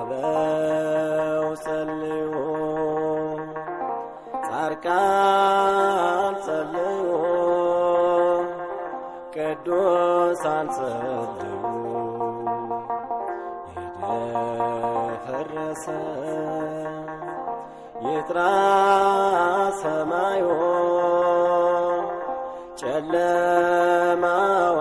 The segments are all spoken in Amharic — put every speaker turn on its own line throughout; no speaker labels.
ብለው ጸልዩ ጻድቃን ጸልዩ ቅዱሳን ጸልዩ የደፈረሰ ይጥራ ሰማዩ ጨለማው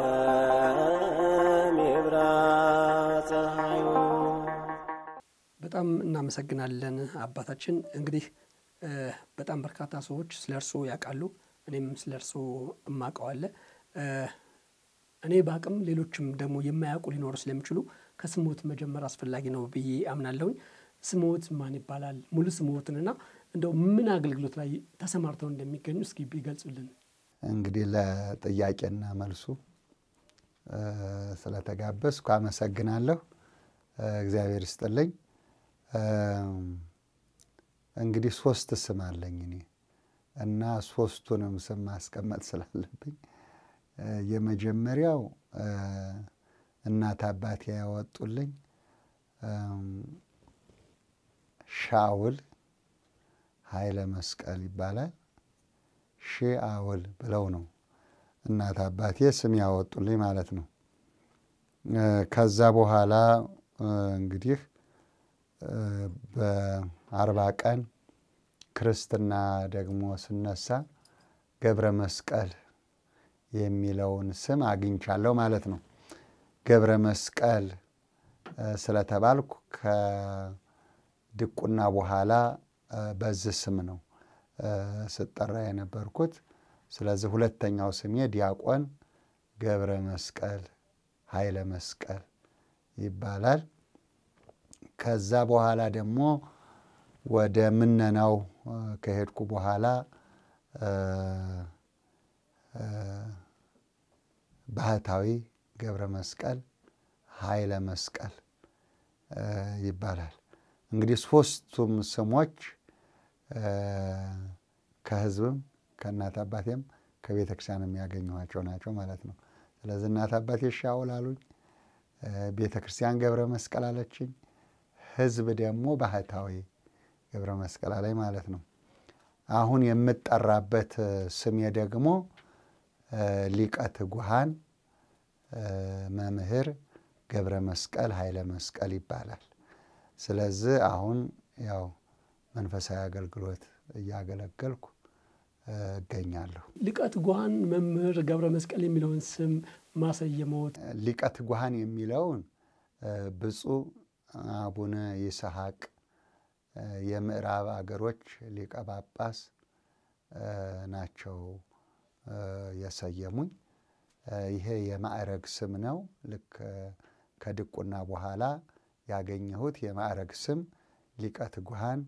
ዓለም ይብራ ፀሐዩ።
በጣም እናመሰግናለን አባታችን። እንግዲህ በጣም በርካታ ሰዎች ስለ እርስዎ ያውቃሉ። እኔም ስለ እርስዎ እማቀዋለ እኔ በአቅም ሌሎችም ደግሞ የማያውቁ ሊኖሩ ስለሚችሉ ከስሞት መጀመር አስፈላጊ ነው ብዬ አምናለሁኝ። ስሞት ማን ይባላል? ሙሉ ስሞትንና እንደው ምን አገልግሎት ላይ ተሰማርተው እንደሚገኙ እስኪ ቢገልጹልን።
እንግዲህ ለጥያቄና መልሱ ስለተጋበዝኩ አመሰግናለሁ። እግዚአብሔር ይስጥልኝ። እንግዲህ ሶስት ስም አለኝ እኔ እና ሶስቱንም ስም ማስቀመጥ ስላለብኝ የመጀመሪያው እናት አባቴ ያወጡልኝ ሻውል ኃይለ መስቀል ይባላል። ሺ አውል ብለው ነው እናት አባቴ ስም ያወጡልኝ ማለት ነው። ከዛ በኋላ እንግዲህ በአርባ ቀን ክርስትና ደግሞ ስነሳ ገብረ መስቀል የሚለውን ስም አግኝቻለሁ ማለት ነው። ገብረ መስቀል ስለተባልኩ ከድቁና በኋላ በዚህ ስም ነው ስጠራ የነበርኩት። ስለዚህ ሁለተኛው ስሜ ዲያቆን ገብረ መስቀል ኃይለ መስቀል ይባላል። ከዛ በኋላ ደግሞ ወደ ምነናው ከሄድኩ በኋላ ባህታዊ ገብረ መስቀል ኃይለ መስቀል ይባላል። እንግዲህ ሶስቱም ስሞች ከሕዝብም ከእናት አባቴም ከቤተ ክርስቲያን የሚያገኘኋቸው ናቸው ማለት ነው። ስለዚህ እናት አባቴ ሻውል አሉኝ፣ ቤተ ክርስቲያን ገብረ መስቀል አለችኝ፣ ሕዝብ ደግሞ ባህታዊ ገብረ መስቀል አለኝ ማለት ነው። አሁን የምጠራበት ስሜ ደግሞ ሊቀ ትጉሃን መምህር ገብረ መስቀል ኃይለ መስቀል ይባላል። ስለዚህ አሁን ያው መንፈሳዊ አገልግሎት እያገለገልኩ እገኛለሁ።
ሊቀ ትጉሃን መምህር ገብረ መስቀል የሚለውን ስም ማሰየመዎት
ሊቀ ትጉሃን የሚለውን ብፁዕ አቡነ ይስሐቅ የምዕራብ አገሮች ሊቀ ጳጳስ ናቸው የሰየሙኝ። ይሄ የማዕረግ ስም ነው። ልክ ከድቁና በኋላ ያገኘሁት የማዕረግ ስም ሊቀ ትጉሃን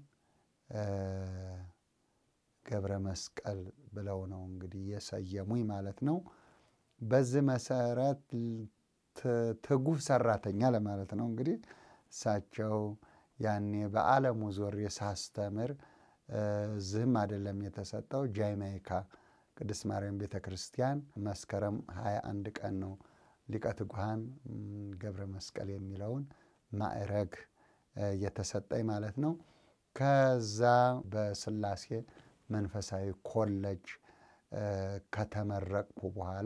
ገብረ መስቀል ብለው ነው እንግዲህ የሰየሙኝ ማለት ነው። በዚህ መሰረት ትጉህ ሰራተኛ ለማለት ነው እንግዲህ እሳቸው ያኔ በዓለሙ ዞሬ ሳስተምር እዚህም አይደለም የተሰጠው ጃማይካ ቅድስት ማርያም ቤተ ክርስቲያን መስከረም 21 ቀን ነው ሊቀ ትጉሃን ገብረ መስቀል የሚለውን ማዕረግ የተሰጠኝ ማለት ነው። ከዛ በስላሴ መንፈሳዊ ኮሌጅ ከተመረቅኩ በኋላ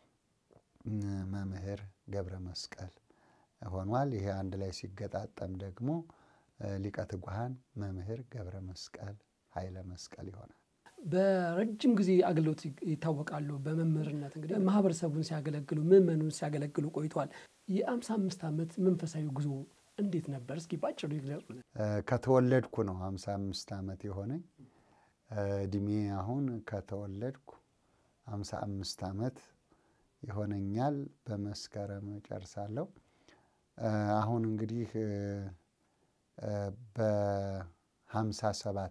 መምህር ገብረ መስቀል ሆኗል። ይሄ አንድ ላይ ሲገጣጠም ደግሞ ሊቀ ትጉሃን መምህር ገብረ መስቀል ኃይለ መስቀል ይሆናል።
በረጅም ጊዜ አገልግሎት ይታወቃሉ። በመምህርነት እንግዲህ ማህበረሰቡን ሲያገለግሉ ምዕመኑን ሲያገለግሉ ቆይተዋል። የአምሳ አምስት ዓመት መንፈሳዊ ጉዞ እንዴት ነበር? እስኪ ባጭሩ ይግለጹልን።
ከተወለድኩ ነው ሀምሳ አምስት ዓመት የሆነኝ እድሜ አሁን ከተወለድኩ ሀምሳ አምስት ዓመት ይሆነኛል። በመስከረም ጨርሳለሁ። አሁን እንግዲህ በሀምሳ ሰባት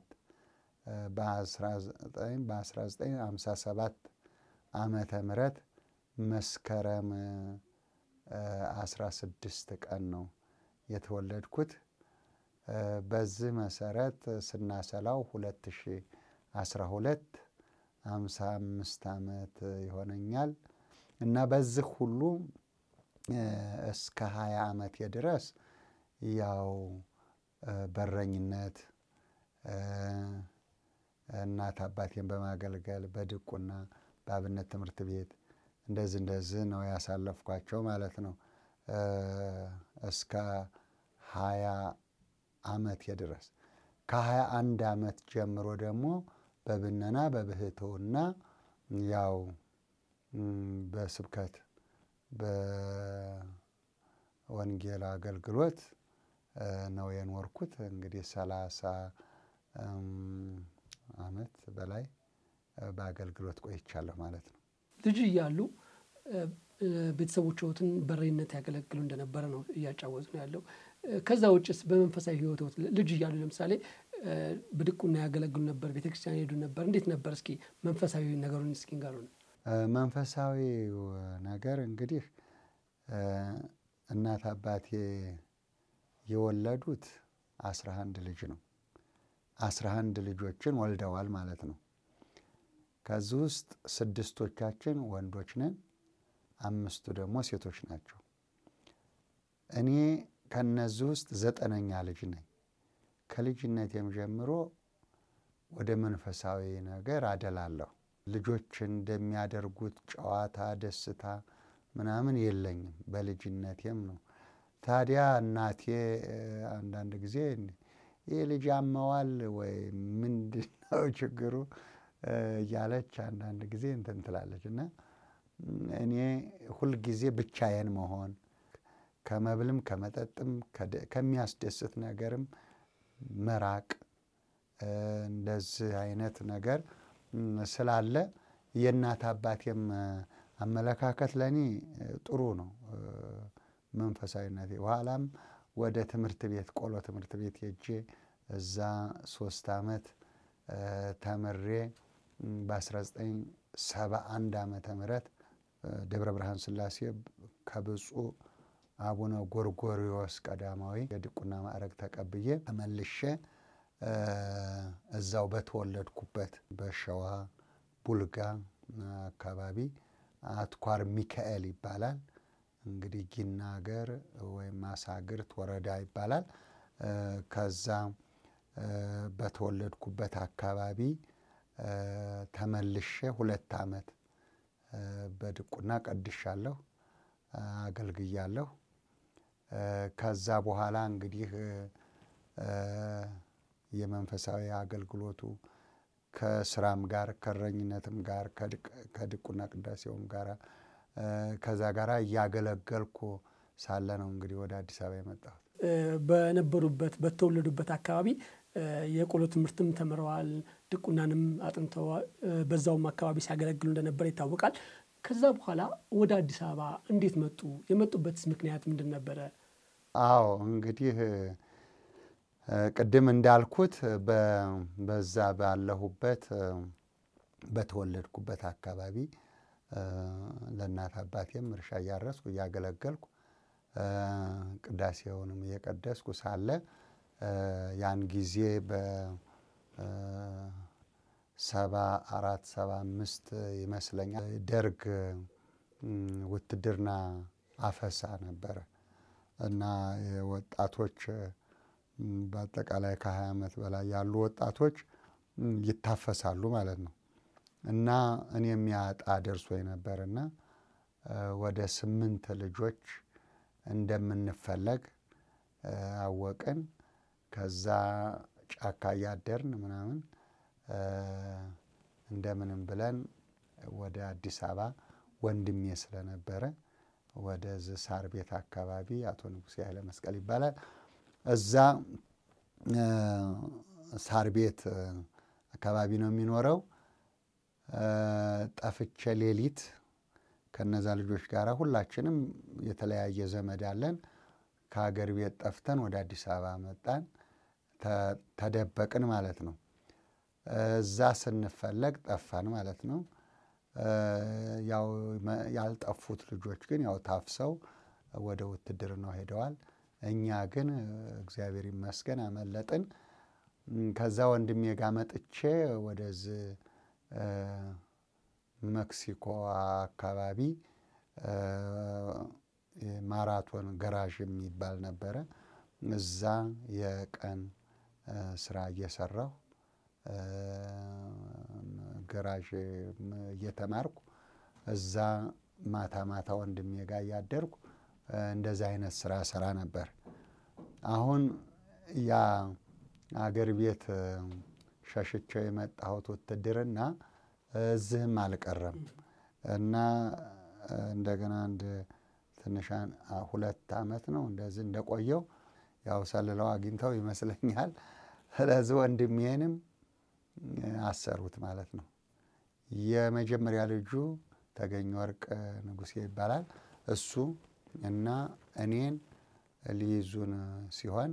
በ1957 ዓመተ ምህረት መስከረም 16 ቀን ነው የተወለድኩት። በዚህ መሰረት ስናሰላው 2012 55 ዓመት ይሆነኛል እና በዚህ ሁሉ እስከ 20 ዓመቴ ድረስ ያው በረኝነት እናት አባቴን በማገልገል በድቁና በአብነት ትምህርት ቤት እንደዚህ እንደዚህ ነው ያሳለፍኳቸው ማለት ነው እስከ ሀያ አመቴ ድረስ ከሀያ አንድ አመት ጀምሮ ደግሞ በብነና በብህትውና ያው በስብከት በወንጌል አገልግሎት ነው የኖርኩት። እንግዲህ ሰላሳ አመት በላይ በአገልግሎት ቆይቻለሁ ማለት ነው።
ልጅ እያሉ ቤተሰቦችዎትን በሬነት ያገለግሉ እንደነበረ ነው እያጫወቱ ነው ያለው። ከዛ ውጭስ በመንፈሳዊ ህይወት ልጅ እያሉ ለምሳሌ በድቁና ያገለግሉ ነበር፣ ቤተክርስቲያን ሄዱ ነበር። እንዴት ነበር? እስኪ መንፈሳዊ ነገሩን እስኪ ንገሩን።
መንፈሳዊ ነገር እንግዲህ እናት አባቴ የወለዱት አስራ አንድ ልጅ ነው። አስራ አንድ ልጆችን ወልደዋል ማለት ነው። ከዚህ ውስጥ ስድስቶቻችን ወንዶች ነን፣ አምስቱ ደግሞ ሴቶች ናቸው። እኔ ከነዚህ ውስጥ ዘጠነኛ ልጅ ነኝ። ከልጅነቴም ጀምሮ ወደ መንፈሳዊ ነገር አደላለሁ። ልጆች እንደሚያደርጉት ጨዋታ፣ ደስታ ምናምን የለኝም። በልጅነቴም ነው። ታዲያ እናቴ አንዳንድ ጊዜ ይህ ልጅ ያመዋል ወይ ምንድን ነው ችግሩ እያለች አንዳንድ ጊዜ እንትን ትላለች እና እኔ ሁልጊዜ ብቻዬን መሆን ከመብልም ከመጠጥም ከሚያስደስት ነገርም መራቅ እንደዚህ አይነት ነገር ስላለ የእናት አባቴም አመለካከት ለእኔ ጥሩ ነው። መንፈሳዊነቴ በኋላም ወደ ትምህርት ቤት ቆሎ ትምህርት ቤት ሄጄ እዛ ሶስት ዓመት ተምሬ በ1971 ዓመተ ምህረት ደብረ ብርሃን ሥላሴ ከብፁዕ አቡነ ጎርጎሪዎስ ቀዳማዊ የድቁና ማዕረግ ተቀብዬ ተመልሼ እዛው በተወለድኩበት በሸዋ ቡልጋ አካባቢ አትኳር ሚካኤል ይባላል። እንግዲህ ጊና ሀገር ወይም ማሳግርት ወረዳ ይባላል። ከዛ በተወለድኩበት አካባቢ ተመልሼ ሁለት ዓመት በድቁና ቀድሻለሁ፣ አገልግያለሁ። ከዛ በኋላ እንግዲህ የመንፈሳዊ አገልግሎቱ ከስራም ጋር ከእረኝነትም ጋር ከድቁና ቅዳሴውም ጋር ከዛ ጋር እያገለገልኩ ሳለ ነው እንግዲህ ወደ አዲስ አበባ የመጣሁት።
በነበሩበት በተወለዱበት አካባቢ የቆሎ ትምህርትም ተምረዋል፣ ድቁናንም አጥንተዋል። በዛውም አካባቢ ሲያገለግሉ እንደነበር ይታወቃል። ከዛ በኋላ ወደ አዲስ አበባ እንዴት መጡ? የመጡበትስ ምክንያት ምንድን ነበረ?
አዎ እንግዲህ ቅድም እንዳልኩት በዛ ባለሁበት በተወለድኩበት አካባቢ ለእናት አባቴም እርሻ እያረስኩ እያገለገልኩ ቅዳሴውንም እየቀደስኩ ሳለ ያን ጊዜ በሰባ አራት ሰባ አምስት ይመስለኛል ደርግ ውትድርና አፈሳ ነበረ እና ወጣቶች በአጠቃላይ ከሀያ ዓመት በላይ ያሉ ወጣቶች ይታፈሳሉ ማለት ነው እና እኔም ያጣ ደርሶ ነበር እና ወደ ስምንት ልጆች እንደምንፈለግ አወቅን። ከዛ ጫካ እያደርን ምናምን እንደምንም ብለን ወደ አዲስ አበባ ወንድሜ ስለነበረ ወደዚህ ሳር ቤት አካባቢ አቶ ንጉሴ ኃይለ መስቀል ይባላል። እዛ ሳር ቤት አካባቢ ነው የሚኖረው። ጠፍቼ ሌሊት ከነዛ ልጆች ጋር ሁላችንም የተለያየ ዘመድ አለን። ከሀገር ቤት ጠፍተን ወደ አዲስ አበባ መጣን። ተደበቅን ማለት ነው። እዛ ስንፈለግ ጠፋን ማለት ነው። ያው ያልጠፉት ልጆች ግን ያው ታፍሰው ወደ ውትድርናው ሄደዋል። እኛ ግን እግዚአብሔር ይመስገን አመለጥን። ከዛ ወንድሜ ጋር መጥቼ ወደዚህ ሜክሲኮ አካባቢ ማራቶን ገራዥ የሚባል ነበረ። እዛ የቀን ስራ እየሰራሁ ገራዥ እየተማርኩ እዛ ማታ ማታ ወንድሜ ጋር እያደርኩ እንደዚህ አይነት ስራ ሰራ ነበር። አሁን ያ አገር ቤት ሸሽቸው የመጣሁት ውትድርና እዚህም አልቀረም እና እንደገና አንድ ትንሻን ሁለት ዓመት ነው እንደዚህ እንደቆየው ያው ሰልለው አግኝተው ይመስለኛል። ስለዚህ ወንድሜንም አሰሩት ማለት ነው። የመጀመሪያ ልጁ ተገኘ ወርቅ ንጉሴ ይባላል። እሱ እና እኔን ሊይዙን ሲሆን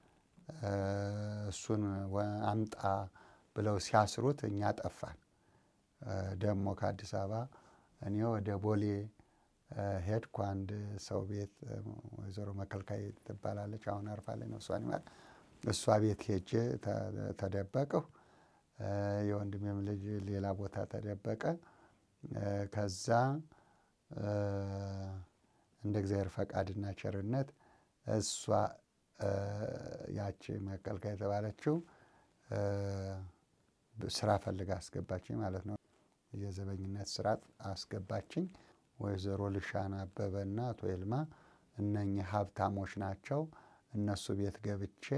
እሱን አምጣ ብለው ሲያስሩት እኛ ጠፋን። ደግሞ ከአዲስ አበባ እኔ ወደ ቦሌ ሄድኩ። አንድ ሰው ቤት ወይዘሮ መከልካይ ትባላለች፣ አሁን አርፋለች ነፍሷን ይማር። እሷ ቤት ሄጄ ተደበቅሁ። የወንድሜም ልጅ ሌላ ቦታ ተደበቀ። ከዛ እንደ እግዚአብሔር ፈቃድና ቸርነት እሷ ያቺ መከልካይ የተባለችው ስራ ፈልጋ አስገባችኝ ማለት ነው። የዘበኝነት ስራ አስገባችኝ። ወይዘሮ ልሻን አበበና አቶ ይልማ እነኚህ ሀብታሞች ናቸው። እነሱ ቤት ገብቼ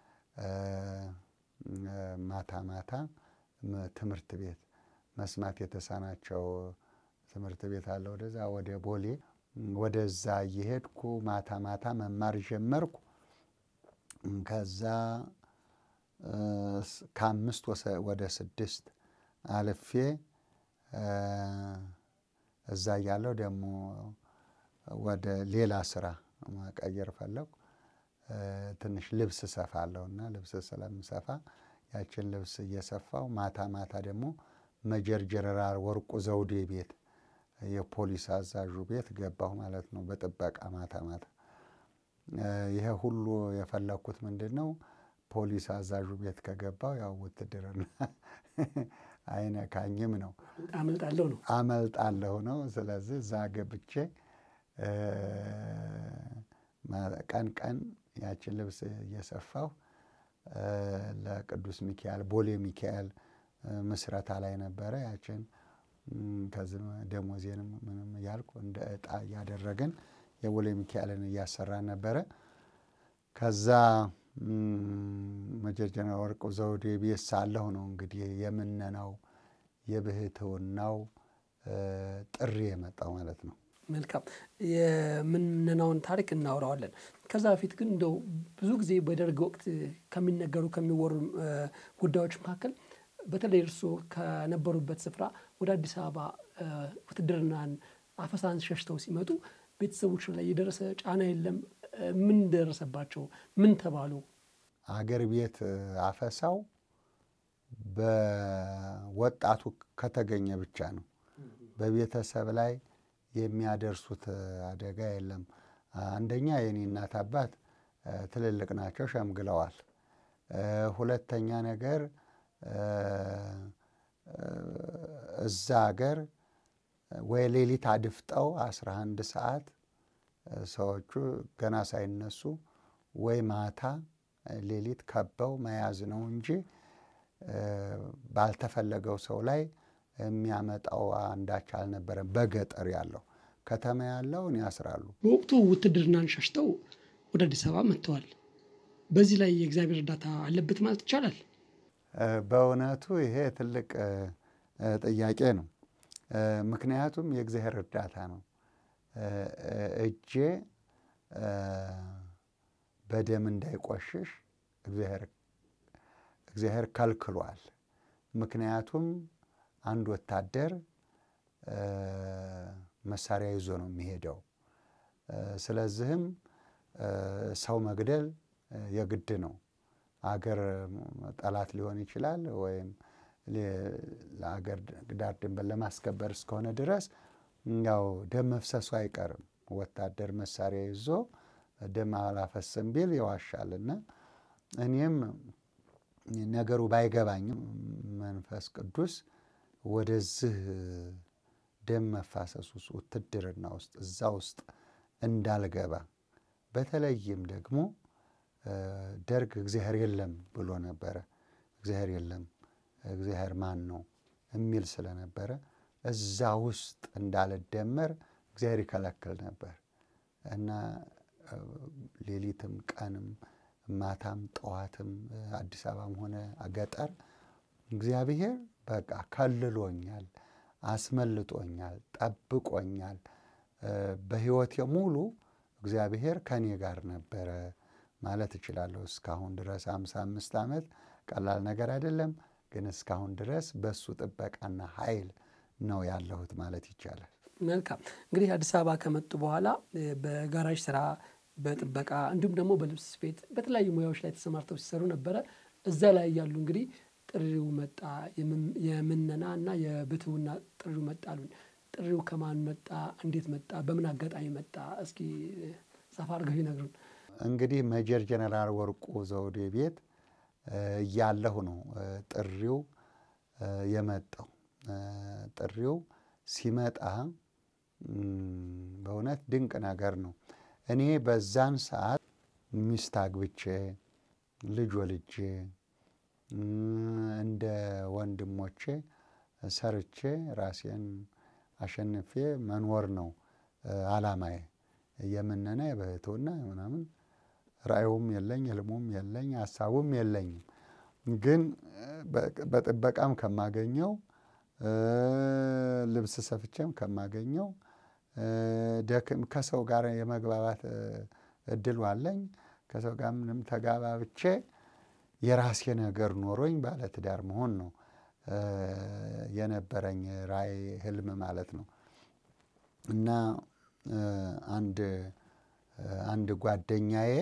ማታ ማታ ትምህርት ቤት መስማት የተሳናቸው ትምህርት ቤት አለ፣ ወደዛ ወደ ቦሌ ወደዛ እየሄድኩ ማታ ማታ መማር ጀመርኩ። ከዛ ከአምስት ወደ ስድስት አልፌ እዛ እያለሁ ደግሞ ወደ ሌላ ስራ መቀየር ፈለኩ። ትንሽ ልብስ እሰፋለሁ እና ልብስ ስለምሰፋ ያችን ልብስ እየሰፋው ማታ ማታ ደግሞ መጀር ጀነራል ወርቁ ዘውዴ ቤት የፖሊስ አዛዡ ቤት ገባሁ ማለት ነው፣ በጥበቃ ማታ ማታ። ይሄ ሁሉ የፈለግኩት ምንድን ነው? ፖሊስ አዛዡ ቤት ከገባው ያው ውትድርና አይነካኝም ነው፣
አመልጣለሁ ነው
አመልጣለሁ ነው። ስለዚህ እዛ ገብቼ ቀን ቀን ያችን ልብስ እየሰፋሁ ለቅዱስ ሚካኤል ቦሌ ሚካኤል ምስረታ ላይ ነበረ። ያችን ከዚህ ደሞዜንም ምንም እያልኩ እንደ ዕጣ እያደረግን የቦሌ ሚካኤልን እያሰራን ነበረ። ከዛ መጀር ጀነራል ወርቁ ዘውዴ ቤት ሳለሁ ነው እንግዲህ የምነናው የብህትውናው ጥሪ የመጣው ማለት ነው።
መልካም የምንነናውን ታሪክ እናውራዋለን። ከዛ በፊት ግን እንደው ብዙ ጊዜ በደርግ ወቅት ከሚነገሩ ከሚወሩ ጉዳዮች መካከል በተለይ እርስዎ ከነበሩበት ስፍራ ወደ አዲስ አበባ ውትድርናን አፈሳን ሸሽተው ሲመጡ ቤተሰቦች ላይ የደረሰ ጫና የለም? ምን ደረሰባቸው? ምን ተባሉ?
አገር ቤት አፈሳው በወጣቱ ከተገኘ ብቻ ነው። በቤተሰብ ላይ የሚያደርሱት አደጋ የለም። አንደኛ የኔ እናት አባት ትልልቅ ናቸው፣ ሸምግለዋል። ሁለተኛ ነገር እዛ ሀገር ወይ ሌሊት አድፍጠው አስራ አንድ ሰዓት ሰዎቹ ገና ሳይነሱ ወይ ማታ ሌሊት ከበው መያዝ ነው እንጂ ባልተፈለገው ሰው ላይ የሚያመጣው አንዳች አልነበረም። በገጠር ያለው ከተማ ያለውን ያስራሉ።
በወቅቱ ውትድርናን ሸሽተው ወደ አዲስ አበባ መጥተዋል። በዚህ ላይ የእግዚአብሔር እርዳታ አለበት ማለት ይቻላል?
በእውነቱ ይሄ ትልቅ ጥያቄ ነው። ምክንያቱም የእግዚአብሔር እርዳታ ነው። እጄ በደም እንዳይቆሽሽ እግዚአብሔር ከልክሏል። ምክንያቱም አንድ ወታደር መሳሪያ ይዞ ነው የሚሄደው። ስለዚህም ሰው መግደል የግድ ነው። አገር ጠላት ሊሆን ይችላል ወይም ለአገር ዳር ድንበር ለማስከበር እስከሆነ ድረስ ያው ደም መፍሰሱ አይቀርም። ወታደር መሳሪያ ይዞ ደም አላፈስም ቢል ይዋሻልና እኔም ነገሩ ባይገባኝም መንፈስ ቅዱስ ወደዚህ ደም መፋሰስ ውስጥ ውትድርና ውስጥ እዛ ውስጥ እንዳልገባ በተለይም ደግሞ ደርግ እግዚአብሔር የለም ብሎ ነበረ። እግዚአብሔር የለም እግዚአብሔር ማን ነው የሚል ስለነበረ እዛ ውስጥ እንዳልደመር እግዚአብሔር ይከለክል ነበር እና ሌሊትም ቀንም ማታም ጠዋትም አዲስ አበባም ሆነ ገጠር እግዚአብሔር በቃ ከልሎኛል፣ አስመልጦኛል፣ ጠብቆኛል። በሕይወቴ ሙሉ እግዚአብሔር ከኔ ጋር ነበረ ማለት እችላለሁ። እስካሁን ድረስ አምሳ አምስት ዓመት ቀላል ነገር አይደለም፣ ግን እስካሁን ድረስ በእሱ ጥበቃና ኃይል ነው ያለሁት ማለት ይቻላል።
መልካም እንግዲህ አዲስ አበባ ከመጡ በኋላ በጋራዥ ስራ፣ በጥበቃ እንዲሁም ደግሞ በልብስ ስፌት በተለያዩ ሙያዎች ላይ ተሰማርተው ሲሰሩ ነበረ። እዛ ላይ ያሉ እንግዲህ ጥሪው መጣ፣ የምነና እና የብትውና ጥሪው መጣ አሉን። ጥሪው ከማን መጣ? እንዴት መጣ? በምን አጋጣሚ መጣ? እስኪ ሰፋ አድርገው ይነግሩን።
እንግዲህ ሜጀር ጀነራል ወርቁ ዘውዴ ቤት እያለሁ ነው ጥሪው የመጣው። ጥሪው ሲመጣ በእውነት ድንቅ ነገር ነው። እኔ በዛን ሰዓት ሚስት አግብቼ ልጅ ወልጄ እንደ ወንድሞቼ ሰርቼ ራሴን አሸንፌ መኖር ነው አላማዬ። የምነና የብህትውና ምናምን ራእዩም የለኝ፣ ህልሙም የለኝ፣ ሀሳቡም የለኝም። ግን በጥበቃም ከማገኘው ልብስ ሰፍቼም ከማገኘው ደክም ከሰው ጋር የመግባባት እድሉ አለኝ። ከሰው ጋር ምንም ተጋባብቼ የራሴ ነገር ኖሮኝ ባለትዳር መሆን ነው የነበረኝ ራእይ ህልም ማለት ነው። እና አንድ አንድ ጓደኛዬ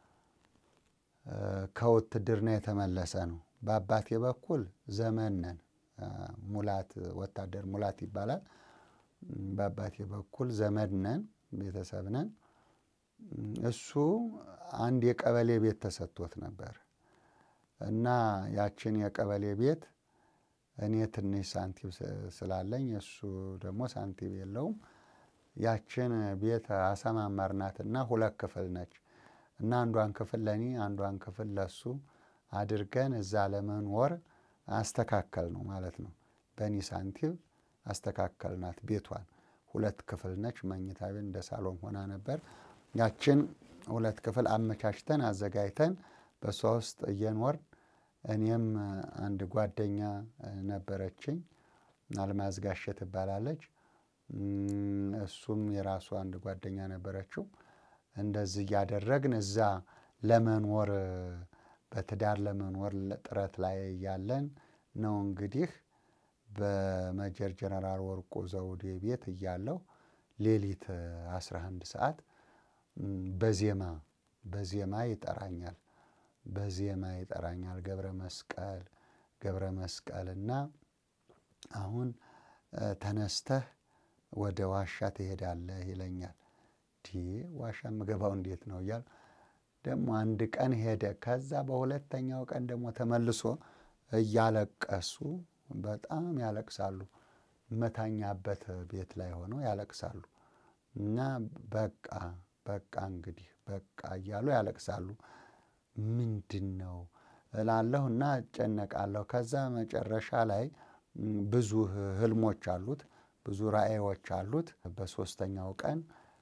ከውትድርና የተመለሰ ነው። በአባቴ በኩል ዘመን ነን፣ ሙላት ወታደር ሙላት ይባላል። በአባቴ በኩል ዘመድ ነን፣ ቤተሰብ ነን። እሱ አንድ የቀበሌ ቤት ተሰጥቶት ነበር እና ያችን የቀበሌ ቤት እኔ ትንሽ ሳንቲም ስላለኝ እሱ ደግሞ ሳንቲም የለውም። ያችን ቤት አሰማመርናትና ሁለት ክፍል ነች እና አንዷን ክፍል ለእኔ አንዷን ክፍል ለሱ አድርገን እዛ ለመኖር አስተካከል ነው ማለት ነው። በእኔ ሳንቲም አስተካከልናት ቤቷን። ሁለት ክፍል ነች። መኝታ ቤት እንደ ሳሎን ሆና ነበር። ያችን ሁለት ክፍል አመቻችተን አዘጋጅተን በእሷ ውስጥ እየኖርን እኔም አንድ ጓደኛ ነበረችኝ፣ አልማዝ ጋሼ ትባላለች። እሱም የራሱ አንድ ጓደኛ ነበረችው። እንደዚህ እያደረግን እዛ ለመኖር በትዳር ለመኖር ጥረት ላይ እያለን ነው እንግዲህ በሜጀር ጀነራል ወርቁ ዘውዴ ቤት እያለሁ ሌሊት 11 ሰዓት በዜማ በዜማ ይጠራኛል በዜማ ይጠራኛል። ገብረ መስቀል ገብረ መስቀልና አሁን ተነስተህ ወደ ዋሻ ትሄዳለህ ይለኛል። ዲ ዋሻ የምገባው እንዴት ነው እያል ደግሞ አንድ ቀን ሄደ። ከዛ በሁለተኛው ቀን ደግሞ ተመልሶ እያለቀሱ በጣም ያለቅሳሉ። መታኛበት ቤት ላይ ሆነው ያለቅሳሉ እና በቃ በቃ እንግዲህ በቃ እያሉ ያለቅሳሉ። ምንድን ነው እላለሁ እና እጨነቃለሁ። ከዛ መጨረሻ ላይ ብዙ ህልሞች አሉት፣ ብዙ ራእዮች አሉት። በሶስተኛው ቀን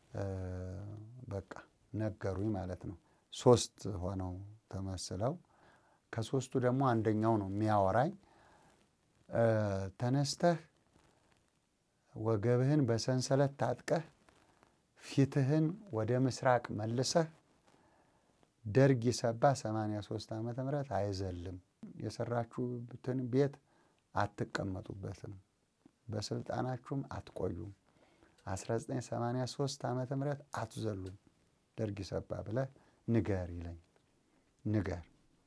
በቃ ነገሩኝ ማለት ነው። ሶስት ሆነው ተመስለው ከሶስቱ ደግሞ አንደኛው ነው የሚያወራኝ። ተነስተህ ወገብህን በሰንሰለት ታጥቀህ ፊትህን ወደ ምስራቅ መልሰህ ደርግ የሰባ 83 ዓመተ ምህረት አይዘልም። የሰራችሁትን ቤት አትቀመጡበትም፣ በስልጣናችሁም አትቆዩም። 1983 ዓመተ ምህረት አትዘሉም፣ ደርግ ይሰባ ብለህ ንገር ይለኝ ንገር።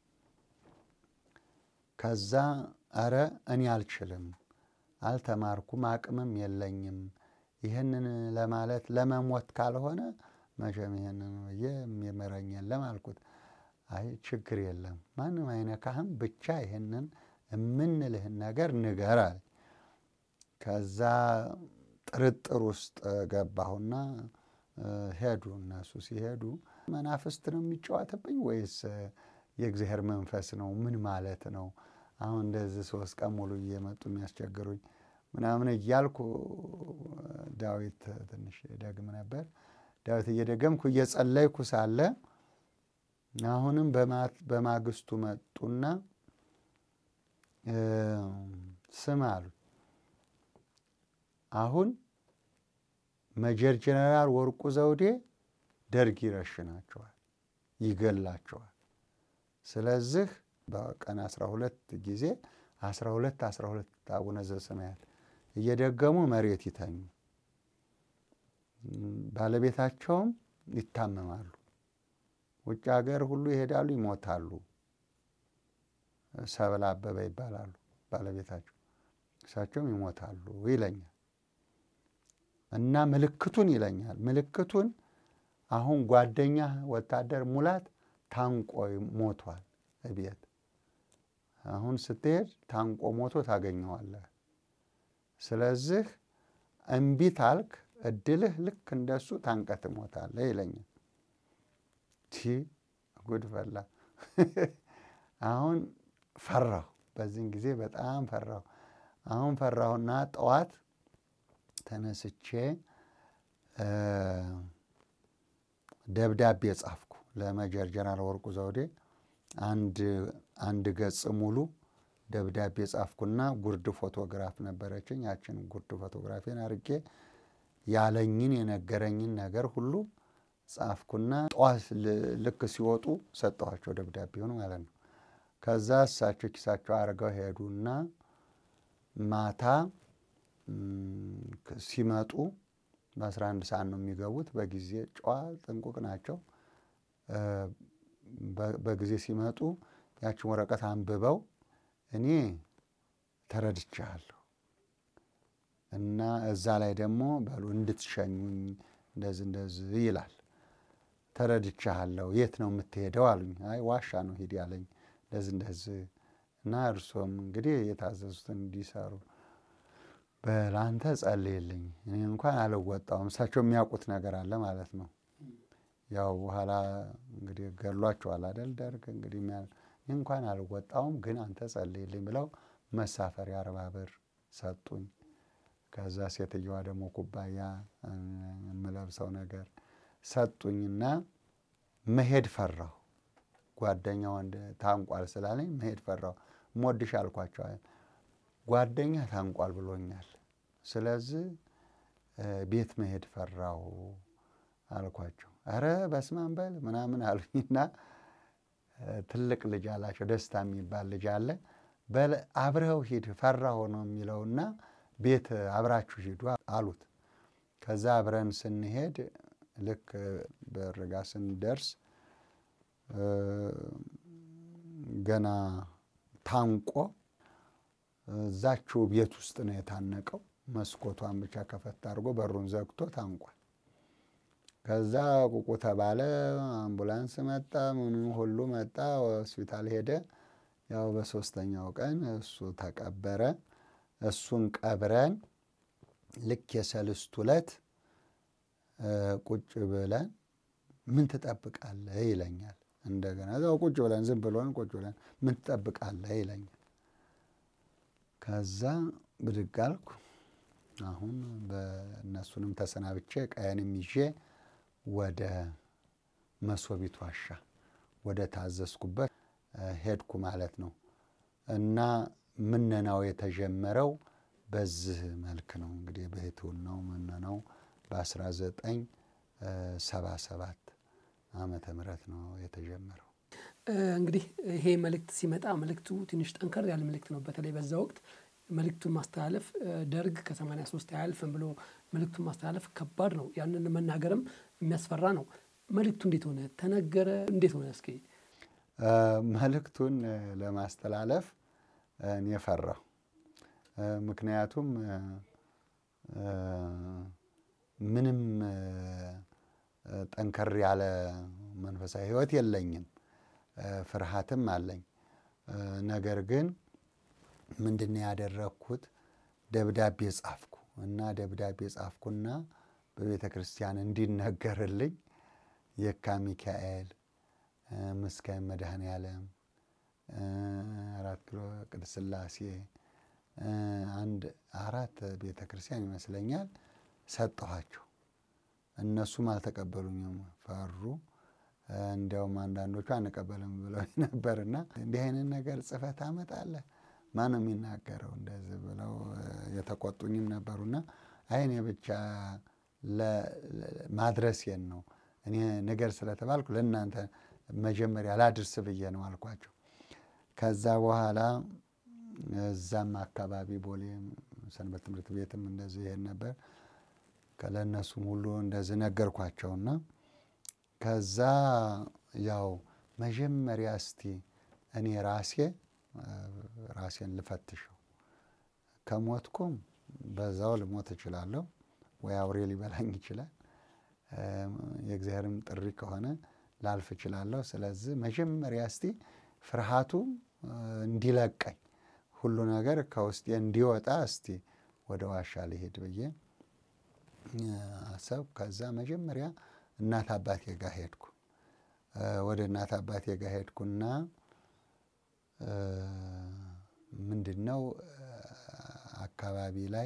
ከዛ አረ እኔ አልችልም፣ አልተማርኩም፣ አቅምም የለኝም ይህንን ለማለት ለመሞት ካልሆነ መቼም ይህንን ብዬ የሚምረኝ የለም አልኩት። አይ ችግር የለም ማንም አይነካህም፣ ብቻ ይህንን የምንልህን ነገር ንገር አለ። ከዛ ጥርጥር ውስጥ ገባሁና ሄዱ። እነሱ ሲሄዱ መናፍስት ነው የሚጫወትብኝ ወይስ የእግዚአብሔር መንፈስ ነው? ምን ማለት ነው? አሁን እንደዚህ ሶስት ቀን ሙሉ እየመጡ የሚያስቸግሩኝ ምናምን እያልኩ ዳዊት ትንሽ ደግም ነበር። ዳዊት እየደገምኩ እየጸለይኩ ሳለ አሁንም በማግስቱ መጡና ስም አሉ አሁን መጀር ጀነራል ወርቁ ዘውዴ ደርግ ይረሽናቸዋል፣ ይገላቸዋል። ስለዚህ በቀን አስራ ሁለት ጊዜ አስራ ሁለት አስራ ሁለት አቡነ ዘበሰማያት እየደገሙ መሬት ይተኙ። ባለቤታቸውም ይታመማሉ። ውጭ ሀገር ሁሉ ይሄዳሉ፣ ይሞታሉ። ሰብለ አበበ ይባላሉ ባለቤታቸው። እሳቸውም ይሞታሉ ይለኛል እና ምልክቱን ይለኛል። ምልክቱን አሁን ጓደኛ ወታደር ሙላት ታንቆ ሞቷል እቤት። አሁን ስትሄድ ታንቆ ሞቶ ታገኘዋለህ። ስለዚህ እምቢ ታልክ እድልህ ልክ እንደሱ ታንቀ ትሞታለህ ይለኛል። ቲ ጉድ ፈላ። አሁን ፈራሁ። በዚህን ጊዜ በጣም ፈራሁ። አሁን ፈራሁና ጠዋት ተነስቼ ደብዳቤ ጻፍኩ ለመጀር ጀነራል ወርቁ ዘውዴ አንድ ገጽ ሙሉ ደብዳቤ ጻፍኩና ጉርድ ፎቶግራፍ ነበረችኝ። ያችን ጉርድ ፎቶግራፊን አርጌ ያለኝን የነገረኝን ነገር ሁሉ ጻፍኩና ጠዋት ልክ ሲወጡ ሰጠኋቸው ደብዳቤውን ማለት ነው። ከዛ እሳቸው ኪሳቸው አድርገው ሄዱና ማታ ሲመጡ በአስራ አንድ ሰዓት ነው የሚገቡት። በጊዜ ጨዋ ጥንቁቅ ናቸው። በጊዜ ሲመጡ ያችን ወረቀት አንብበው እኔ ተረድቻለሁ እና እዛ ላይ ደግሞ በሉ እንድትሸኙኝ እንደዚህ እንደዚህ ይላል። ተረድቻለሁ። የት ነው የምትሄደው አሉኝ። አይ ዋሻ ነው ሂድ ያለኝ እንደዚህ እንደዚህ እና እርሶም እንግዲህ የታዘዙትን እንዲሰሩ በላንተ ጸልይልኝ። እኔ እንኳን አልወጣውም። እሳቸው የሚያውቁት ነገር አለ ማለት ነው። ያው በኋላ እንግዲህ ገሏቸዋል አደል ደርግ እንግዲህ እኔ እንኳን አልወጣውም፣ ግን አንተ ጸልይልኝ ብለው መሳፈሪያ አርባ ብር ሰጡኝ። ከዛ ሴትየዋ ደግሞ ኩባያ የምለብሰው ነገር ሰጡኝና መሄድ ፈራሁ። ጓደኛ ወንድ ታንቋል ስላለኝ መሄድ ፈራሁ። ሞድሽ አልኳቸው። ጓደኛ ታንቋል ብሎኛል። ስለዚህ ቤት መሄድ ፈራሁ አልኳቸው። ኧረ በስመ አብ በል ምናምን አሉኝና ትልቅ ልጅ አላቸው፣ ደስታ የሚባል ልጅ አለ። በል አብረኸው ሂድ ፈራሁ ነው የሚለውና ቤት አብራችሁ ሂዱ አሉት። ከዛ አብረን ስንሄድ ልክ በርጋ ስንደርስ ገና ታንቆ እዛችው ቤት ውስጥ ነው የታነቀው። መስኮቷን ብቻ ከፈት አድርጎ በሩን ዘግቶ ታንቋል። ከዛ ቁቁ ተባለ። አምቡላንስ መጣ፣ ምኑ ሁሉ መጣ። ሆስፒታል ሄደ። ያው በሶስተኛው ቀን እሱ ተቀበረ። እሱን ቀብረን ልክ የሰልስቱ ዕለት ቁጭ ብለን ምን ትጠብቃለህ ይለኛል። እንደገና እዛው ቁጭ ብለን ዝም ብሎን ቁጭ ብለን ምን ትጠብቃለህ ይለኛል። ከዛ ብድግ አልኩ። አሁን በእነሱንም ተሰናብቼ ቀየንም ይዤ ወደ መሶቢት ዋሻ ወደ ታዘዝኩበት ሄድኩ ማለት ነው። እና ምነናው የተጀመረው በዚህ መልክ ነው እንግዲህ በሕትውናው ምነናው በ1977 ዓመተ ምህረት ነው የተጀመረው።
እንግዲህ ይሄ መልእክት ሲመጣ መልእክቱ ትንሽ ጠንከር ያለ መልእክት ነው። በተለይ በዛ ወቅት መልእክቱን ማስተላለፍ ደርግ ከ83 አያልፍም ብሎ መልእክቱን ማስተላለፍ ከባድ ነው። ያንን መናገርም የሚያስፈራ ነው። መልእክቱ እንዴት ሆነ? ተነገረ? እንዴት ሆነ? እስኪ
መልእክቱን ለማስተላለፍ እኔ ፈራሁ። ምክንያቱም ምንም ጠንከር ያለ መንፈሳዊ ሕይወት የለኝም፣ ፍርሃትም አለኝ። ነገር ግን ምንድን ነው ያደረግኩት? ደብዳቤ ጻፍኩ እና ደብዳቤ ጻፍኩና በቤተ ክርስቲያን እንዲነገርልኝ የካ ሚካኤል፣ ምስካየ መድኃኔ ዓለም፣ አራት ኪሎ ቅድስት ሥላሴ አንድ አራት ቤተ ክርስቲያን ይመስለኛል ሰጠኋቸው። እነሱም አልተቀበሉኝም፣ ፈሩ። እንዲያውም አንዳንዶቹ አንቀበልም ብለው ነበርና እንዲህ አይነት ነገር ጽፈት አመጣለህ ማን ነው የሚናገረው እንደዚህ ብለው የተቆጡኝም ነበሩና አይኔ ብቻ ማድረሴን ነው እኔ ነገር ስለተባልኩ ለእናንተ መጀመሪያ ላድርስ ብዬ ነው አልኳቸው። ከዛ በኋላ እዛም አካባቢ ቦሌ ሰንበት ትምህርት ቤትም እንደዚህ ይሄን ነበር። ለእነሱም ሁሉ እንደዚህ ነገርኳቸውና ከዛ ያው መጀመሪያ እስቲ እኔ ራሴ ራሴን ልፈትሸው ከሞትኩም በዛው ልሞት እችላለሁ፣ ወይ አውሬ ሊበላኝ ይችላል። የእግዚአብሔርም ጥሪ ከሆነ ላልፍ እችላለሁ። ስለዚህ መጀመሪያ እስቲ ፍርሃቱ እንዲለቀኝ ሁሉ ነገር ከውስጤ እንዲወጣ እስቲ ወደ ዋሻ ልሄድ ብዬ አሰብ። ከዛ መጀመሪያ እናት አባቴ ጋር ሄድኩ። ወደ እናት አባቴ ጋር ሄድኩና ምንድን ነው አካባቢ ላይ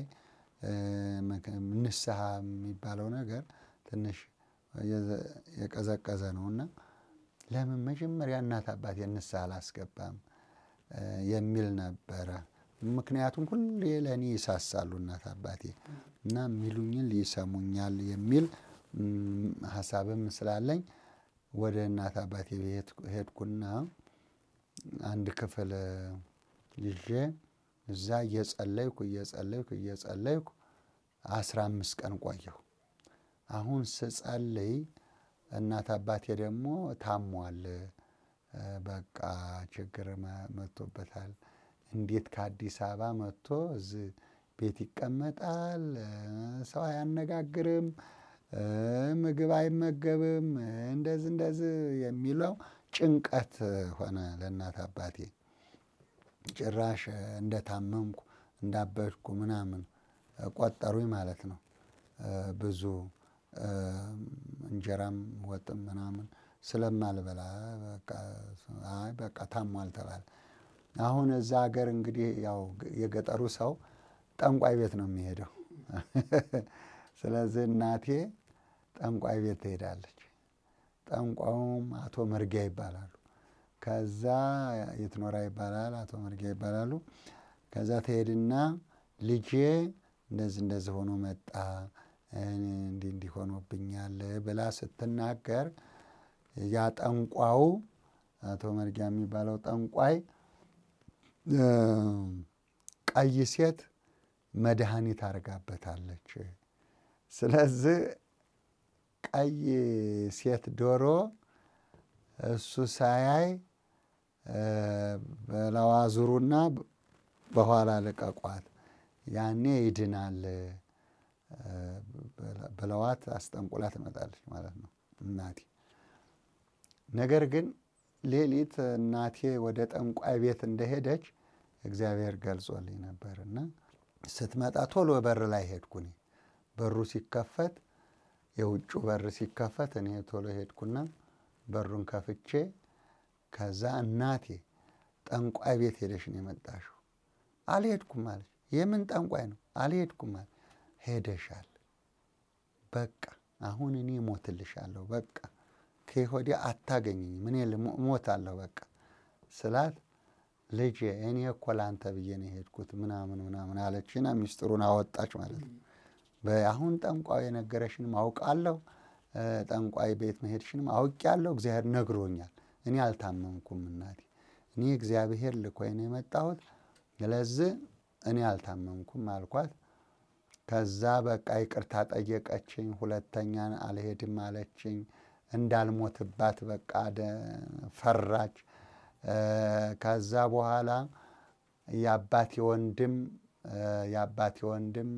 ንስሐ የሚባለው ነገር ትንሽ የቀዘቀዘ ነውና ለምን መጀመሪያ እናት አባቴ ንስሐ አላስገባም የሚል ነበረ። ምክንያቱም ሁሌ ለእኔ ይሳሳሉ እናት አባቴ እና የሚሉኝን ሊሰሙኛል የሚል ሀሳብም ስላለኝ ወደ እናት አባቴ ሄድኩና አንድ ክፍል ይዤ እዛ እየጸለይኩ እየጸለይኩ እየጸለይኩ አስራ አምስት ቀን ቆየሁ። አሁን ስጸልይ እናት አባቴ ደግሞ ታሟል፣ በቃ ችግር መጥቶበታል። እንዴት ከአዲስ አበባ መጥቶ እዚህ ቤት ይቀመጣል? ሰው አያነጋግርም፣ ምግብ አይመገብም፣ እንደዚህ እንደዚህ የሚለው ጭንቀት ሆነ ለእናት አባቴ። ጭራሽ እንደታመምኩ እንዳበድኩ ምናምን ቆጠሩኝ ማለት ነው። ብዙ እንጀራም ወጥም ምናምን ስለማልበላ በቃ ታሟል ተባለ። አሁን እዛ ሀገር እንግዲህ ያው የገጠሩ ሰው ጠንቋይ ቤት ነው የሚሄደው። ስለዚህ እናቴ ጠንቋይ ቤት ትሄዳለች። ጠንቋዩም አቶ መርጊያ ይባላሉ። ከዛ የትኖራ ይባላል፣ አቶ መርጊያ ይባላሉ። ከዛ ትሄድና ልጄ እንደዚህ እንደዚህ ሆኖ መጣ እንዲህ እንዲህ ሆኖብኛል ብላ ስትናገር ያ ጠንቋው አቶ መርጊያ የሚባለው ጠንቋይ ቀይ ሴት መድኃኒት አድርጋበታለች። ስለዚህ ቀይ ሴት ዶሮ እሱ ሳያይ በላዋ ዙሩና በኋላ ልቀቋት፣ ያኔ ይድናል ብለዋት አስጠንቁላ ትመጣለች ማለት ነው እናቴ። ነገር ግን ሌሊት እናቴ ወደ ጠንቋይ ቤት እንደሄደች እግዚአብሔር ገልጾልኝ ነበር እና ስትመጣ ቶሎ በር ላይ ሄድኩኝ። በሩ ሲከፈት የውጩ በር ሲከፈት እኔ ቶሎ ሄድኩና በሩን ከፍቼ ከዛ እናቴ ጠንቋይ ቤት ሄደሽ ነው የመጣሽው? አልሄድኩም አለች። የምን ጠንቋይ ነው? አልሄድኩም አለች። ሄደሻል። በቃ አሁን እኔ እሞትልሻለሁ። በቃ ከወዲያ አታገኘኝም። እኔ እሞታለሁ በቃ ስላት ልጄ እኔ እኮ ላንተ ብዬ ነው የሄድኩት ምናምን ምናምን አለችና ሚስጥሩን አወጣች ማለት ነው። አሁን ጠንቋይ የነገረሽንም አውቃለሁ፣ ጠንቋይ ቤት መሄድሽንም አውቄያለሁ። እግዚአብሔር ነግሮኛል። እኔ አልታመምኩም እናቴ፣ እኔ እግዚአብሔር ልኮኝ ነው የመጣሁት። ስለዚህ እኔ አልታመምኩም አልኳት። ከዛ በቃ ይቅርታ ጠየቀችኝ። ሁለተኛ አልሄድም አለችኝ። እንዳልሞትባት በቃ ፈራች። ከዛ በኋላ የአባቴ ወንድም የአባቴ ወንድም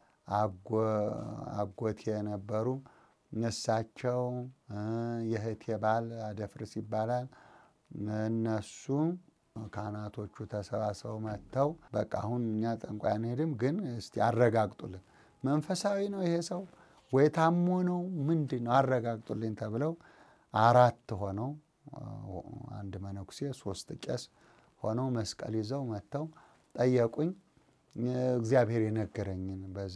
አጎቴ የነበሩ እሳቸው የእህቴ ባል አደፍርስ ይባላል። እነሱ ካህናቶቹ ተሰባስበው መጥተው በቃ አሁን እኛ ጠንቋይ አንሄድም፣ ግን እስቲ አረጋግጡልን፣ መንፈሳዊ ነው ይሄ ሰው ወይ ታሞ ነው ምንድን ነው አረጋግጡልኝ ተብለው አራት ሆነው አንድ መነኩሴ ሶስት ቄስ ሆነው መስቀል ይዘው መጥተው ጠየቁኝ። እግዚአብሔር የነገረኝን በዛ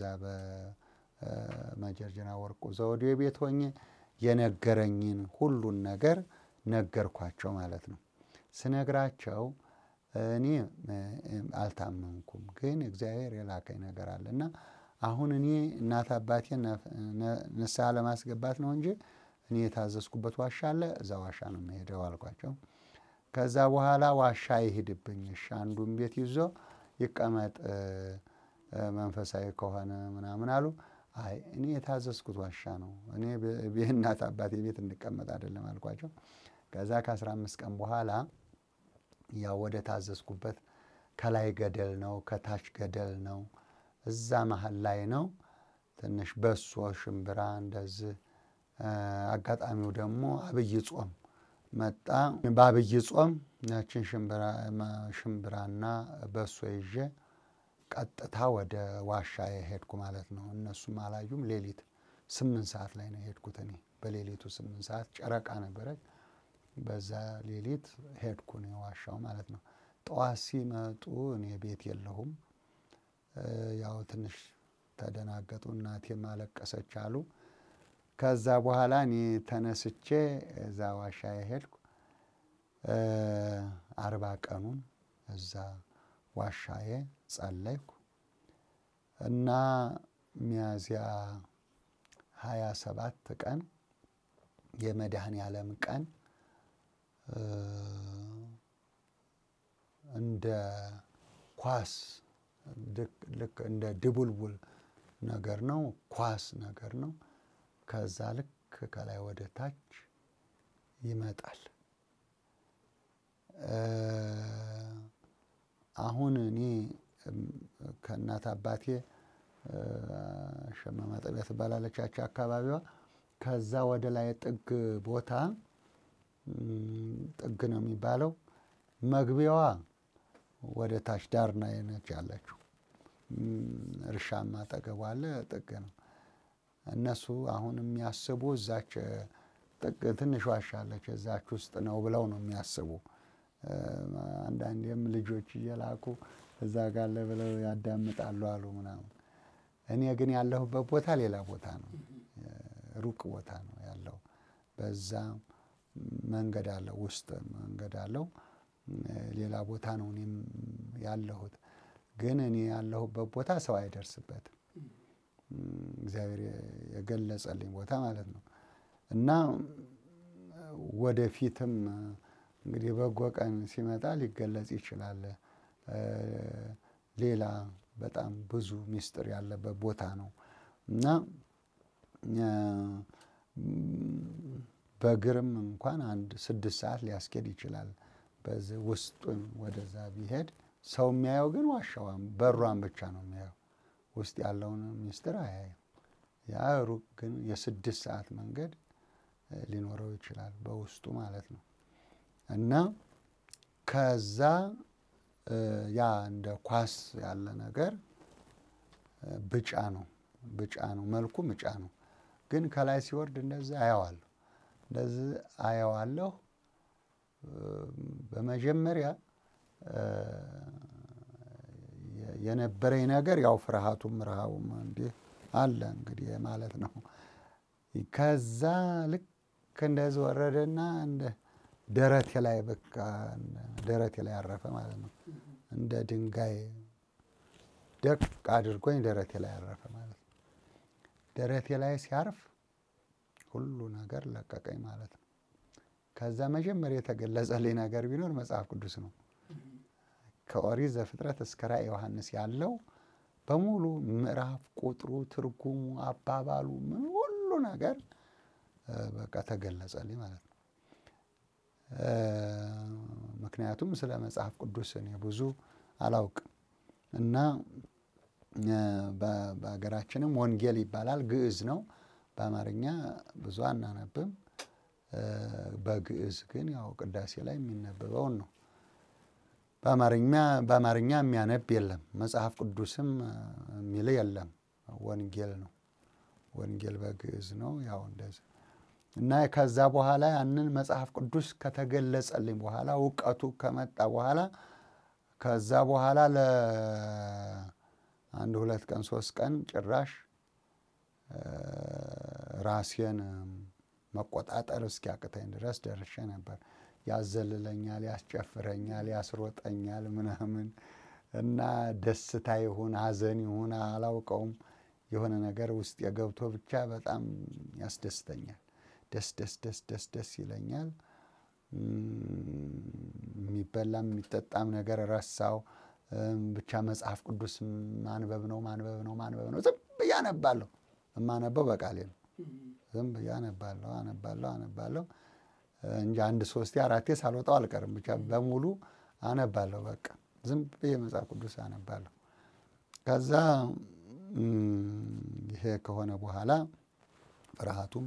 በመጀርጀና ወርቁ ዘውዴ ቤት ሆኜ የነገረኝን ሁሉን ነገር ነገርኳቸው ማለት ነው። ስነግራቸው እኔ አልታመንኩም፣ ግን እግዚአብሔር የላከኝ ነገር አለ እና አሁን እኔ እናት አባቴን ንስሐ ለማስገባት ነው እንጂ እኔ የታዘዝኩበት ዋሻ አለ፣ እዛ ዋሻ ነው የምሄደው አልኳቸው። ከዛ በኋላ ዋሻ ይሂድብኝ፣ እሺ አንዱን ቤት ይዞ ይቀመጥ መንፈሳዊ ከሆነ ምናምን አሉ። አይ እኔ የታዘዝኩት ዋሻ ነው፣ እኔ እናት አባቴ ቤት እንድቀመጥ አይደለም አልኳቸው። ከዛ ከአስራ አምስት ቀን በኋላ ያው ወደ ታዘዝኩበት ከላይ ገደል ነው፣ ከታች ገደል ነው፣ እዛ መሀል ላይ ነው። ትንሽ በሶ ሽምብራ እንደዚህ አጋጣሚው ደግሞ አብይ ጾም መጣ። በአብይ ጾም ያችን ሽምብራና በሶ ይዤ ቀጥታ ወደ ዋሻ የሄድኩ ማለት ነው። እነሱም አላዩም። ሌሊት ስምንት ሰዓት ላይ ነው የሄድኩት እኔ በሌሊቱ ስምንት ሰዓት ጨረቃ ነበረች። በዛ ሌሊት ሄድኩ እኔ ዋሻው ማለት ነው። ጠዋት ሲመጡ እኔ ቤት የለሁም። ያው ትንሽ ተደናገጡ። እናቴም አለቀሰች አሉ። ከዛ በኋላ እኔ ተነስቼ እዛ ዋሻ የሄድኩ አርባ ቀኑን እዛ ዋሻዬ ጸለይኩ እና ሚያዝያ ሀያ ሰባት ቀን የመድኃኔ ዓለም ቀን እንደ ኳስ ልክ እንደ ድቡልቡል ነገር ነው፣ ኳስ ነገር ነው። ከዛ ልክ ከላይ ወደ ታች ይመጣል። አሁን እኔ ከእናት አባቴ ሸማ ማጠቢያ ትባላለቻቸው አካባቢዋ። ከዛ ወደ ላይ ጥግ ቦታ ጥግ ነው የሚባለው። መግቢያዋ ወደ ታች ዳርና ነች ያለችው። እርሻም አጠገቧ አለ፣ ጥግ ነው። እነሱ አሁን የሚያስቡ እዛች ጥግ ትንሽ ዋሻ አለች እዛች ውስጥ ነው ብለው ነው የሚያስቡ። አንዳንዴም ልጆች እየላኩ እዛ ጋለ ብለው ያዳምጣሉ አሉ ምናምን። እኔ ግን ያለሁበት ቦታ ሌላ ቦታ ነው፣ ሩቅ ቦታ ነው ያለው። በዛ መንገድ አለው፣ ውስጥ መንገድ አለው። ሌላ ቦታ ነው እኔም ያለሁት። ግን እኔ ያለሁበት ቦታ ሰው አይደርስበትም። እግዚአብሔር የገለጸልኝ ቦታ ማለት ነው። እና ወደፊትም እንግዲህ በጎ ቀን ሲመጣ ሊገለጽ ይችላል። ሌላ በጣም ብዙ ምስጢር ያለበት ቦታ ነው እና በእግርም እንኳን አንድ ስድስት ሰዓት ሊያስኬድ ይችላል። በዚህ ውስጡን ወደዛ ቢሄድ ሰው የሚያየው ግን ዋሻዋን በሯን ብቻ ነው የሚያየው። ውስጥ ያለውን ምስጢር አያየም። ያ ሩቅ ግን የስድስት ሰዓት መንገድ ሊኖረው ይችላል በውስጡ ማለት ነው። እና ከዛ ያ እንደ ኳስ ያለ ነገር ብጫ ነው ብጫ ነው መልኩ ብጫ ነው። ግን ከላይ ሲወርድ እንደዚህ አየዋለሁ እንደዚህ አየዋለሁ። በመጀመሪያ የነበረኝ ነገር ያው ፍርሃቱም ረሃቡም እንዲህ አለ እንግዲህ ማለት ነው። ከዛ ልክ እንደዚህ ወረደና እንደ ደረቴ ላይ በቃ ደረቴ ላይ አረፈ ማለት ነው። እንደ ድንጋይ ደቅ አድርጎኝ ደረቴ ላይ አረፈ ማለት ነው። ደረቴ ላይ ሲያርፍ ሁሉ ነገር ለቀቀኝ ማለት ነው። ከዛ መጀመሪያ የተገለጸልኝ ነገር ቢኖር መጽሐፍ ቅዱስ ነው። ከኦሪት ዘፍጥረት እስከ ራዕየ ዮሐንስ ያለው በሙሉ ምዕራፍ፣ ቁጥሩ፣ ትርጉሙ፣ አባባሉ ምን ሁሉ ነገር በቃ ተገለጸልኝ ማለት ነው። ምክንያቱም ስለ መጽሐፍ ቅዱስ እኔ ብዙ አላውቅም እና በሀገራችንም ወንጌል ይባላል፣ ግዕዝ ነው። በአማርኛ ብዙ አናነብም። በግዕዝ ግን ያው ቅዳሴ ላይ የሚነበበውን ነው። በአማርኛ የሚያነብ የለም። መጽሐፍ ቅዱስም የሚል የለም። ወንጌል ነው። ወንጌል በግዕዝ ነው። ያው እንደዚህ እና ከዛ በኋላ ያንን መጽሐፍ ቅዱስ ከተገለጸልኝ በኋላ እውቀቱ ከመጣ በኋላ ከዛ በኋላ ለአንድ ሁለት ቀን ሶስት ቀን ጭራሽ ራሴን መቆጣጠር እስኪያቅተኝ ድረስ ደርሼ ነበር። ያዘልለኛል፣ ያስጨፍረኛል፣ ያስሮጠኛል ምናምን እና ደስታ ይሁን ሐዘን ይሁን አላውቀውም የሆነ ነገር ውስጥ የገብቶ ብቻ በጣም ያስደስተኛል። ደስ ደስ ደስ ደስ ደስ ይለኛል። የሚበላም የሚጠጣም ነገር ረሳው። ብቻ መጽሐፍ ቅዱስ ማንበብ ነው ማንበብ ነው ማንበብ ነው። ዝም ብዬ አነባለሁ። የማነበው በቃሌ ነው። ዝም ብዬ አነባለሁ አነባለሁ አነባለሁ እንጂ አንድ ሶስቴ አራቴ ሳልወጣው አልቀርም። ብቻ በሙሉ አነባለሁ። በቃ ዝም ብዬ መጽሐፍ ቅዱስ አነባለሁ። ከዛ ይሄ ከሆነ በኋላ ፍርሃቱም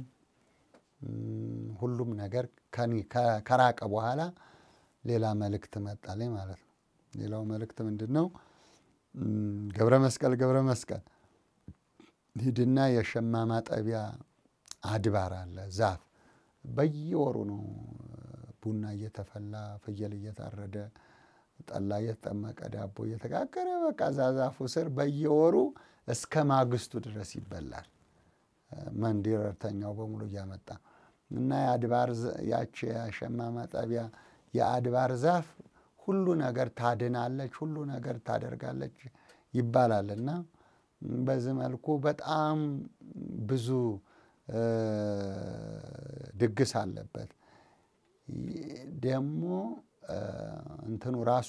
ሁሉም ነገር ከራቀ በኋላ ሌላ መልእክት መጣልኝ ማለት ነው። ሌላው መልእክት ምንድን ነው? ገብረ መስቀል ገብረ መስቀል ሂድና የሸማ ማጠቢያ አድባር አለ ዛፍ በየወሩ ነው ቡና እየተፈላ ፍየል እየታረደ ጠላ እየተጠመቀ ዳቦ እየተጋገረ በቃ እዛ ዛፉ ስር በየወሩ እስከ ማግስቱ ድረስ ይበላል። መንዲረተኛው በሙሉ እያመጣ እና የአድባር ያቺ የሸማ ማጠቢያ የአድባር ዛፍ ሁሉ ነገር ታድናለች፣ ሁሉ ነገር ታደርጋለች ይባላል እና በዚህ መልኩ በጣም ብዙ ድግስ አለበት። ደግሞ እንትኑ ራሱ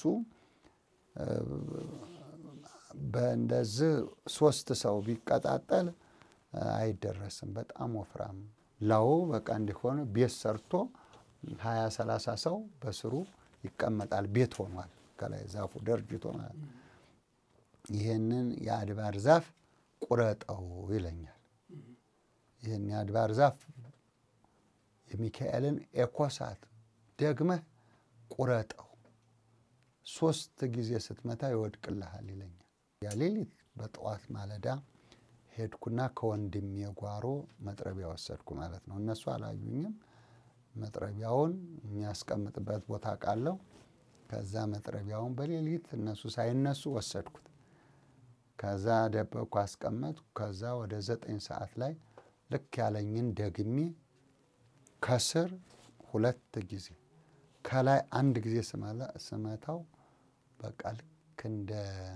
በእንደዚህ ሶስት ሰው ቢቀጣጠል አይደረስም። በጣም ወፍራም ላው በቃ እንዲሆን ቤት ሰርቶ ሀያ ሰላሳ ሰው በስሩ ይቀመጣል። ቤት ሆኗል። ከላይ ዛፉ ደርጅቶ ማለት ነው። ይህንን የአድባር ዛፍ ቁረጠው ይለኛል። ይህን የአድባር ዛፍ የሚካኤልን ኤኮሳት ደግመህ ቁረጠው፣ ሶስት ጊዜ ስትመታ ይወድቅልሃል ይለኛል። ያ ሌሊት በጠዋት ማለዳ ሄድኩና ከወንድሜ ጓሮ መጥረቢያ ወሰድኩ ማለት ነው። እነሱ አላዩኝም። መጥረቢያውን የሚያስቀምጥበት ቦታ ቃለው። ከዛ መጥረቢያውን በሌሊት እነሱ ሳይነሱ ወሰድኩት። ከዛ ደበቅኩ፣ አስቀመጥኩ። ከዛ ወደ ዘጠኝ ሰዓት ላይ ልክ ያለኝን ደግሜ ከስር ሁለት ጊዜ ከላይ አንድ ጊዜ ስመታው በቃ ልክ እንደ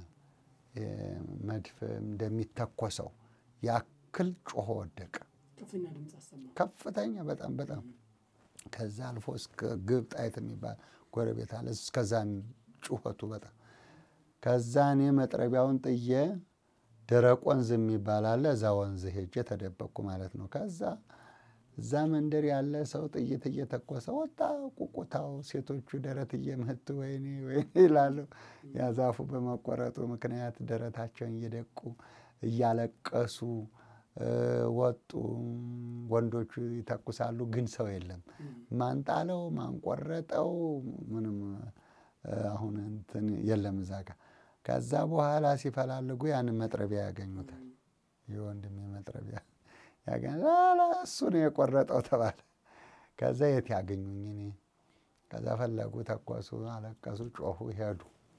መድፍ እንደሚተኮሰው ያክል ጮሆ ወደቀ። ከፍተኛ በጣም በጣም ከዛ አልፎ እስከ ግብ ጣይት የሚባል ጎረቤት አለ። እስከዛ ጩኸቱ በጣም ከዛ እኔ መጥረቢያውን ጥዬ ደረቅ ወንዝ የሚባል አለ። እዛ ወንዝ ሄጄ ተደበቅኩ ማለት ነው። ከዛ እዛ መንደር ያለ ሰው ጥይት እየተኮሰ ወጣ ቁቁታው፣ ሴቶቹ ደረት እየመቱ ወይኔ ወይኔ ይላሉ። ያ ዛፉ በመቆረጡ ምክንያት ደረታቸውን እየደቁ እያለቀሱ ወጡ። ወንዶቹ ይተኩሳሉ፣ ግን ሰው የለም። ማንጣለው ማንቆረጠው ምንም አሁን እንትን የለም እዛ ጋ። ከዛ በኋላ ሲፈላልጉ ያንን መጥረቢያ ያገኙታል። የወንድሜ መጥረቢያ ያገኛል። እሱ ነው የቆረጠው ተባለ። ከዛ የት ያገኙኝ እኔ? ከዛ ፈለጉ፣ ተኮሱ፣ አለቀሱ፣ ጮሁ፣ ሄዱ።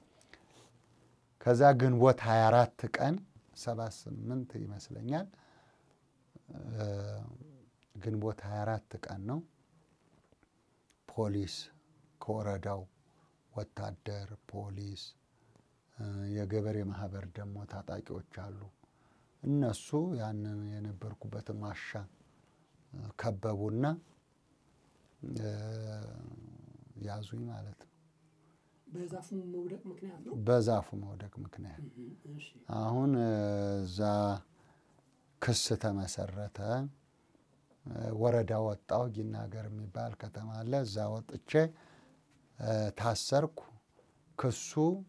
ከዛ ግንቦት 24 ቀን 78 ይመስለኛል ግንቦት 24 ቀን ነው። ፖሊስ ከወረዳው ወታደር፣ ፖሊስ፣ የገበሬ ማህበር ደግሞ ታጣቂዎች አሉ። እነሱ ያንን የነበርኩበትን ዋሻ ከበቡና ያዙኝ ማለት ነው።
በዛፉ መውደቅ ምክንያት ነው።
በዛፉ መውደቅ ምክንያት አሁን እዛ ክስ ተመሰረተ። ወረዳ ወጣው። ጊናገር የሚባል ከተማ አለ። እዛ ወጥቼ ታሰርኩ። ክሱ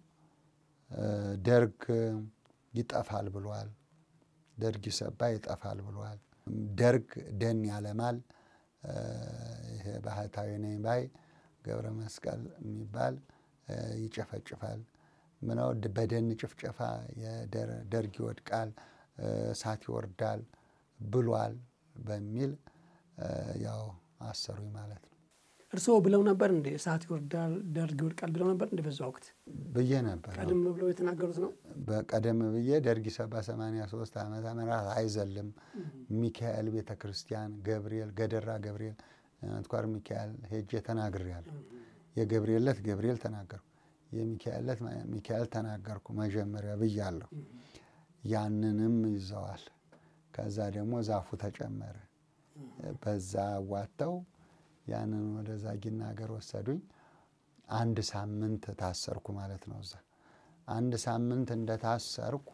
ደርግ ይጠፋል ብሏል። ደርግ ይሰባ ይጠፋል ብሏል። ደርግ ደን ያለማል። ይሄ ባህታዊ ነኝ ባይ ገብረ መስቀል የሚባል ይጨፈጭፋል። ምነው በደን ጭፍጨፋ ደርግ ይወድቃል፣ እሳት ይወርዳል፣ ብሏል በሚል ያው አሰሩኝ ማለት ነው።
እርስዎ ብለው ነበር እንዴ እሳት ይወርዳል ደርግ ይወድቃል ብለው ነበር እንዴ? በዛ ወቅት
ብዬ ነበር።
ቀደም ብለው የተናገሩት ነው።
በቀደም ብዬ ደርግ ሰባ ሰማንያ ሶስት ዓመተ ምህረት አይዘልም ሚካኤል ቤተ ክርስቲያን ገብርኤል ገደራ ገብርኤል አንትኳር ሚካኤል ሄጄ ተናግሬያለሁ። የገብርኤል ዕለት ገብርኤል ተናገርኩ፣ የሚካኤል ዕለት ሚካኤል ተናገርኩ መጀመሪያ ብያለሁ። ያንንም ይዘዋል። ከዛ ደግሞ ዛፉ ተጨመረ። በዛ አዋጥተው ያንን ወደ ዛጊና ሀገር ወሰዱኝ። አንድ ሳምንት ታሰርኩ ማለት ነው። እዛ አንድ ሳምንት እንደታሰርኩ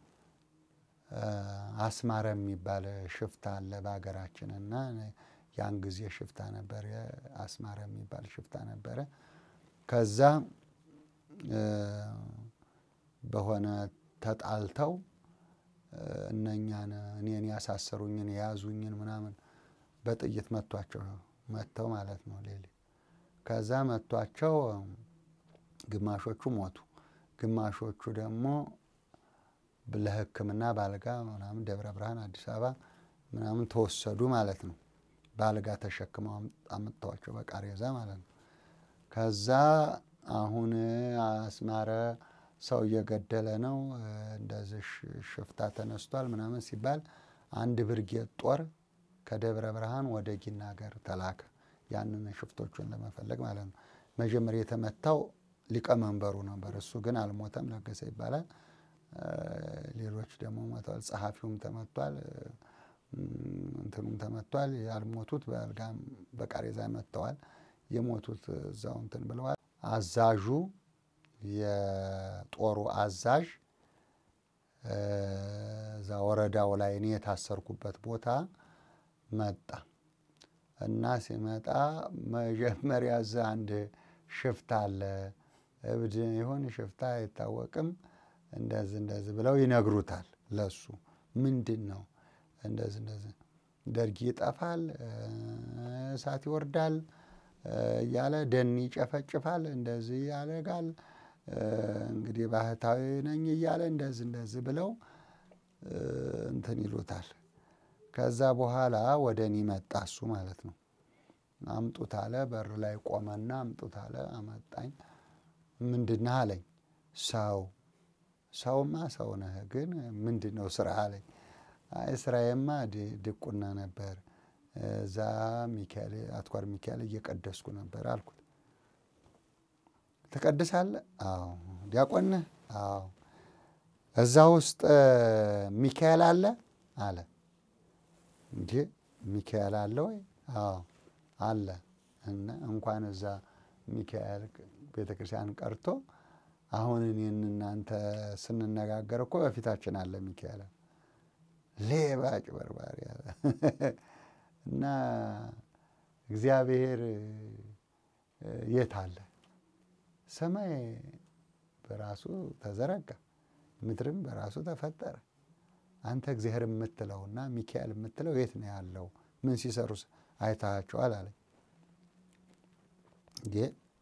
አስማረ የሚባል ሽፍታ አለ በሀገራችን እና ያን ጊዜ ሽፍታ ነበረ፣ አስማረ የሚባል ሽፍታ ነበረ። ከዛ በሆነ ተጣልተው እነኛን እኔን ያሳሰሩኝን የያዙኝን ምናምን በጥይት መቷቸው መጥተው ማለት ነው ሌሊ ከዛ መቷቸው ግማሾቹ ሞቱ፣ ግማሾቹ ደግሞ ለሕክምና ባልጋ ምናምን ደብረ ብርሃን አዲስ አበባ ምናምን ተወሰዱ ማለት ነው። ባልጋ ተሸክመው አምጥተዋቸው በቃሬዛ ማለት ነው። ከዛ አሁን አስማረ ሰው እየገደለ ነው እንደዚህ ሽፍታ ተነስቷል ምናምን ሲባል አንድ ብርጌድ ጦር ከደብረ ብርሃን ወደ ጊና ሀገር ተላከ። ያንን ሽፍቶቹን ለመፈለግ ማለት ነው። መጀመሪያ የተመታው ሊቀመንበሩ ነበር። እሱ ግን አልሞተም፣ ለገሰ ይባላል። ሌሎች ደግሞ ሞተዋል። ጸሐፊውም ተመቷል፣ እንትኑም ተመቷል። ያልሞቱት በአልጋም በቃሬዛ መጥተዋል። የሞቱት እዛው እንትን ብለዋል። አዛዡ የጦሩ አዛዥ እዛ ወረዳው ላይ እኔ የታሰርኩበት ቦታ መጣ እና ሲመጣ መጀመሪያ እዛ አንድ ሽፍታ አለ፣ እብድ ይሁን ሽፍታ አይታወቅም፣ እንደዚህ እንደዚህ ብለው ይነግሩታል። ለሱ ምንድን ነው እንደዚህ እንደዚህ ደርግ ይጠፋል፣ እሳት ይወርዳል እያለ ደን ይጨፈጭፋል፣ እንደዚህ ያደርጋል፣ እንግዲህ ባህታዊ ነኝ እያለ እንደዚህ እንደዚህ ብለው እንትን ይሉታል። ከዛ በኋላ ወደ እኔ መጣ እሱ ማለት ነው። አምጡት አለ። በር ላይ ቆመና አምጡት አለ። አመጣኝ። ምንድን ነህ አለኝ። ሰው ሰውማ ሰው ነህ፣ ግን ምንድን ነው ስራ አለኝ። አይ ስራዬማ ድቁና ነበር፣ እዛ ሚካኤል አትኳር ሚካኤል እየቀደስኩ ነበር አልኩት። ትቀድሳለህ? አዎ። ዲያቆን ነህ? አዎ። እዛ ውስጥ ሚካኤል አለ አለ እንጂ ሚካኤል አለ ወይ? አዎ አለ። እና እንኳን እዛ ሚካኤል ቤተ ክርስቲያን ቀርቶ አሁን እኔን እናንተ ስንነጋገር እኮ በፊታችን አለ ሚካኤል። ሌባ አጭበርባሪ አለ እና እግዚአብሔር የት አለ? ሰማይ በራሱ ተዘረጋ፣ ምድርም በራሱ ተፈጠረ። አንተ እግዚአብሔር የምትለውና ሚካኤል የምትለው የት ነው ያለው? ምን ሲሰሩ አይታቸዋል አለኝ። እንዴ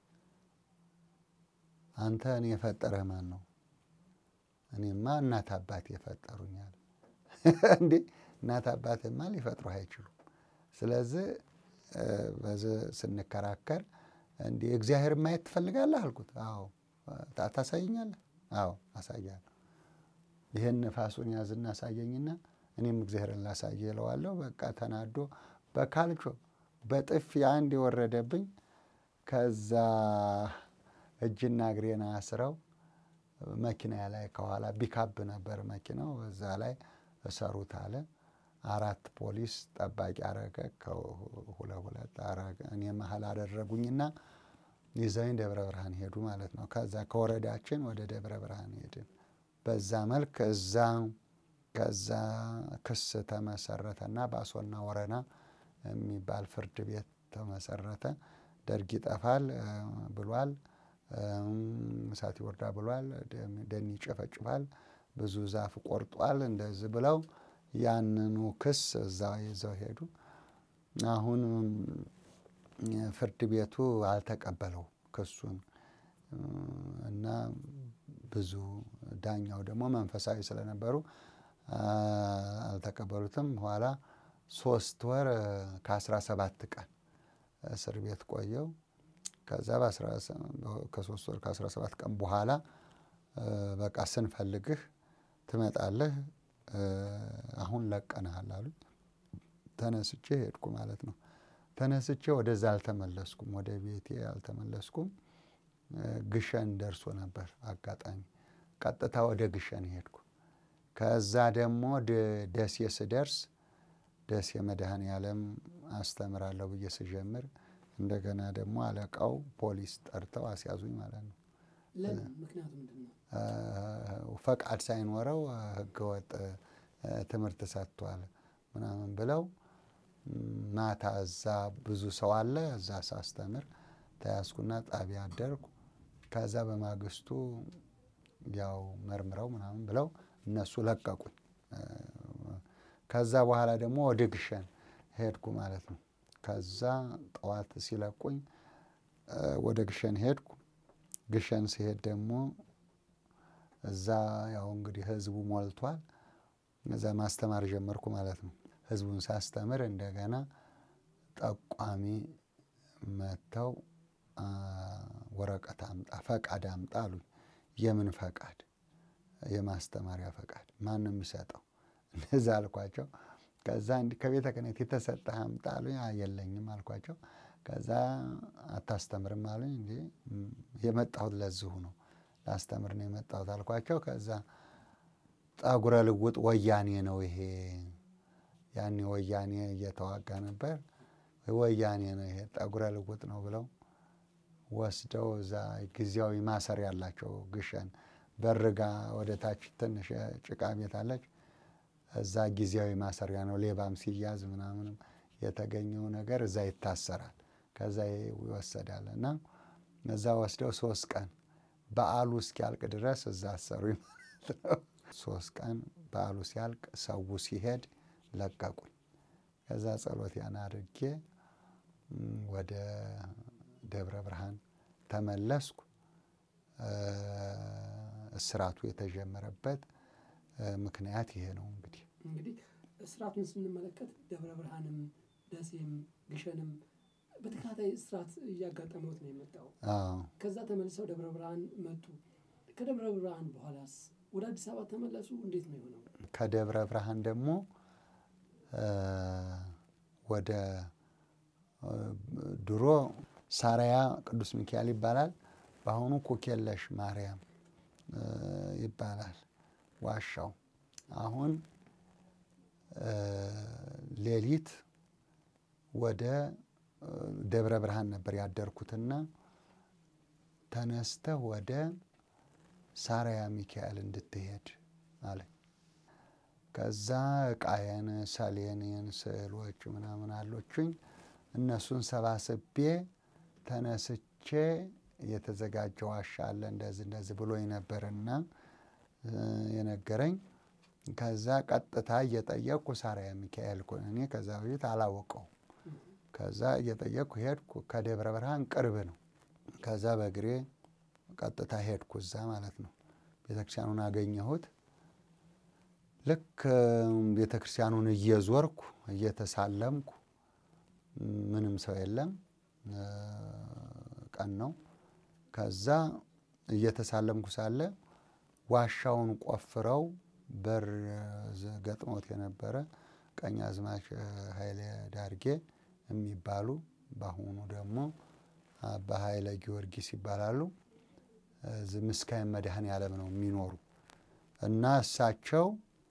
አንተ እኔ የፈጠረህ ማን ነው? እኔማ እናት አባት የፈጠሩኛል። እንዴ እናት አባትማ ሊፈጥሩህ አይችሉም። ስለዚህ በዚህ ስንከራከር እንዲ እግዚአብሔር ማየት ትፈልጋለህ አልኩት። አዎ ታሳየኛለህ? አዎ አሳያለሁ። ይህን ነፋሱን ያዝና አሳየኝና እኔም እግዚአብሔርን ላሳየ እለዋለሁ። በቃ ተናዶ በካልቾ በጥፊ አንድ የወረደብኝ ከዛ እጅና እግሬን አስረው መኪና ላይ ከኋላ ቢካብ ነበር መኪናው፣ በዛ ላይ እሰሩት አለ። አራት ፖሊስ ጠባቂ አረገ፣ ከሁለት ሁለት አረገ። እኔ መሀል አደረጉኝና ይዘኝ ደብረ ብርሃን ሄዱ ማለት ነው። ከዛ ከወረዳችን ወደ ደብረ ብርሃን ሄድን። በዛ መልክ እዛ ከዛ ክስ ተመሰረተና በአሶና ወረና የሚባል ፍርድ ቤት ተመሰረተ። ደርግ ይጠፋል ብሏል፣ እሳት ይወርዳ ብሏል፣ ደን ይጨፈጭፋል፣ ብዙ ዛፍ ቆርጧል፣ እንደዚህ ብለው ያንኑ ክስ እዛ ይዘው ሄዱ። አሁን ፍርድ ቤቱ አልተቀበለው ክሱን እና ብዙ ዳኛው ደግሞ መንፈሳዊ ስለነበሩ አልተቀበሉትም። በኋላ ሶስት ወር ከአስራ ሰባት ቀን እስር ቤት ቆየው። ከዛ ከሶስት ወር ከአስራ ሰባት ቀን በኋላ በቃ ስንፈልግህ ትመጣለህ፣ አሁን ለቀንሃል አሉኝ። ተነስቼ ሄድኩ ማለት ነው። ተነስቼ ወደዛ አልተመለስኩም፣ ወደ ቤቴ አልተመለስኩም። ግሸን ደርሶ ነበር አጋጣሚ። ቀጥታ ወደ ግሸን ሄድኩ። ከዛ ደግሞ ደሴ ስደርስ ደሴ መድኃኔ ዓለም አስተምራለሁ ብዬ ስጀምር እንደገና ደግሞ አለቃው ፖሊስ ጠርተው አስያዙኝ ማለት ነው።
ምክንያቱ ምንድን ነው?
ፈቃድ ሳይኖረው ህገወጥ ትምህርት ሰጥቷል ምናምን ብለው ማታ እዛ ብዙ ሰው አለ። እዛ ሳስተምር ተያዝኩና ጣቢያ አደርኩ። ከዛ በማግስቱ ያው መርምረው ምናምን ብለው እነሱ ለቀቁኝ። ከዛ በኋላ ደግሞ ወደ ግሸን ሄድኩ ማለት ነው። ከዛ ጠዋት ሲለቁኝ ወደ ግሸን ሄድኩ። ግሸን ሲሄድ ደግሞ እዛ ያው እንግዲህ ህዝቡ ሞልቷል። እዛ ማስተማር ጀመርኩ ማለት ነው። ህዝቡን ሳስተምር እንደገና ጠቋሚ መጥተው ወረቀት አምጣ፣ ፈቃድ አምጣ አሉኝ። የምን ፈቃድ? የማስተማሪያ ፈቃድ። ማን ነው የሚሰጠው? እንደዛ አልኳቸው። ከዛ እንዲህ ከቤተ ክህነት የተሰጠህ አምጣ አሉኝ። የለኝም አልኳቸው። ከዛ አታስተምርም አሉኝ። እንዲ የመጣሁት ለዚሁ ነው ላስተምር ነው የመጣሁት አልኳቸው። ከዛ ጠጉረ ልውጥ ወያኔ ነው ይሄ ያኔ ወያኔ እየተዋጋ ነበር። ወያኔ ነው ይሄ ጠጉረ ልውጥ ነው ብለው ወስደው እዛ ጊዜያዊ ማሰር ያላቸው ግሸን በርጋ ወደ ታች ትንሽ ጭቃ ቤት አለች። እዛ ጊዜያዊ ማሰሪያ ነው። ሌባም ሲያዝ ምናምንም የተገኘው ነገር እዛ ይታሰራል። ከዛ ይወሰዳል እና እዛ ወስደው ሶስት ቀን በዓሉ እስኪያልቅ ድረስ እዛ አሰሩኝ ማለት ነው። ሶስት ቀን በዓሉ ሲያልቅ ሰው ሲሄድ ለቀቁኝ። ከዛ ጸሎት ያን አድርጌ ወደ ደብረ ብርሃን ተመለስኩ። እስራቱ የተጀመረበት ምክንያት ይሄ ነው። እንግዲህ
እንግዲህ እስራቱን ስንመለከት ደብረ ብርሃንም ደሴም ግሸንም በተከታታይ እስራት እያጋጠመውት ነው የመጣው። ከዛ ተመልሰው ደብረ ብርሃን መጡ። ከደብረ ብርሃን በኋላስ ወደ አዲስ አበባ ተመለሱ። እንዴት ነው የሆነው?
ከደብረ ብርሃን ደግሞ ወደ ድሮ ሳሪያ ቅዱስ ሚካኤል ይባላል። በአሁኑ ኩኬለሽ ማርያም ይባላል ዋሻው። አሁን ሌሊት ወደ ደብረ ብርሃን ነበር ያደርኩትና ተነስተህ ወደ ሳሪያ ሚካኤል እንድትሄድ አለኝ። ከዛ ዕቃዬን፣ ሰሌኔን፣ ስዕሎች ምናምን አሎችኝ እነሱን ሰባስቤ ተነስቼ የተዘጋጀ ዋሻ አለ እንደዚህ እንደዚህ ብሎኝ ነበርና የነገረኝ። ከዛ ቀጥታ እየጠየቅኩ ሳሪያ ሚካኤል እኔ ከዛ በፊት አላወቀው። ከዛ እየጠየቅኩ ሄድኩ። ከደብረ ብርሃን ቅርብ ነው። ከዛ በእግሬ ቀጥታ ሄድኩ እዛ ማለት ነው። ቤተክርስቲያኑን አገኘሁት። ልክ ቤተክርስቲያኑን እየዞርኩ እየተሳለምኩ ምንም ሰው የለም፣ ቀን ነው። ከዛ እየተሳለምኩ ሳለ ዋሻውን ቆፍረው በር ገጥሞት የነበረ ቀኛዝማች ኃይሌ ዳርጌ የሚባሉ በአሁኑ ደግሞ አባ ኃይለ ጊዮርጊስ ይባላሉ። ምስካየ መድኃኔ ዓለም ነው የሚኖሩ እና እሳቸው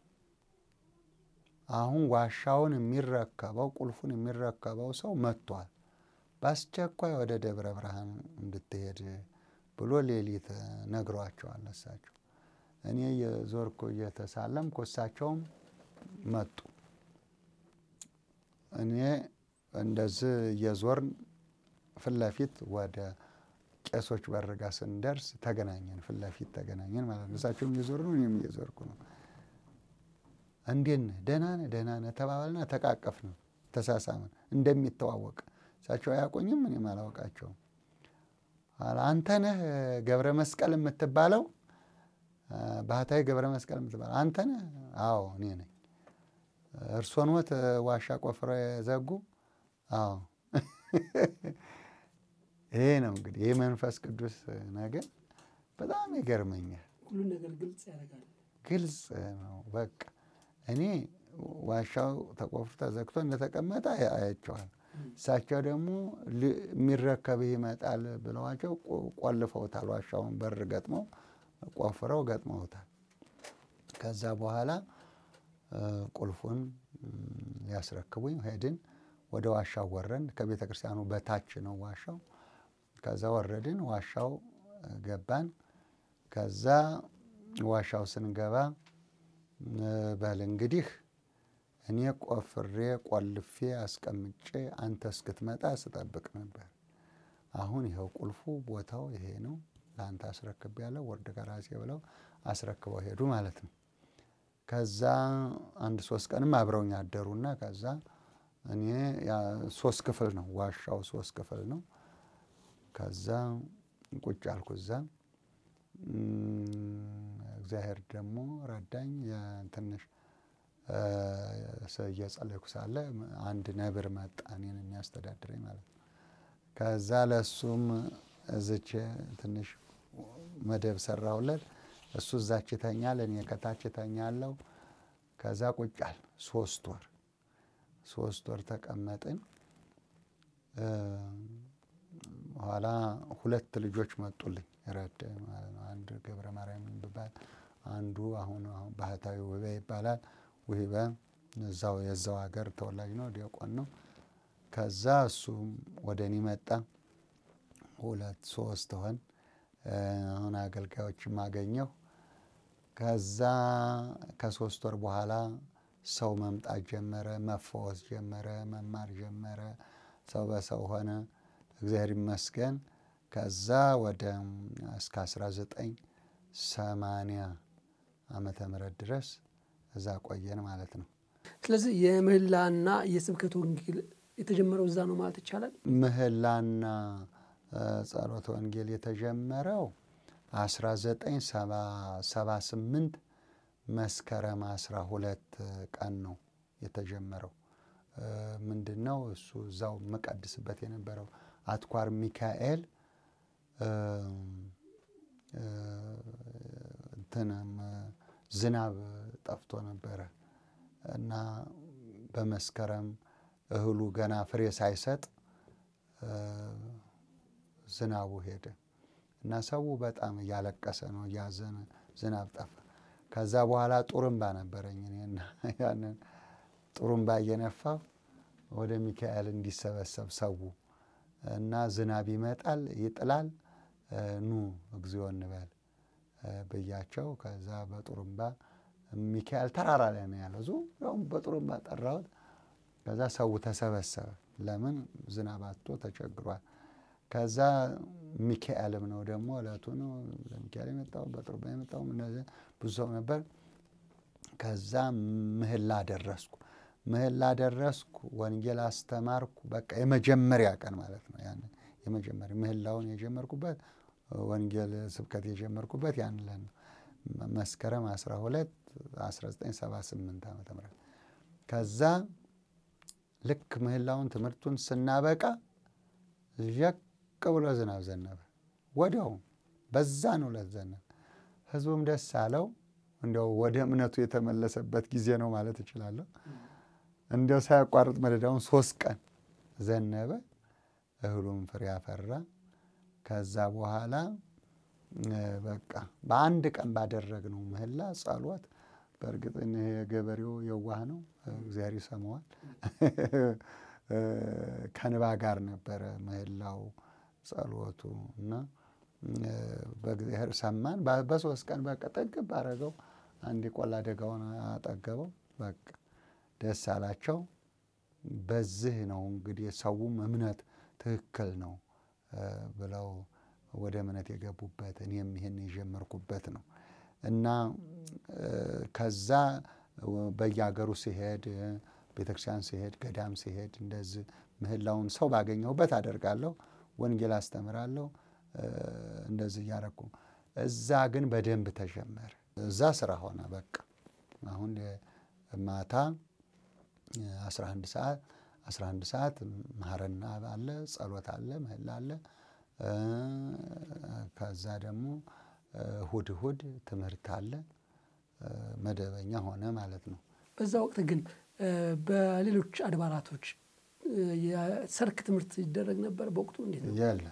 አሁን ዋሻውን የሚረከበው ቁልፉን የሚረከበው ሰው መጥቷል፣ በአስቸኳይ ወደ ደብረ ብርሃን እንድትሄድ ብሎ ሌሊት ነግሯቸዋል። እሳቸው እኔ የዞርኩ እየተሳለምኩ እሳቸውም መጡ። እኔ እንደዚህ እየዞርን ፊት ለፊት ወደ ቄሶች በርጋ ስንደርስ ተገናኘን። ፊት ለፊት ተገናኘን ማለት ነው። እሳቸውም እየዞሩ ነው፣ እኔም እየዞርኩ ነው። እንዴት ነህ? ደህና ነህ? ደህና ነህ ተባባልና ተቃቀፍን፣ ተሳሳምን እንደሚተዋወቅ። እሳቸው አያውቁኝም፣ እኔም አላውቃቸውም። አንተ ነህ ገብረ መስቀል የምትባለው ባህታዊ ገብረ መስቀል የምትባል አንተ ነህ? አዎ እኔ ነኝ። እርስዎ ኖት ዋሻ ቆፍረው የዘጉ? አዎ። ይሄ ነው እንግዲህ ይህ መንፈስ ቅዱስ ነገር በጣም ይገርመኛል።
ሁሉ ነገር ግልጽ ያደርጋል።
ግልጽ ነው። በቃ እኔ ዋሻው ተቆፍሮ ተዘግቶ እንደተቀመጠ አያቸዋል። እሳቸው ደግሞ የሚረከብህ ይመጣል ብለዋቸው ቆልፈውታል። ዋሻውን በር ገጥመው ቆፍረው ገጥመውታል። ከዛ በኋላ ቁልፉን ሊያስረክቡኝ ሄድን። ወደ ዋሻው ወረን። ከቤተ ክርስቲያኑ በታች ነው ዋሻው። ከዛ ወረድን። ዋሻው ገባን። ከዛ ዋሻው ስንገባ በል እንግዲህ እኔ ቆፍሬ ቆልፌ አስቀምጬ አንተ እስክትመጣ ስጠብቅ ነበር። አሁን ይኸው ቁልፉ ቦታው ይሄ ነው፣ ለአንተ አስረክብ ያለው ወርድ ከራሴ ብለው አስረክበው ሄዱ ማለት ነው። ከዛ አንድ ሶስት ቀንም አብረውኝ አደሩና ከዛ እኔ ሶስት ክፍል ነው ዋሻው ሶስት ክፍል ነው። ከዛ ቁጭ አልኩ እዛ እግዚአብሔር ደግሞ ረዳኝ። ትንሽ እየጸለይኩ ሳለ አንድ ነብር መጣ እኔን የሚያስተዳድረኝ ማለት ነው። ከዛ ለእሱም እዝቼ ትንሽ መደብ ሰራሁለት። እሱ እዛች ይተኛል፣ እኔ ከታች እተኛለሁ። ከዛ ቁጫል ሶስት ወር ሶስት ወር ተቀመጥን። በኋላ ሁለት ልጆች መጡልኝ ረድ ማለት ነው። አንድ ገብረ ማርያም የሚባል አንዱ አሁን አሁን ባህታዊ ውህበ ይባላል። ውህበ እዛው የዛው ሀገር ተወላጅ ነው፣ ዲያቆን ነው። ከዛ እሱም ወደ እኔ መጣ። ሁለት ሶስት ሆን አሁን አገልጋዮችም አገኘሁ። ከዛ ከሶስት ወር በኋላ ሰው መምጣት ጀመረ፣ መፈወስ ጀመረ፣ መማር ጀመረ። ሰው በሰው ሆነ። እግዚአብሔር ይመስገን። ከዛ ወደ እስከ 1980 ዓመተ ምህረት ድረስ እዛ ቆየን ማለት ነው።
ስለዚህ የምህላና የስብከት ወንጌል የተጀመረው እዛ ነው ማለት ይቻላል።
ምህላና ጸሎተ ወንጌል የተጀመረው 1978 መስከረም 12 ቀን ነው የተጀመረው። ምንድን ነው እሱ እዛው መቀድስበት የነበረው አትኳር ሚካኤል እንትንም ዝናብ ጠፍቶ ነበረ እና በመስከረም እህሉ ገና ፍሬ ሳይሰጥ ዝናቡ ሄደ እና ሰው በጣም እያለቀሰ ነው፣ እያዘነ ዝናብ ጠፋ። ከዛ በኋላ ጡርምባ ነበረኝ እኔና ያንን ጡሩምባ እየነፋው ወደ ሚካኤል እንዲሰበሰብ ሰው እና ዝናብ ይመጣል ይጥላል፣ ኑ እግዚኦ እንበል ብያቸው። ከዛ በጡሩምባ ሚካኤል ተራራ ላይ ነው ያለው። ዙሪያውም በጡሩምባ ጠራሁት። ከዛ ሰው ተሰበሰበ። ለምን ዝናብ አጥቶ ተቸግሯል። ከዛ ሚካኤልም ነው ደግሞ እለቱ ነው ለሚካኤል የመጣው በጡሩምባ የመጣው እነዚህ ብዙ ሰው ነበር። ከዛ ምህላ ደረስኩ ምህላ ደረስኩ። ወንጌል አስተማርኩ። በቃ የመጀመሪያ ቀን ማለት ነው። ያን የመጀመሪያ ምህላውን የጀመርኩበት ወንጌል ስብከት የጀመርኩበት ያን ለን መስከረም 12 1978 ዓ ም ከዛ ልክ ምህላውን ትምህርቱን ስናበቃ ዠቅ ብሎ ዝናብ ዘነበ። ወዲያው በዛን ዕለት ዘነበ። ህዝቡም ደስ አለው። እንዲያው ወደ እምነቱ የተመለሰበት ጊዜ ነው ማለት እችላለሁ። እንዲያው ሳያቋርጥ መደዳውን ሶስት ቀን ዘነበ። እህሉም ፍሬ አፈራ። ከዛ በኋላ በቃ በአንድ ቀን ባደረግነው ምህላ ጸሎት፣ በእርግጥ ይሄ ገበሬው የዋህ ነው፣ እግዚአብሔር ይሰማዋል። ከንባ ጋር ነበረ ምህላው ጸሎቱ እና በእግዚአብሔር ሰማን። በሶስት ቀን በቃ ጠግብ አረገው። አንድ ቆላ ደጋውን አጠገበው። በቃ ደስ አላቸው። በዚህ ነው እንግዲህ ሰውም እምነት ትክክል ነው ብለው ወደ እምነት የገቡበት እኔም ይህን የጀመርኩበት ነው እና ከዛ በየሀገሩ ሲሄድ ቤተክርስቲያን ሲሄድ ገዳም ሲሄድ እንደዚህ ምህላውን ሰው ባገኘሁበት አደርጋለሁ። ወንጌል አስተምራለሁ። እንደዚህ እያረኩ እዛ ግን በደንብ ተጀመረ። እዛ ስራ ሆነ በቃ አሁን ማታ 11 ሰዓት 11 ሰዓት ማህረና አለ፣ ጸሎት አለ፣ ምህላ አለ። ከዛ ደግሞ እሁድ እሁድ ትምህርት አለ። መደበኛ ሆነ ማለት ነው።
በዛ ወቅት ግን በሌሎች አድባራቶች የሰርክ ትምህርት ይደረግ ነበር በወቅቱ እንዴት ነው?
የለም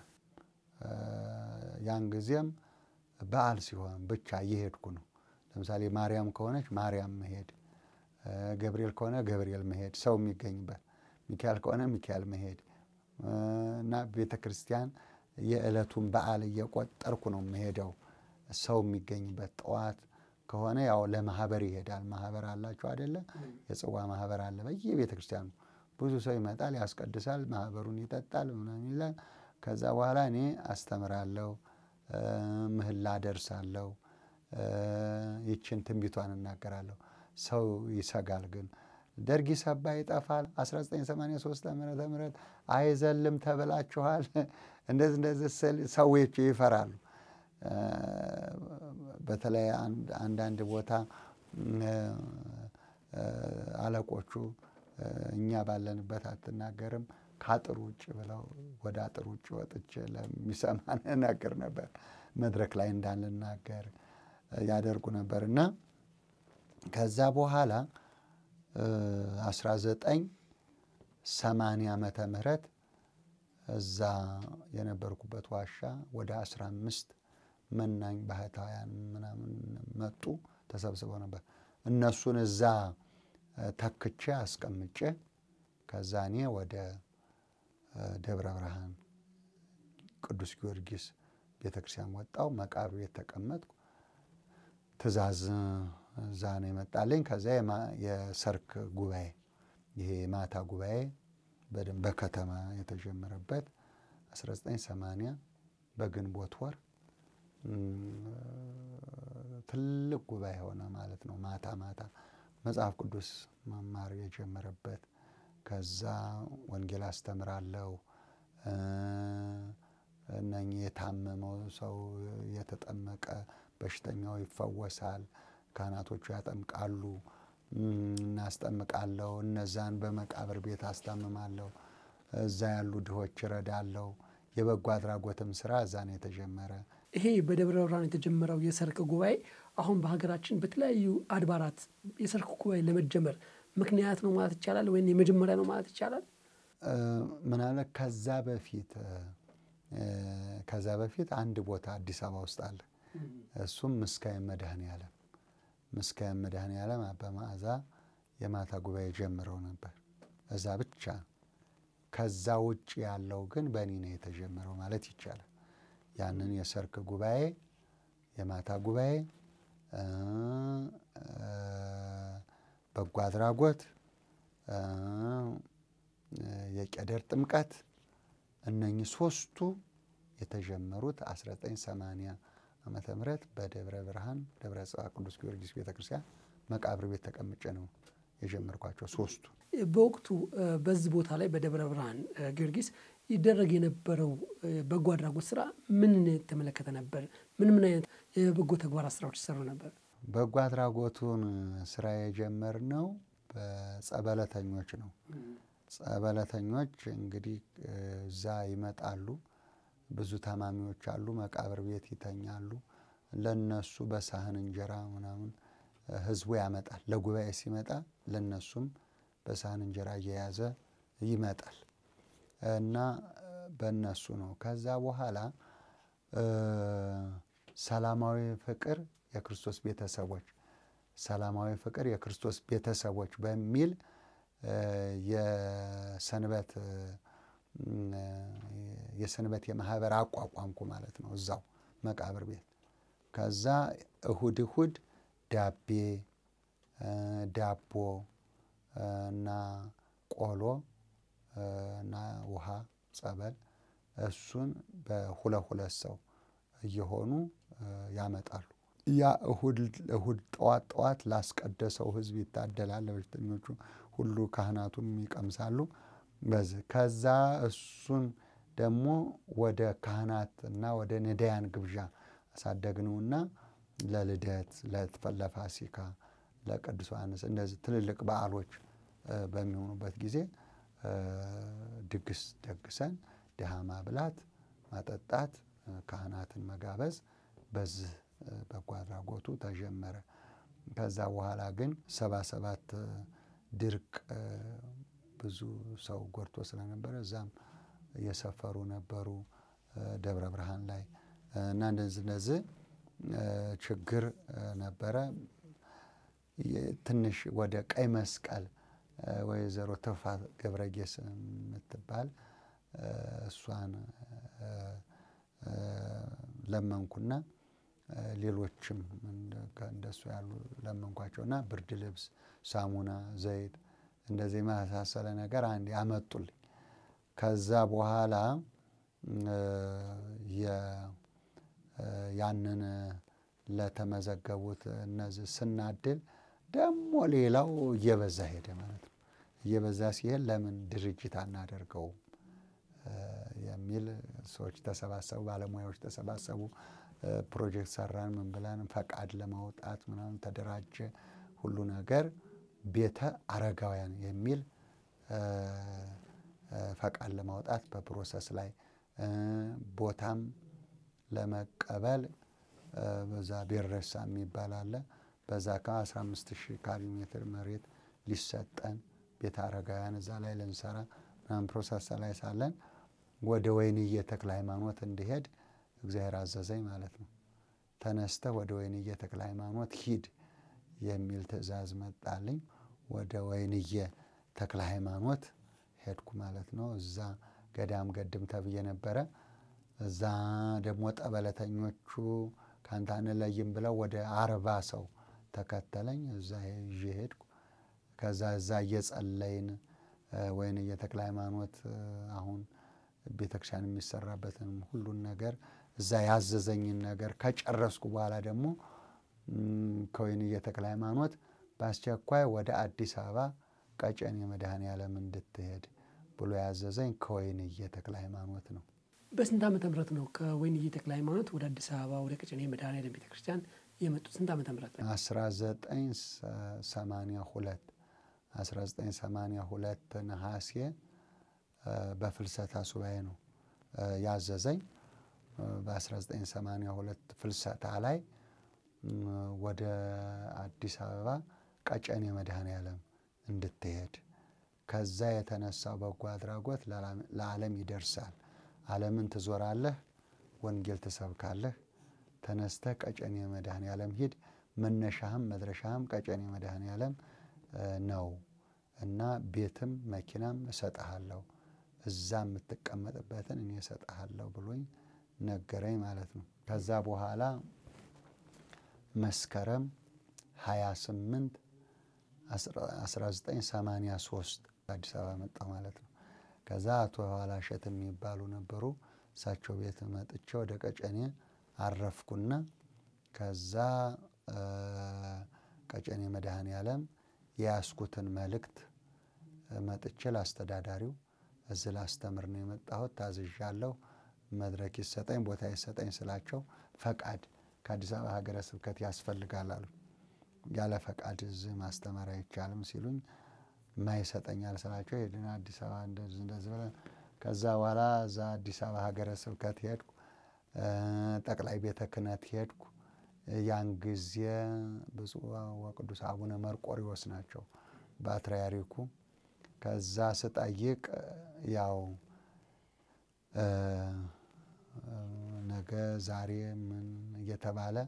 ያን ጊዜም በዓል ሲሆን ብቻ እየሄድኩ ነው። ለምሳሌ ማርያም ከሆነች ማርያም መሄድ፣ ገብርኤል ከሆነ ገብርኤል መሄድ፣ ሰው የሚገኝበት ሚካኤል ከሆነ ሚካኤል መሄድ እና ቤተ ክርስቲያን የዕለቱን በዓል እየቆጠርኩ ነው የምሄደው። ሰው የሚገኝበት ጠዋት ከሆነ ያው ለማህበር ይሄዳል። ማህበር አላቸው አይደለ? የጽዋ ማህበር አለ በየቤተ ክርስቲያኑ። ብዙ ሰው ይመጣል፣ ያስቀድሳል፣ ማህበሩን ይጠጣል፣ ምናምን ይላል። ከዛ በኋላ እኔ አስተምራለሁ፣ ምህላ ደርሳለሁ፣ ይችን ትንቢቷን እናገራለሁ። ሰው ይሰጋል ግን ደርግ ይሰባ ይጠፋል። 1983 ዓመተ ምህረት አይዘልም ተብላችኋል። እንደዚህ እንደዚህ ስል ሰዎች ይፈራሉ። በተለይ አንዳንድ ቦታ አለቆቹ እኛ ባለንበት አትናገርም ከአጥር ውጭ ብለው ወደ አጥር ውጭ ወጥቼ ለሚሰማን እናገር ነበር። መድረክ ላይ እንዳንናገር ያደርጉ ነበር እና ከዛ በኋላ 1980 ዓመተ ምህረት እዛ የነበርኩበት ዋሻ ወደ 15 መናኝ ባህታውያን ምናምን መጡ፣ ተሰብስበው ነበር። እነሱን እዛ ተክቼ አስቀምጬ ከዛ እኔ ወደ ደብረ ብርሃን ቅዱስ ጊዮርጊስ ቤተ ክርስቲያን ወጣው። መቃብር ቤት ተቀመጥኩ። ትእዛዝ እዛ ነው የመጣልኝ። ከዛ የሰርክ ጉባኤ ይሄ የማታ ጉባኤ በደንብ በከተማ የተጀመረበት 1980 በግንቦት ወር ትልቅ ጉባኤ ሆነ ማለት ነው። ማታ ማታ መጽሐፍ ቅዱስ መማር የጀመረበት ከዛ ወንጌል አስተምራለሁ። እነኚህ የታመመው ሰው የተጠመቀ በሽተኛው ይፈወሳል። ካህናቶቹ ያጠምቃሉ፣ እናስጠምቃለሁ። እነዛን በመቃብር ቤት አስታምማለሁ። እዛ ያሉ ድሆች እረዳለሁ። የበጎ አድራጎትም ስራ እዛ ነው የተጀመረ።
ይሄ በደብረ ብርሃን የተጀመረው የሰርክ ጉባኤ አሁን በሀገራችን በተለያዩ አድባራት የሰርክ ጉባኤ ለመጀመር ምክንያት ነው ማለት ይቻላል፣ ወይም የመጀመሪያ ነው ማለት ይቻላል።
ምናልባት ከዛ በፊት ከዛ በፊት አንድ ቦታ አዲስ አበባ ውስጥ አለ። እሱም ምስካየ መድኃኔዓለም ምስካየ መድኃኔዓለም አባ መዓዛ የማታ ጉባኤ ጀምረው ነበር። እዛ ብቻ ከዛ ውጭ ያለው ግን በእኔ ነው የተጀመረው ማለት ይቻላል። ያንን የሰርክ ጉባኤ የማታ ጉባኤ በጎ አድራጎት፣ የቄደር ጥምቀት እነኚህ ሶስቱ የተጀመሩት 1980 ዓመተ ምህረት በደብረ ብርሃን ደብረ ጽባ ቅዱስ ጊዮርጊስ ቤተ ክርስቲያን መቃብር ቤት ተቀምጬ ነው የጀመርኳቸው ሶስቱ።
በወቅቱ በዚህ ቦታ ላይ በደብረ ብርሃን ጊዮርጊስ ይደረግ የነበረው በጎ አድራጎት ስራ ምን የተመለከተ ነበር? ምን ምን አይነት የበጎ ተግባራት ስራዎች ይሰሩ ነበር?
በጎ አድራጎቱን ስራ የጀመርነው በጸበለተኞች ነው። ጸበለተኞች እንግዲህ እዛ ይመጣሉ። ብዙ ታማሚዎች አሉ፣ መቃብር ቤት ይተኛሉ። ለነሱ በሳህን እንጀራ ምናምን ህዝቡ ያመጣል። ለጉባኤ ሲመጣ ለነሱም በሳህን እንጀራ እየያዘ ይመጣል እና በእነሱ ነው። ከዛ በኋላ ሰላማዊ ፍቅር የክርስቶስ ቤተሰቦች ሰላማዊ ፍቅር የክርስቶስ ቤተሰቦች በሚል የሰንበት የሰንበት የማህበር አቋቋምኩ ማለት ነው እዛው መቃብር ቤት። ከዛ እሁድ እሁድ ዳቤ ዳቦ እና ቆሎ እና ውሃ ጸበል እሱን በሁለት ሁለት ሰው እየሆኑ ያመጣሉ። ያ እሁድ እሁድ ጠዋት ጠዋት ላስቀደሰው ህዝብ ይታደላል። ለበሽተኞቹ ሁሉ ካህናቱም ይቀምሳሉ። በዚህ ከዛ እሱን ደግሞ ወደ ካህናት እና ወደ ነዳያን ግብዣ አሳደግነውና ለልደት፣ ለፋሲካ፣ ለቅዱስ ዮሐንስ እንደዚህ ትልልቅ በዓሎች በሚሆኑበት ጊዜ ድግስ ደግሰን ድሃ ማብላት፣ ማጠጣት፣ ካህናትን መጋበዝ በዚህ በጎ አድራጎቱ ተጀመረ። ከዛ በኋላ ግን ሰባ ሰባት ድርቅ ብዙ ሰው ጎድቶ ስለነበረ እዛም እየሰፈሩ ነበሩ ደብረ ብርሃን ላይ እና እንደዚህ እንደዚህ ችግር ነበረ። ትንሽ ወደ ቀይ መስቀል ወይዘሮ ትሩፋት ገብረጌስ የምትባል እሷን ለመንኩና ሌሎችም እንደሱ ያሉ ለመንኳቸውና ብርድ ልብስ፣ ሳሙና፣ ዘይት እንደዚህ የመሳሰለ ነገር አንድ ያመጡልኝ። ከዛ በኋላ ያንን ለተመዘገቡት እነዚህ ስናድል ደግሞ ሌላው እየበዛ ሄደ ማለት ነው። እየበዛ ሲሄድ ለምን ድርጅት አናደርገውም የሚል ሰዎች ተሰባሰቡ፣ ባለሙያዎች ተሰባሰቡ። ፕሮጀክት ሰራን፣ ምን ብለን ፈቃድ ለማውጣት ምናምን ተደራጀ። ሁሉ ነገር ቤተ አረጋውያን የሚል ፈቃድ ለማውጣት በፕሮሰስ ላይ ቦታም ለመቀበል በዛ ቤረሳ የሚባል አለ። በዛ ከ15 ሺህ ካሪ ሜትር መሬት ሊሰጠን ቤተ አረጋውያን እዛ ላይ ልንሰራ ምናምን ፕሮሰስ ላይ ሳለን ወደ ወይንዬ ተክለ ሃይማኖት እንዲሄድ እግዚአብሔር አዘዘኝ ማለት ነው። ተነስተህ ወደ ወይንዬ ተክለ ሃይማኖት ሂድ የሚል ትእዛዝ መጣልኝ። ወደ ወይንዬ ተክለ ሃይማኖት ሄድኩ ማለት ነው። እዛ ገዳም ገድም ተብዬ ነበረ። እዛ ደግሞ ጠበለተኞቹ ከአንተ አንለይም ብለው ወደ አርባ ሰው ተከተለኝ። እዛ ይዤ ሄድኩ። ከዛ እዛ እየጸለይን ወይንዬ ተክለ ሃይማኖት አሁን ቤተክርስቲያን የሚሰራበትን ሁሉን ነገር እዛ ያዘዘኝን ነገር ከጨረስኩ በኋላ ደግሞ ከወይንዬ ተክለ ሃይማኖት በአስቸኳይ ወደ አዲስ አበባ ቀጨኔ መድኃኔዓለም እንድትሄድ ብሎ ያዘዘኝ ከወይንዬ ተክለ ሃይማኖት ነው።
በስንት ዓመተ ምህረት ነው ከወይንዬ ተክለ ሃይማኖት ወደ አዲስ አበባ ወደ ቀጨኔ መድኃኔዓለም ቤተክርስቲያን የመጡት? ስንት ዓመተ ምህረት ነው?
1982 1982 ነሐሴ በፍልሰታ ሱባኤ ነው ያዘዘኝ። በ1982 ፍልሰታ ላይ ወደ አዲስ አበባ ቀጨኔ መድኃኔዓለም እንድትሄድ ከዛ የተነሳው በጎ አድራጎት ለዓለም ይደርሳል። ዓለምን ትዞራለህ፣ ወንጌል ትሰብካለህ። ተነስተህ ቀጨኔ መድኃኔዓለም ሂድ። መነሻህም መድረሻህም ቀጨኔ መድኃኔዓለም ነው እና ቤትም መኪናም እሰጥሃለሁ እዛ የምትቀመጥበትን እኔ እሰጥሃለሁ ብሎኝ ነገረኝ ማለት ነው። ከዛ በኋላ መስከረም 28 1983 አዲስ አበባ መጣሁ ማለት ነው። ከዛ አቶ ኋላሸት የሚባሉ ነበሩ። እሳቸው ቤት መጥቼ ወደ ቀጨኔ አረፍኩና ከዛ ቀጨኔ መድኃኔዓለም የያዝኩትን መልእክት መጥቼ ላስተዳዳሪው እዚህ ላስተምር ነው የመጣሁት፣ ታዝዣለሁ፣ መድረክ ይሰጠኝ፣ ቦታ ይሰጠኝ ስላቸው ፈቃድ ከአዲስ አበባ ሀገረ ስብከት ያስፈልጋል አሉ። ያለ ፈቃድ እዚህ ማስተማር አይቻልም ሲሉኝ ማይሰጠኛል ስላቸው ሄድን አዲስ አበባ እንደዚህ እንደዚህ ብለን ከዛ በኋላ እዛ አዲስ አበባ ሀገረ ስብከት ሄድኩ። ጠቅላይ ቤተ ክህነት ሄድኩ። ያን ጊዜ ብፁዕ ወቅዱስ አቡነ መርቆሪዎስ ናቸው ፓትርያርኩ። ከዛ ስጠይቅ ያው ነገ ዛሬ ምን እየተባለ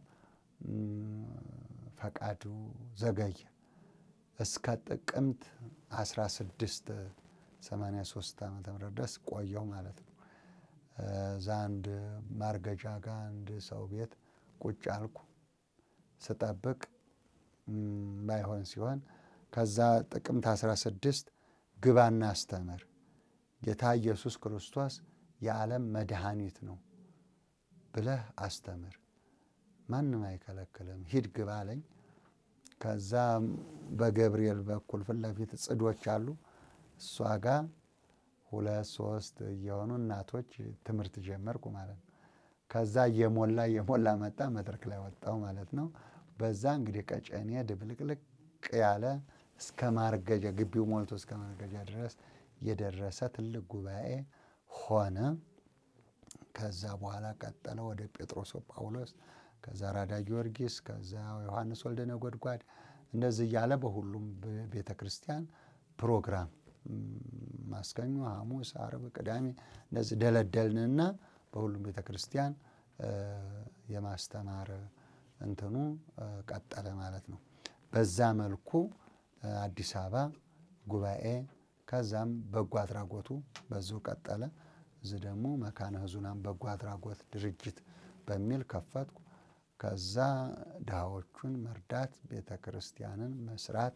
ፈቃዱ ዘገየ። እስከ ጥቅምት 16 83 ዓመተ ምህረት ድረስ ቆየሁ ማለት ነው። እዛ አንድ ማርገጃ ጋር አንድ ሰው ቤት ቁጭ አልኩ ስጠብቅ ባይሆን ሲሆን ከዛ ጥቅምት 16 ግባና አስተምር፣ ጌታ ኢየሱስ ክርስቶስ የዓለም መድኃኒት ነው ብለህ አስተምር፣ ማንም አይከለክልም፣ ሂድ ግባ አለኝ። ከዛ በገብርኤል በኩል ፊት ለፊት ጽዶች አሉ። እሷ ጋር ሁለት ሶስት እየሆኑ እናቶች ትምህርት ጀመርኩ ማለት ነው። ከዛ እየሞላ እየሞላ መጣ። መድረክ ላይ ወጣው ማለት ነው። በዛ እንግዲህ ቀጨኔ ድብልቅልቅ ያለ እስከ ማርገጃ ግቢው ሞልቶ እስከ ማርገጃ ድረስ የደረሰ ትልቅ ጉባኤ ሆነ። ከዛ በኋላ ቀጠለ ወደ ጴጥሮስ ጳውሎስ፣ ከዛ ራዳ ጊዮርጊስ፣ ከዛ ዮሐንስ ወልደ ነጎድጓድ እንደዚህ እያለ በሁሉም ቤተ ክርስቲያን ፕሮግራም ማስከኙ ሐሙስ፣ አርብ፣ ቅዳሜ እንደዚህ ደለደልንና በሁሉም ቤተ ክርስቲያን የማስተማር እንትኑ ቀጠለ ማለት ነው። በዛ መልኩ አዲስ አበባ ጉባኤ ከዛም በጎ አድራጎቱ በዚሁ ቀጠለ። እዚህ ደግሞ መካነ ሕዙናን በጎ አድራጎት ድርጅት በሚል ከፈትኩ። ከዛ ድሃዎቹን መርዳት፣ ቤተ ክርስቲያንን መስራት፣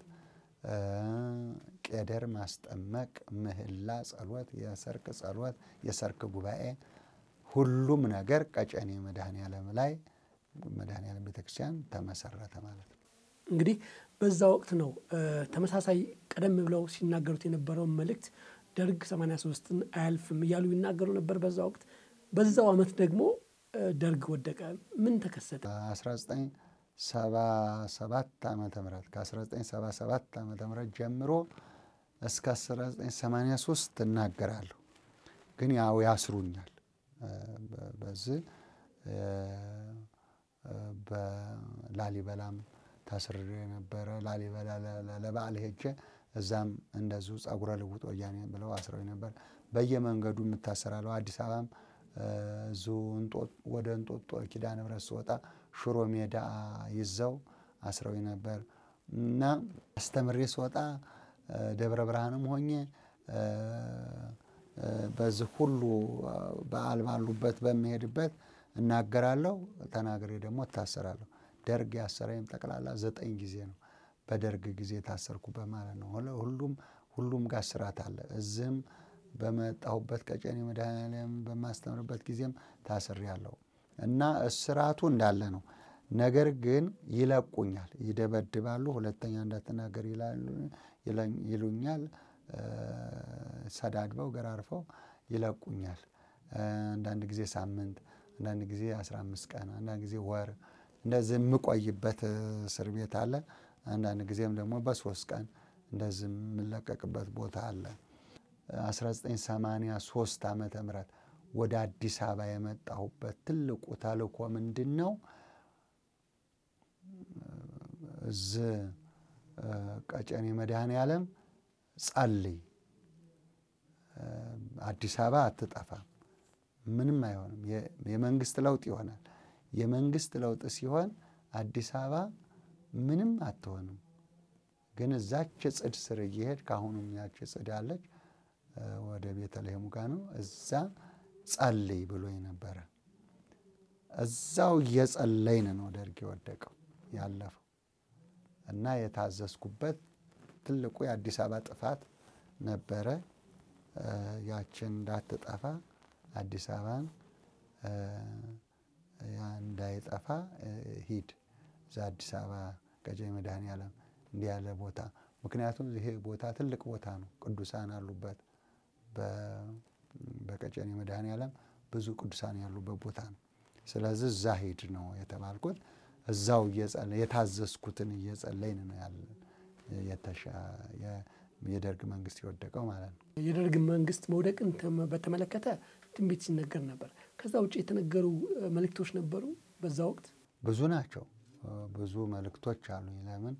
ቄደር ማስጠመቅ፣ ምህላ ጸሎት፣ የሰርክ ጸሎት፣ የሰርክ ጉባኤ ሁሉም ነገር ቀጨኔ መድኃኔዓለም ላይ መድኃኔዓለም ቤተክርስቲያን ተመሰረተ ማለት ነው።
እንግዲህ በዛ ወቅት ነው ተመሳሳይ ቀደም ብለው ሲናገሩት የነበረውን መልእክት ደርግ 83ን አያልፍም እያሉ ይናገሩ ነበር በዛ ወቅት። በዛው ዓመት ደግሞ ደርግ ወደቀ። ምን ተከሰተ?
1977 ዓመተ ምህረት ከ1977 ዓመተ ምህረት ጀምሮ እስከ 1983 እናገራለሁ፣ ግን ያው ያስሩኛል። በዚህ በላሊበላም ታስሬ የነበረ ላሊበላ ለበዓል ሄጄ እዛም እንደዚሁ ጸጉረ ልውጥ ወያኔ ብለው አስረው ነበር። በየመንገዱ የምታሰራለው አዲስ አበባም እዙ ወደ እንጦጦ ኪዳነ ምሕረት ስወጣ ሽሮ ሜዳ ይዘው አስረው ነበር እና አስተምሬ ስወጣ ደብረ ብርሃንም ሆኜ በዚህ ሁሉ በዓል ባሉበት በሚሄድበት እናገራለሁ። ተናግሬ ደግሞ እታሰራለሁ። ደርግ ያሰረኝም ጠቅላላ ዘጠኝ ጊዜ ነው። በደርግ ጊዜ የታሰርኩበት ማለት ነው። ሁሉም ሁሉም ጋር ስራት አለ። እዚህም በመጣሁበት ቀጨኔ መድኃኔዓለም በማስተምርበት ጊዜም ታስሬያለሁ እና እስራቱ እንዳለ ነው። ነገር ግን ይለቁኛል፣ ይደበድባሉ። ሁለተኛ እንዳትናገር ይሉኛል። ሰዳድበው ገራርፈው ይለቁኛል። አንዳንድ ጊዜ ሳምንት፣ አንዳንድ ጊዜ አስራ አምስት ቀን፣ አንዳንድ ጊዜ ወር እንደዚህ የምቆይበት እስር ቤት አለ። አንዳንድ ጊዜም ደግሞ በሶስት ቀን እንደዚህ የምለቀቅበት ቦታ አለ። 1983 ዓመተ ምህረት ወደ አዲስ አበባ የመጣሁበት ትልቁ ተልእኮ ምንድን ነው? እዚህ ቀጨኔ መድኃኔዓለም ጸልይ፣ አዲስ አበባ አትጠፋም፣ ምንም አይሆንም፣ የመንግስት ለውጥ ይሆናል። የመንግስት ለውጥ ሲሆን አዲስ አበባ ምንም አትሆንም። ግን እዛች ጽድ ስር እየሄድ ከአሁኑም ያች ጽድ አለች ወደ ቤተልሔሙ ጋ ነው። እዛ ጸልይ ብሎ ነበረ። እዛው እየጸለይን ነው ደርግ የወደቀው ያለፈው እና የታዘዝኩበት ትልቁ የአዲስ አበባ ጥፋት ነበረ። ያችን እንዳትጠፋ አዲስ አበባን እንዳይጠፋ ሂድ እዛ አዲስ አበባ ቀጨኔ መድኃኔዓለም እንዲህ ያለ ቦታ ምክንያቱም ይሄ ቦታ ትልቅ ቦታ ነው። ቅዱሳን አሉበት። በቀጨኔ መድኃኔዓለም ብዙ ቅዱሳን ያሉበት ቦታ ነው። ስለዚህ እዛ ሂድ ነው የተባልኩት። እዛው የታዘዝኩትን እየጸለይን ነው ያለን የደርግ መንግስት የወደቀው ማለት ነው።
የደርግ መንግስት መውደቅን በተመለከተ ትንቢት ሲነገር ነበር። ከዛ ውጭ የተነገሩ መልእክቶች ነበሩ በዛ ወቅት
ብዙ ናቸው። ብዙ መልእክቶች አሉኝ። ለምን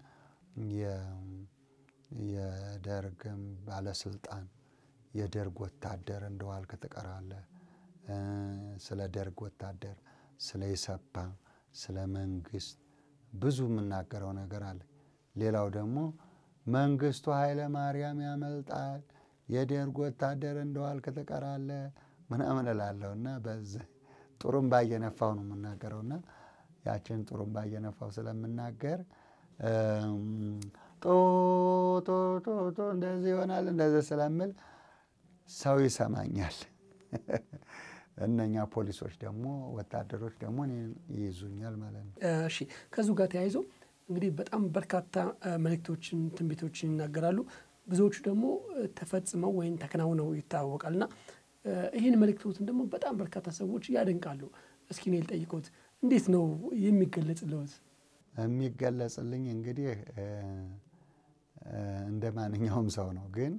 የደርግም ባለስልጣን የደርግ ወታደር እንደዋልክ ትቀራለህ፣ ስለ ደርግ ወታደር፣ ስለ ኢሰፓ፣ ስለ መንግስት ብዙ የምናገረው ነገር አለ። ሌላው ደግሞ መንግስቱ ኃይለ ማርያም ያመልጣል፣ የደርግ ወታደር እንደዋልክ ትቀራለህ ምናምን እላለሁ እና በዚህ ጥሩምባ እየነፋው ነው የምናገረውና ያችን ጥሩምባ እየነፋው ስለምናገር ጦ ጦ ጦ ጦ እንደዚህ ይሆናል እንደዚህ ስለምል ሰው ይሰማኛል። እነኛ ፖሊሶች ደግሞ ወታደሮች ደግሞ እኔን ይይዙኛል ማለት ነው።
እሺ ከዚሁ ጋር ተያይዞ እንግዲህ በጣም በርካታ መልእክቶችን፣ ትንቢቶችን ይናገራሉ። ብዙዎቹ ደግሞ ተፈጽመው ወይም ተከናውነው ይታወቃል እና ይህን መልእክቶትን ደግሞ በጣም በርካታ ሰዎች ያደንቃሉ። እስኪ እኔ ልጠይቅዎት፣ እንዴት ነው የሚገለጽልዎት?
የሚገለጽልኝ እንግዲህ እንደ ማንኛውም ሰው ነው። ግን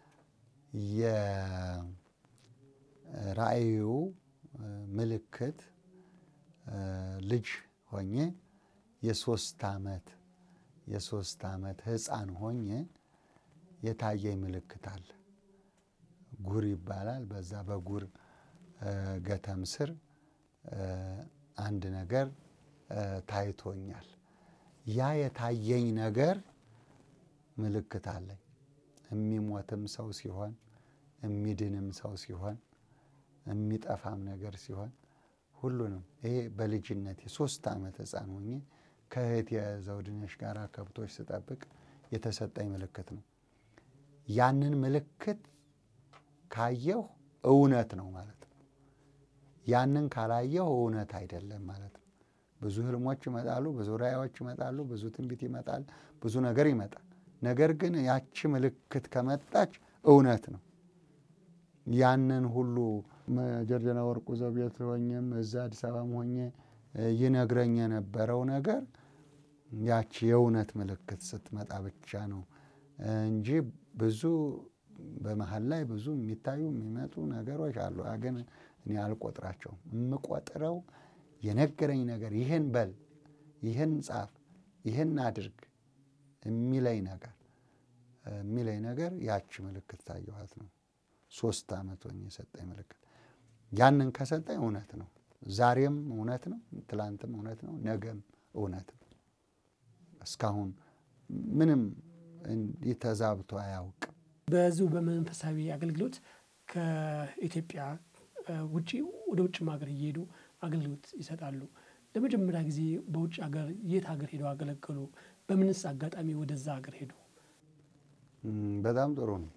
የራእዩ ምልክት ልጅ ሆኜ የሶስት ዓመት የሶስት ዓመት ሕፃን ሆኜ የታየኝ ምልክት አለ። ጉር ይባላል። በዛ በጉር ገተም ስር አንድ ነገር ታይቶኛል። ያ የታየኝ ነገር ምልክት አለኝ። የሚሞትም ሰው ሲሆን፣ የሚድንም ሰው ሲሆን፣ የሚጠፋም ነገር ሲሆን ሁሉንም ይሄ በልጅነት የሶስት ዓመት ሕፃን ሆኜ ከእህት የዘውድነሽ ጋር ከብቶች ስጠብቅ የተሰጠኝ ምልክት ነው። ያንን ምልክት ካየሁ እውነት ነው ማለት ነው። ያንን ካላየሁ እውነት አይደለም ማለት ነው። ብዙ ህልሞች ይመጣሉ፣ ብዙ ራእዮች ይመጣሉ፣ ብዙ ትንቢት ይመጣል፣ ብዙ ነገር ይመጣል። ነገር ግን ያቺ ምልክት ከመጣች እውነት ነው። ያንን ሁሉ ጀርጀና ወርቁ ዘቤት ሆኜም እዛ አዲስ አበባም ሆኜ ይነግረኝ የነበረው ነገር ያቺ የእውነት ምልክት ስትመጣ ብቻ ነው እንጂ ብዙ በመሀል ላይ ብዙ የሚታዩ የሚመጡ ነገሮች አሉ። ግን እኔ አልቆጥራቸውም። የምቆጥረው የነገረኝ ነገር ይህን በል፣ ይህን ጻፍ፣ ይህን አድርግ የሚለኝ ነገር የሚለኝ ነገር ያቺ ምልክት ታየኋት ነው። ሶስት ዓመት ሆኜ የሰጠኝ ምልክት ያንን ከሰጠኝ እውነት ነው። ዛሬም እውነት ነው፣ ትላንትም እውነት ነው፣ ነገም እውነት ነው። እስካሁን ምንም ተዛብቶ አያውቅም።
በዚሁ በመንፈሳዊ አገልግሎት ከኢትዮጵያ ውጭ ወደ ውጭም ሀገር እየሄዱ አገልግሎት ይሰጣሉ። ለመጀመሪያ ጊዜ በውጭ ሀገር የት ሀገር ሄደው አገለገሉ? በምንስ አጋጣሚ ወደዛ ሀገር ሄዱ?
በጣም ጥሩ ነው።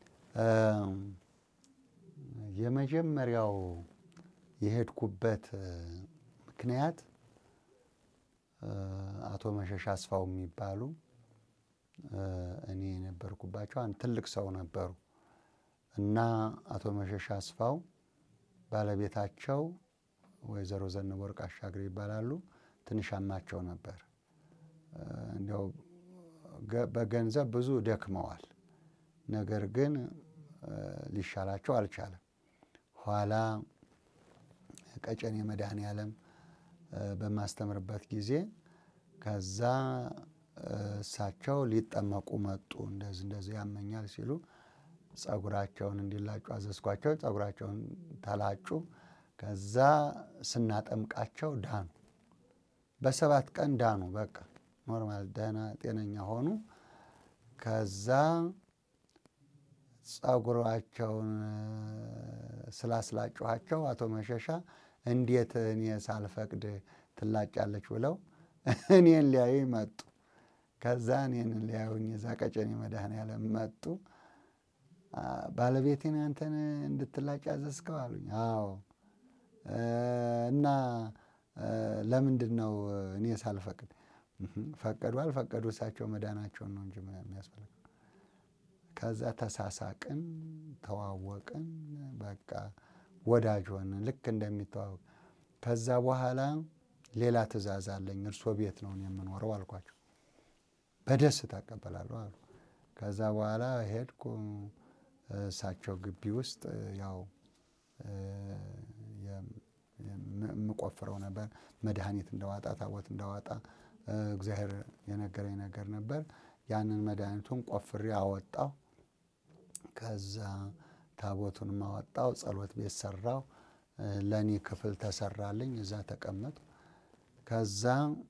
የመጀመሪያው የሄድኩበት ምክንያት አቶ መሸሻ አስፋው የሚባሉ እኔ የነበርኩባቸው አንድ ትልቅ ሰው ነበሩ እና አቶ መሸሻ አስፋው ባለቤታቸው ወይዘሮ ዘነበወርቅ አሻግሬ ይባላሉ። ትንሽ አማቸው ነበር። እንዲያው በገንዘብ ብዙ ደክመዋል። ነገር ግን ሊሻላቸው አልቻለም። ኋላ ቀጨኔ መድኃኔዓለም በማስተምርበት ጊዜ ከዛ እሳቸው ሊጠመቁ መጡ። እንደዚህ እንደዚህ ያመኛል ሲሉ ጸጉራቸውን እንዲላጩ አዘዝኳቸው። ጸጉራቸውን ተላጩ። ከዛ ስናጠምቃቸው ዳኑ። በሰባት ቀን ዳኑ። በቃ ኖርማል ደህና ጤነኛ ሆኑ። ከዛ ጸጉራቸውን ስላስላጭኋቸው አቶ መሸሻ እንዴት እኔ ሳልፈቅድ ትላጫለች ብለው እኔን ሊያዩ መጡ። ከዛ እኔን ሊያዩኝ እዛ ቀጨኔ መድኃኔዓለም መጡ። ባለቤቴን አንተን እንድትላጭ አዘዝከው አሉኝ። አዎ። እና ለምንድን ነው እኔ ሳልፈቅድ? ፈቀዱ አልፈቀዱ እሳቸው መዳናቸውን ነው እንጂ የሚያስፈልገው። ከዛ ተሳሳቅን፣ ተዋወቅን፣ በቃ ወዳጅ ሆንን፣ ልክ እንደሚተዋወቅ። ከዛ በኋላ ሌላ ትእዛዝ አለኝ፣ እርሶ ቤት ነው የምኖረው አልኳቸው። በደስታ እቀበላለሁ አሉ። ከዛ በኋላ ሄድኩ እሳቸው ግቢ ውስጥ ያው የምቆፍረው ነበር። መድኃኒት እንዳዋጣ ታቦት እንዳዋጣ እግዚአብሔር የነገረኝ ነገር ነበር። ያንን መድኃኒቱን ቆፍሬ አወጣው። ከዛ ታቦቱንም አወጣው። ጸሎት ቤት ሰራው። ለእኔ ክፍል ተሰራልኝ። እዛ ተቀመጡ። ከዛ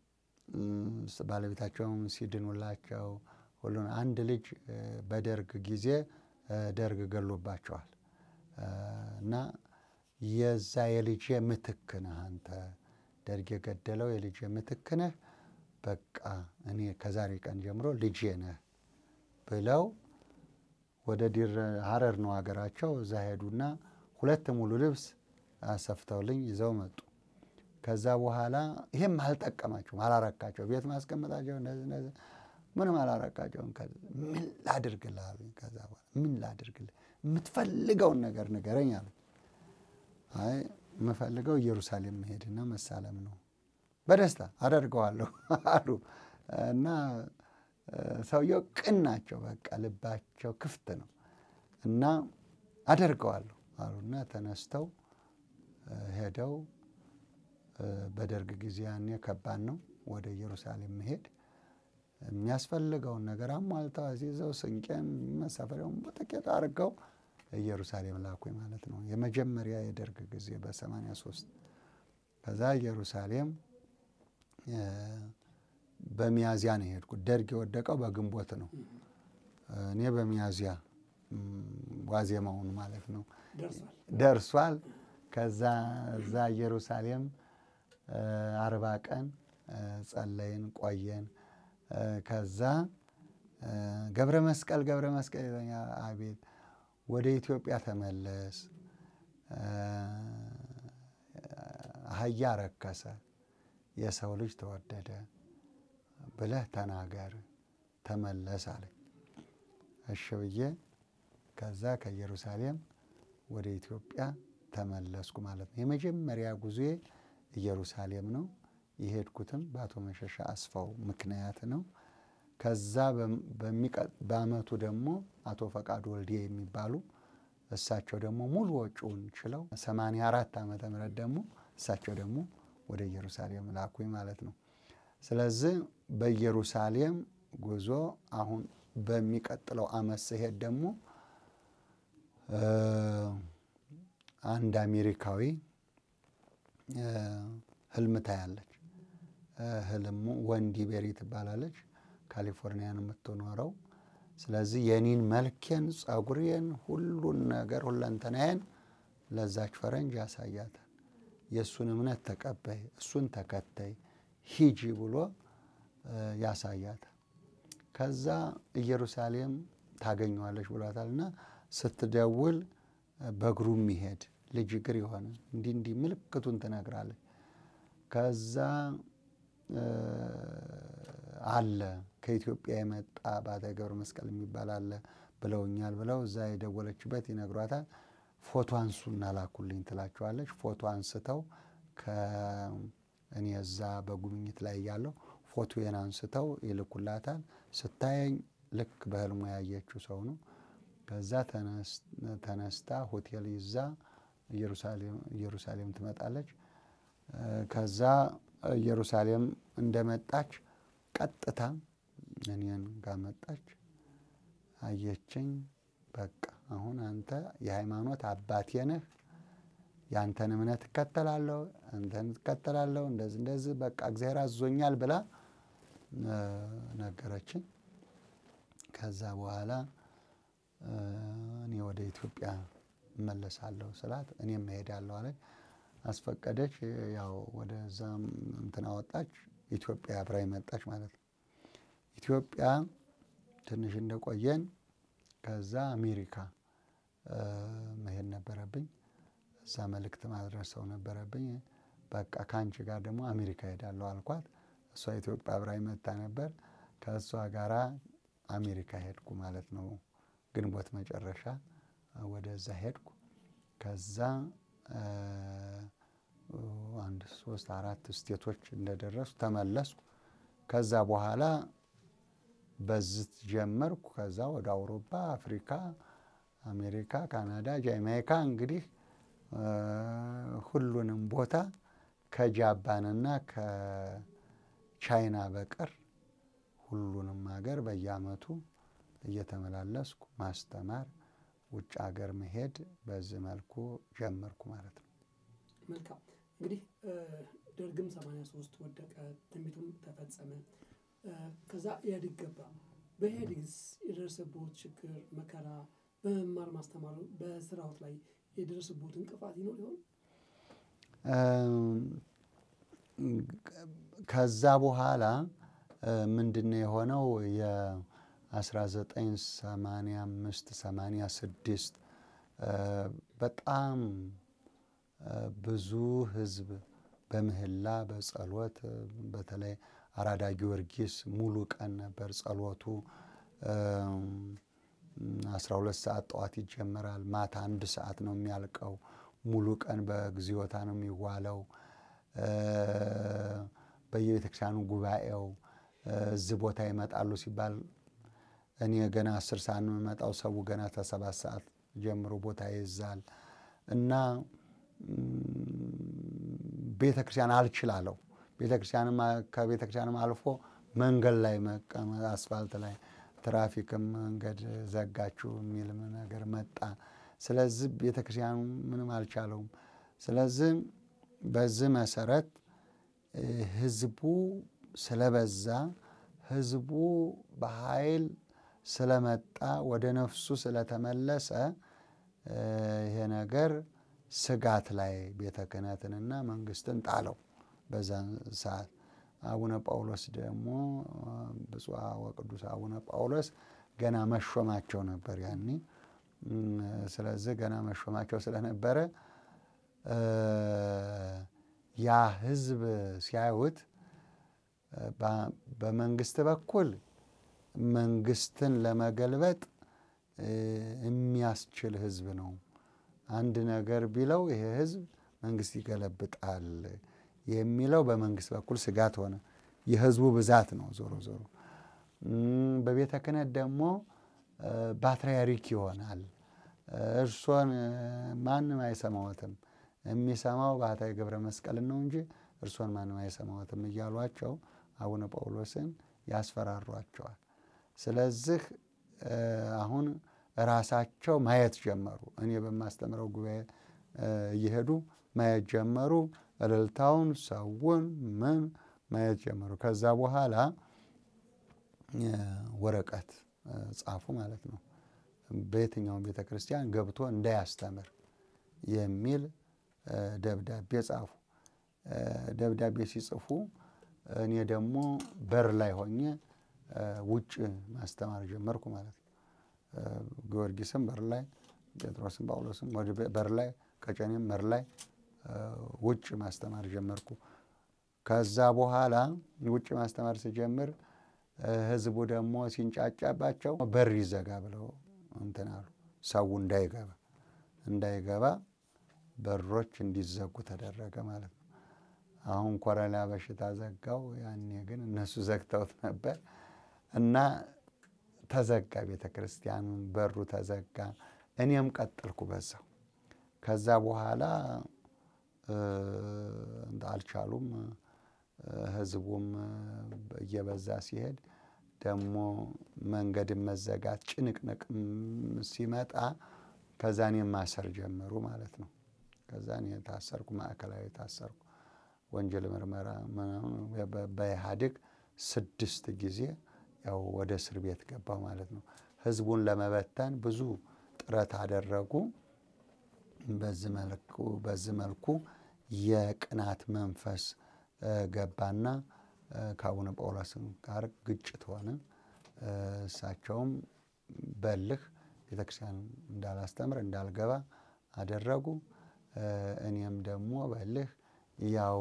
ባለቤታቸውም ሲድኑላቸው ሁሉን አንድ ልጅ በደርግ ጊዜ ደርግ ገሎባቸዋል እና የዛ የልጄ ምትክ ነህ አንተ ደርግ የገደለው የልጄ ምትክ ነህ፣ በቃ እኔ ከዛሬ ቀን ጀምሮ ልጄ ነህ ብለው ወደ ዲር ሀረር ነው ሀገራቸው። እዛ ሄዱና ሁለት ሙሉ ልብስ አሰፍተውልኝ ይዘው መጡ። ከዛ በኋላ ይህም አልጠቀማቸውም፣ አላረካቸው ቤት ማስቀመጣቸው እንደዚህ እንደዚህ ምንም አላረካቸውም። ምን ላድርግልህ አሉኝ። ከዛ በኋላ ምን ላድርግልህ የምትፈልገውን ነገር ንገረኝ አሉኝ። አይ የምፈልገው ኢየሩሳሌም መሄድና መሳለም ነው። በደስታ አደርገዋለሁ አሉ እና ሰውየው ቅን ናቸው። በቃ ልባቸው ክፍት ነው እና አደርገዋለሁ አሉና ተነስተው ሄደው በደርግ ጊዜ ያኔ ከባድ ነው ወደ ኢየሩሳሌም መሄድ የሚያስፈልገውን ነገር አሟልተው አዚዘው ስንቄም መሳፈሪያውን በጥቂት አድርገው ኢየሩሳሌም ላኩኝ ማለት ነው። የመጀመሪያ የደርግ ጊዜ በሰማንያ ሶስት ከዛ ኢየሩሳሌም በሚያዚያ ነው የሄድኩት። ደርግ የወደቀው በግንቦት ነው። እኔ በሚያዚያ ዋዜማውን ማለት ነው ደርሷል። ከዛ እዛ ኢየሩሳሌም አርባ ቀን ጸለይን ቆየን። ከዛ ገብረ መስቀል ገብረ መስቀል ይለኛል። አቤት ወደ ኢትዮጵያ ተመለስ፣ አህያ ረከሰ፣ የሰው ልጅ ተወደደ ብለህ ተናገር፣ ተመለስ አለኝ። እሺ ብዬ ከዛ ከኢየሩሳሌም ወደ ኢትዮጵያ ተመለስኩ ማለት ነው። የመጀመሪያ ጉዞዬ ኢየሩሳሌም ነው። የሄድኩትም በአቶ መሸሻ አስፋው ምክንያት ነው። ከዛ በአመቱ ደግሞ አቶ ፈቃዱ ወልዴ የሚባሉ እሳቸው ደግሞ ሙሉ ወጪውን ችለው ሰማንያ አራት ዓመተ ምህረት ደግሞ እሳቸው ደግሞ ወደ ኢየሩሳሌም ላኩኝ ማለት ነው። ስለዚህ በኢየሩሳሌም ጉዞ አሁን በሚቀጥለው አመት ስሄድ ደግሞ አንድ አሜሪካዊ ህልም ታያለች። ህልሙ ወንዲ ቤሪ ትባላለች። ካሊፎርኒያ ነው የምትኖረው። ስለዚህ የኔን መልኬን፣ ጸጉሬን፣ ሁሉን ነገር ሁለንተናዬን ለዛች ፈረንጅ ያሳያታል። የእሱን እምነት ተቀበይ፣ እሱን ተከተይ፣ ሂጂ ብሎ ያሳያታል። ከዛ ኢየሩሳሌም ታገኘዋለች ብሏታል እና ስትደውል በእግሩ የሚሄድ ልጅ እግር የሆነ እንዲህ እንዲህ ምልክቱን ትነግራለች። ከዛ አለ ከኢትዮጵያ የመጣ ባተ ገብረ መስቀል የሚባል አለ ብለውኛል ብለው እዛ የደወለችበት ይነግሯታል። ፎቶ አንሱና ላኩልኝ ትላቸዋለች። ፎቶ አንስተው ከእኔ እዛ በጉብኝት ላይ እያለሁ ፎቶዬን አንስተው ይልኩላታል። ስታየኝ ልክ በህልሙ ያየችው ሰው ነው። ከዛ ተነስታ ሆቴል ይዛ ኢየሩሳሌም ትመጣለች። ከዛ ኢየሩሳሌም እንደመጣች ቀጥታ እኔን ጋር መጣች። አየችኝ። በቃ አሁን አንተ የሃይማኖት አባቴ ነህ፣ የአንተን እምነት እከተላለሁ፣ አንተን እከተላለሁ፣ እንደዚህ እንደዚህ በቃ እግዚአብሔር አዞኛል ብላ ነገረችኝ። ከዛ በኋላ እኔ ወደ ኢትዮጵያ እመለሳለሁ ስላት እኔም እሄዳለሁ አለች። አስፈቀደች። ያው ወደዛም እንትን አወጣች። ኢትዮጵያ አብራኝ መጣች ማለት ነው። ኢትዮጵያ ትንሽ እንደቆየን ከዛ አሜሪካ መሄድ ነበረብኝ። እዛ መልእክት ማድረስ ሰው ነበረብኝ። በቃ ከአንቺ ጋር ደግሞ አሜሪካ ሄዳለሁ አልኳት። እሷ ኢትዮጵያ አብራኝ መታ ነበር። ከእሷ ጋራ አሜሪካ ሄድኩ ማለት ነው። ግንቦት መጨረሻ ወደዛ ሄድኩ። ከዛ አንድ ሶስት አራት ስቴቶች እንደደረስኩ ተመለስኩ። ከዛ በኋላ በዝት ጀመርኩ። ከዛ ወደ አውሮፓ፣ አፍሪካ፣ አሜሪካ፣ ካናዳ፣ ጃማይካ እንግዲህ ሁሉንም ቦታ ከጃፓንና ከቻይና በቀር ሁሉንም ሀገር በየአመቱ እየተመላለስኩ ማስተማር፣ ውጭ ሀገር መሄድ በዚህ መልኩ ጀመርኩ ማለት ነው።
መልካም እንግዲህ ደርግም 83 ወደቀ፣ ትንቢቱም ተፈጸመ። ከዛ ኢህአዴግ ገባ። በኢህአዴግስ የደረሰቦት ችግር መከራ፣ በመማር ማስተማሩ በስራዎት ላይ የደረሰቦት እንቅፋት ይኖር ይሆን?
ከዛ በኋላ ምንድነው የሆነው? የ1985 86 በጣም ብዙ ህዝብ በምህላ በጸሎት በተለይ አራዳ ጊዮርጊስ ሙሉ ቀን ነበር ጸሎቱ። 12 ሰዓት ጠዋት ይጀመራል። ማታ አንድ ሰዓት ነው የሚያልቀው። ሙሉ ቀን በግዚዮታ ነው የሚዋለው። በየቤተ ክርስቲያኑ ጉባኤው እዚህ ቦታ ይመጣሉ ሲባል እኔ ገና አስር ሰዓት ነው የምመጣው። ሰው ገና ከሰባት ሰዓት ጀምሮ ቦታ ይይዛል እና ቤተ ክርስቲያን አልችላለው። ቤተ ክርስቲያንም ከቤተ ክርስቲያንም አልፎ መንገድ ላይ መቀመጥ አስፋልት ላይ ትራፊክም መንገድ ዘጋችሁ የሚል ነገር መጣ። ስለዚህ ቤተ ክርስቲያኑ ምንም አልቻለውም። ስለዚህ በዚህ መሰረት ህዝቡ ስለበዛ ህዝቡ በኃይል ስለመጣ ወደ ነፍሱ ስለተመለሰ ይሄ ነገር ስጋት ላይ ቤተ ክህነትንና መንግስትን ጣለው። በዛን ሰዓት አቡነ ጳውሎስ ደግሞ ብፁዕ ወቅዱስ አቡነ ጳውሎስ ገና መሾማቸው ነበር ያኔ። ስለዚህ ገና መሾማቸው ስለነበረ ያ ህዝብ ሲያዩት በመንግስት በኩል መንግስትን ለመገልበጥ የሚያስችል ህዝብ ነው። አንድ ነገር ቢለው ይሄ ህዝብ መንግስት ይገለብጣል የሚለው በመንግስት በኩል ስጋት ሆነ። የህዝቡ ብዛት ነው ዞሮ ዞሮ። በቤተ ክህነት ደግሞ ፓትርያርክ ይሆናል። እርሶን ማንም አይሰማዎትም፣ የሚሰማው ባህታዊ ገብረ መስቀልን ነው እንጂ እርሶን ማንም አይሰማዎትም እያሏቸው አቡነ ጳውሎስን ያስፈራሯቸዋል። ስለዚህ አሁን ራሳቸው ማየት ጀመሩ። እኔ በማስተምረው ጉባኤ እየሄዱ ማየት ጀመሩ። እልልታውን፣ ሰውን፣ ምን ማየት ጀመሩ። ከዛ በኋላ ወረቀት ጻፉ ማለት ነው። በየትኛውም ቤተ ክርስቲያን ገብቶ እንዳያስተምር የሚል ደብዳቤ ጻፉ። ደብዳቤ ሲጽፉ እኔ ደግሞ በር ላይ ሆኜ ውጭ ማስተማር ጀመርኩ ማለት ነው። ጊዮርጊስም በር ላይ፣ ጴጥሮስም ጳውሎስም በር ላይ፣ ቀጨኔም በር ላይ ውጭ ማስተማር ጀመርኩ። ከዛ በኋላ ውጭ ማስተማር ስጀምር ህዝቡ ደግሞ ሲንጫጫባቸው በር ይዘጋ ብለው እንትን አሉ። ሰው እንዳይገባ እንዳይገባ በሮች እንዲዘጉ ተደረገ ማለት ነው። አሁን ኮረና በሽታ ዘጋው። ያኔ ግን እነሱ ዘግተውት ነበር እና ተዘጋ ቤተ ክርስቲያኑን፣ በሩ ተዘጋ። እኔም ቀጠልኩ በዛው። ከዛ በኋላ አልቻሉም። ህዝቡም እየበዛ ሲሄድ ደግሞ መንገድን መዘጋት ጭንቅንቅም ሲመጣ ከዛ እኔን ማሰር ጀመሩ ማለት ነው። ከዛ እኔ ታሰርኩ፣ ማዕከላዊ ታሰርኩ። ወንጀል ምርመራ በኢህአዴግ ስድስት ጊዜ ያው ወደ እስር ቤት ገባሁ ማለት ነው። ህዝቡን ለመበተን ብዙ ጥረት አደረጉ። በዚህ መልኩ በዚህ መልኩ የቅናት መንፈስ ገባና ከአቡነ ጳውሎስ ጋር ግጭት ሆነ። እሳቸውም በልህ ቤተክርስቲያን እንዳላስተምር እንዳልገባ አደረጉ። እኔም ደግሞ በልህ ያው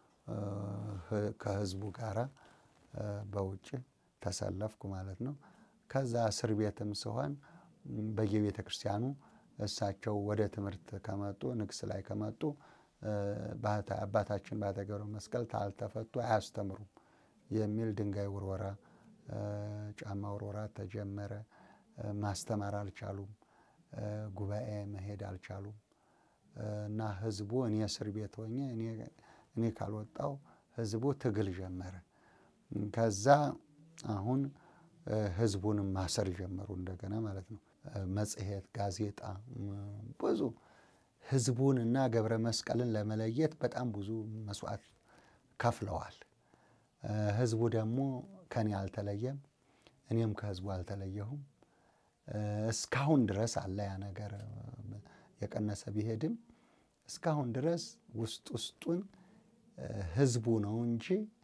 ከህዝቡ ጋራ በውጭ ተሰለፍኩ ማለት ነው። ከዛ እስር ቤትም ስሆን በየቤተ ክርስቲያኑ እሳቸው ወደ ትምህርት ከመጡ ንግስ ላይ ከመጡ አባታችን ባህታዊ ገብረ መስቀል ካልተፈቱ አያስተምሩም የሚል ድንጋይ ውርወራ፣ ጫማ ውርወራ ተጀመረ። ማስተማር አልቻሉም። ጉባኤ መሄድ አልቻሉም። እና ህዝቡ እኔ እስር ቤት ሆኜ እኔ ካልወጣው ህዝቡ ትግል ጀመረ። ከዛ አሁን ህዝቡንም ማሰር ጀመሩ እንደገና ማለት ነው። መጽሔት፣ ጋዜጣ ብዙ ህዝቡን እና ገብረ መስቀልን ለመለየት በጣም ብዙ መስዋዕት ከፍለዋል። ህዝቡ ደግሞ ከኔ አልተለየም፣ እኔም ከህዝቡ አልተለየሁም። እስካሁን ድረስ አለ ያ ነገር የቀነሰ ቢሄድም እስካሁን ድረስ ውስጥ ውስጡን ህዝቡ ነው እንጂ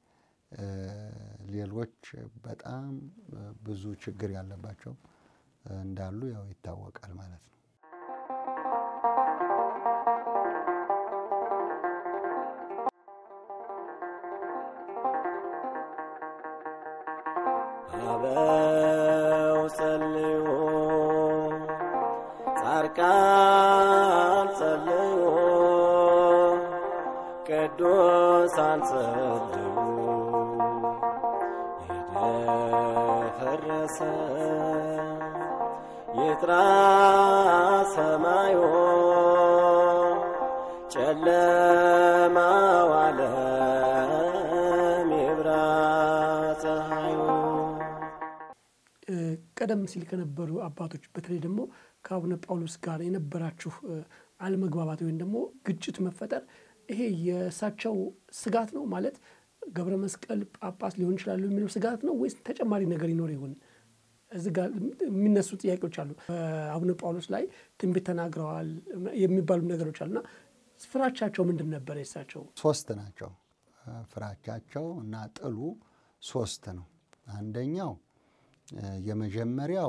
ሌሎች በጣም ብዙ ችግር ያለባቸው እንዳሉ ያው ይታወቃል ማለት ነው።
አበው ጸልዩ ጻድቃን ጸልዩ ቅዱሳን ጸልዩ የደፈረሰ ይጥራ ሰማዩ ጨለማው ዓለም ይብራ ፀሐዩ።
ቀደም ሲል ከነበሩ አባቶች በተለይ ደግሞ ከአቡነ ጳውሎስ ጋር የነበራችሁ አለመግባባት ወይም ደግሞ ግጭት መፈጠር ይሄ የእሳቸው ስጋት ነው ማለት ገብረ መስቀል ጳጳስ ሊሆን ይችላሉ የሚለው ስጋት ነው ወይስ ተጨማሪ ነገር ይኖር ይሆን? እዚህ ጋር የሚነሱ ጥያቄዎች አሉ። በአቡነ ጳውሎስ ላይ ትንቢት ተናግረዋል የሚባሉ ነገሮች አሉና ፍራቻቸው ምንድን ነበር? የእሳቸው
ሶስት ናቸው። ፍራቻቸው እና ጥሉ ሶስት ነው። አንደኛው የመጀመሪያው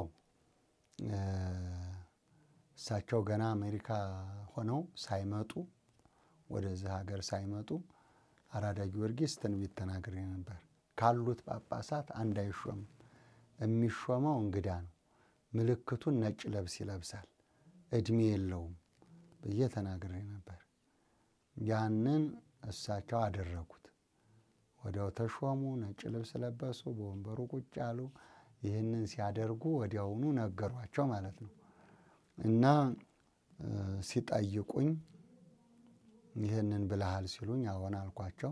እሳቸው ገና አሜሪካ ሆነው ሳይመጡ ወደዚህ ሀገር ሳይመጡ አራዳ ጊዮርጊስ ትንቢት ተናግሬ ነበር። ካሉት ጳጳሳት አንድ አይሾምም፣ የሚሾመው እንግዳ ነው። ምልክቱን ነጭ ለብስ ይለብሳል፣ እድሜ የለውም ብዬ ተናግሬ ነበር። ያንን እሳቸው አደረጉት። ወዲያው ተሾሙ፣ ነጭ ልብስ ለበሱ፣ በወንበሩ ቁጭ አሉ። ይህንን ሲያደርጉ ወዲያውኑ ነገሯቸው ማለት ነው እና ሲጠይቁኝ ይህንን ብለሃል ሲሉኝ አዎን አልኳቸው።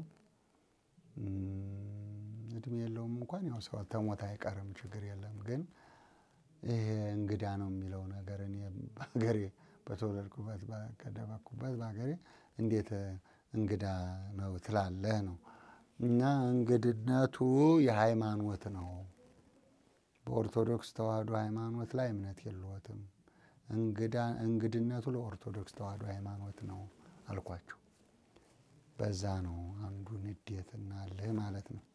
እድሜ የለውም እንኳን ያው ሰው ተሞት አይቀርም ችግር የለም ግን ይሄ እንግዳ ነው የሚለው ነገር እኔ በሀገሬ በተወለድኩበት ከደበኩበት በሀገሬ እንዴት እንግዳ ነው ትላለህ ነው እና እንግድነቱ የሃይማኖት ነው። በኦርቶዶክስ ተዋህዶ ሃይማኖት ላይ እምነት የለዎትም። እንግድነቱ ለኦርቶዶክስ ተዋህዶ ሃይማኖት ነው አልኳቸው። በዛ ነው አንዱ ንዴትና እልህ ማለት ነው።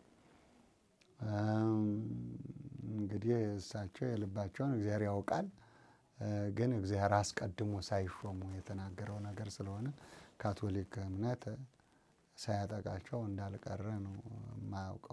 እንግዲህ እሳቸው የልባቸውን እግዚአብሔር ያውቃል። ግን እግዚአብሔር አስቀድሞ ሳይሾሙ የተናገረው ነገር ስለሆነ ካቶሊክ እምነት ሳያጠቃቸው እንዳልቀረ ነው የማያውቀው።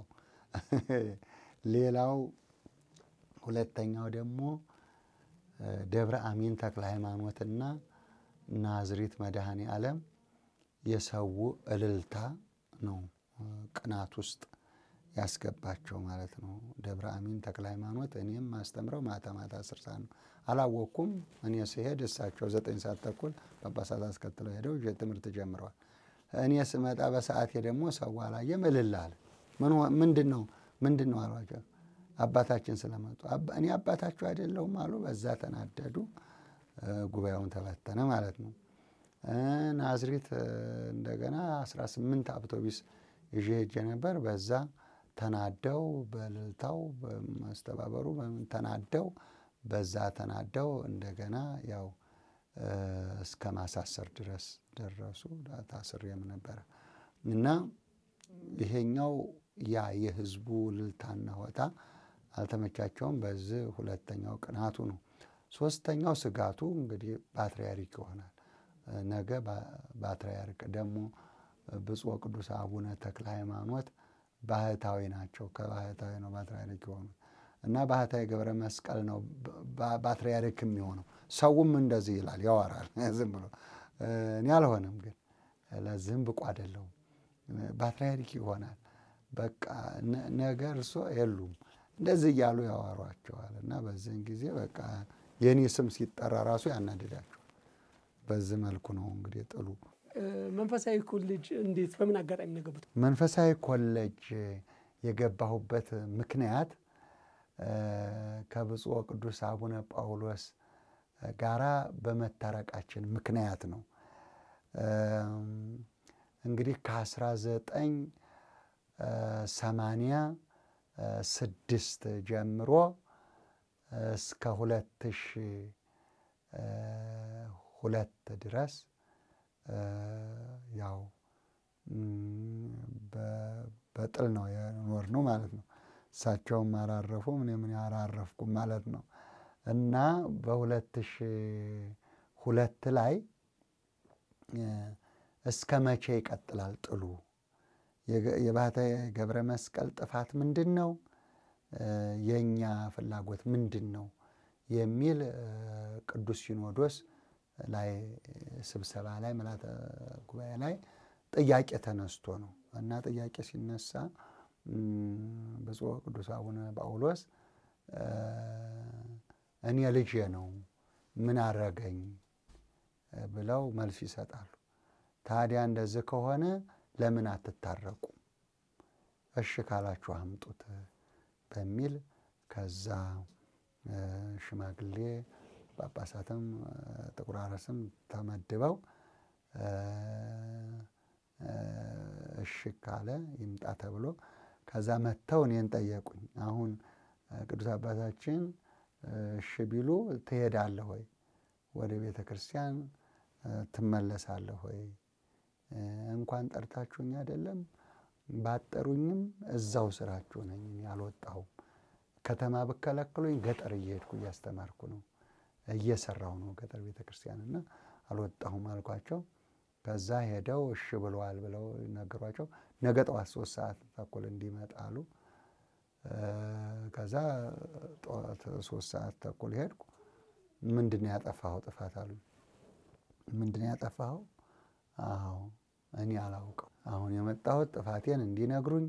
ሌላው ሁለተኛው ደግሞ ደብረ አሚን ተክለ ሃይማኖትና ናዝሪት መድኃኔ ዓለም የሰው እልልታ ነው ቅናት ውስጥ ያስገባቸው ማለት ነው። ደብረ አሚን ተክለ ሃይማኖት እኔም ማስተምረው ማታ ማታ አስር ሰዓት ነው። አላወቅኩም። እኔ ስሄድ እሳቸው ዘጠኝ ሰዓት ተኩል ጳጳሳት አስከትለው ሄደው ትምህርት ጀምረዋል። እኔ ስመጣ በሰዓቴ ደግሞ ሰው አላየም፣ እልል አለ። ምንድን ነው ምንድን ነው አሏቸው። አባታችን ስለመጡ እኔ አባታችሁ አይደለሁም አሉ። በዛ ተናደዱ። ጉባኤውን ተበተነ ማለት ነው። ናዝሬት እንደገና 18 አውቶቢስ ይዤ ሄጄ ነበር። በዛ ተናደው በእልልታው በማስተባበሩ ተናደው በዛ ተናደው እንደገና ያው እስከ ማሳሰር ድረስ ደረሱ። ታስሬም ነበረ እና ይሄኛው ያ የህዝቡ እልልታና ሆታ አልተመቻቸውም። በዚህ ሁለተኛው ቅናቱ ነው። ሶስተኛው ስጋቱ እንግዲህ ፓትርያርክ ይሆናል። ነገ ፓትርያርክ ደግሞ ብፁዕ ቅዱስ አቡነ ተክለ ሃይማኖት ባህታዊ ናቸው። ከባህታዊ ነው ፓትርያርክ የሆኑት እና ባህታዊ ገብረ መስቀል ነው ፓትርያርክ የሚሆነው። ሰውም እንደዚህ ይላል ያወራል። ዝም ብሎ እኔ አልሆንም፣ ግን ለዚህም ብቁ አይደለሁም። ፓትርያርክ ይሆናል በቃ ነገ እርሶ የሉም እንደዚህ እያሉ ያዋሯቸዋል። እና በዚህን ጊዜ በቃ የእኔ ስም ሲጠራ ራሱ ያናድዳቸዋል። በዚህ መልኩ ነው እንግዲህ ጥሉ።
መንፈሳዊ ኮሌጅ እንዴት በምን አጋጣሚ ነው የገቡት?
መንፈሳዊ ኮሌጅ የገባሁበት ምክንያት ከብፁዕ ቅዱስ አቡነ ጳውሎስ ጋራ በመታረቃችን ምክንያት ነው። እንግዲህ ከአስራ ዘጠኝ ሰማንያ ስድስት ጀምሮ እስከ ሁለት ሺ ሁለት ድረስ ያው በጥል ነው የኖርነው ማለት ነው። እሳቸውም አላረፉም፣ እኔም አላረፍኩም ማለት ነው እና በሁለት ሺ ሁለት ላይ እስከ መቼ ይቀጥላል ጥሉ? የባህታዊ ገብረ መስቀል ጥፋት ምንድን ነው? የእኛ ፍላጎት ምንድን ነው? የሚል ቅዱስ ሲኖዶስ ላይ ስብሰባ ላይ ምልዓተ ጉባኤ ላይ ጥያቄ ተነስቶ ነው እና ጥያቄ ሲነሳ ብፁዕ ቅዱስ አቡነ ጳውሎስ እኔ ልጄ ነው ምን አረገኝ ብለው መልስ ይሰጣሉ። ታዲያ እንደዚህ ከሆነ ለምን አትታረቁ? እሺ ካላችሁ አምጡት በሚል ከዛ ሽማግሌ ጳጳሳትም ጥቁር አረስም ተመድበው እሺ ካለ ይምጣ ተብሎ ከዛ መጥተው እኔን ጠየቁኝ። አሁን ቅዱስ አባታችን እሺ ቢሉ ትሄዳለህ ወይ? ወደ ቤተ ክርስቲያን ትመለሳለህ ወይ? እንኳን ጠርታችሁኝ አይደለም ባጠሩኝም እዛው ስራችሁ ነኝ፣ አልወጣሁም። ከተማ ብከለክሉኝ ገጠር እየሄድኩ እያስተማርኩ ነው፣ እየሰራሁ ነው ገጠር ቤተ ክርስቲያን እና አልወጣሁም አልኳቸው። ከዛ ሄደው እሺ ብለዋል ብለው ነገሯቸው። ነገ ጠዋት ሶስት ሰዓት ተኩል እንዲመጣሉ። ከዛ ጠዋት ሶስት ሰዓት ተኩል ሄድኩ። ምንድን ነው ያጠፋኸው ጥፋት አሉኝ። ምንድን ነው ያጠፋኸው? አዎ እኔ አላውቅም። አሁን የመጣሁት ጥፋቴን እንዲነግሩኝ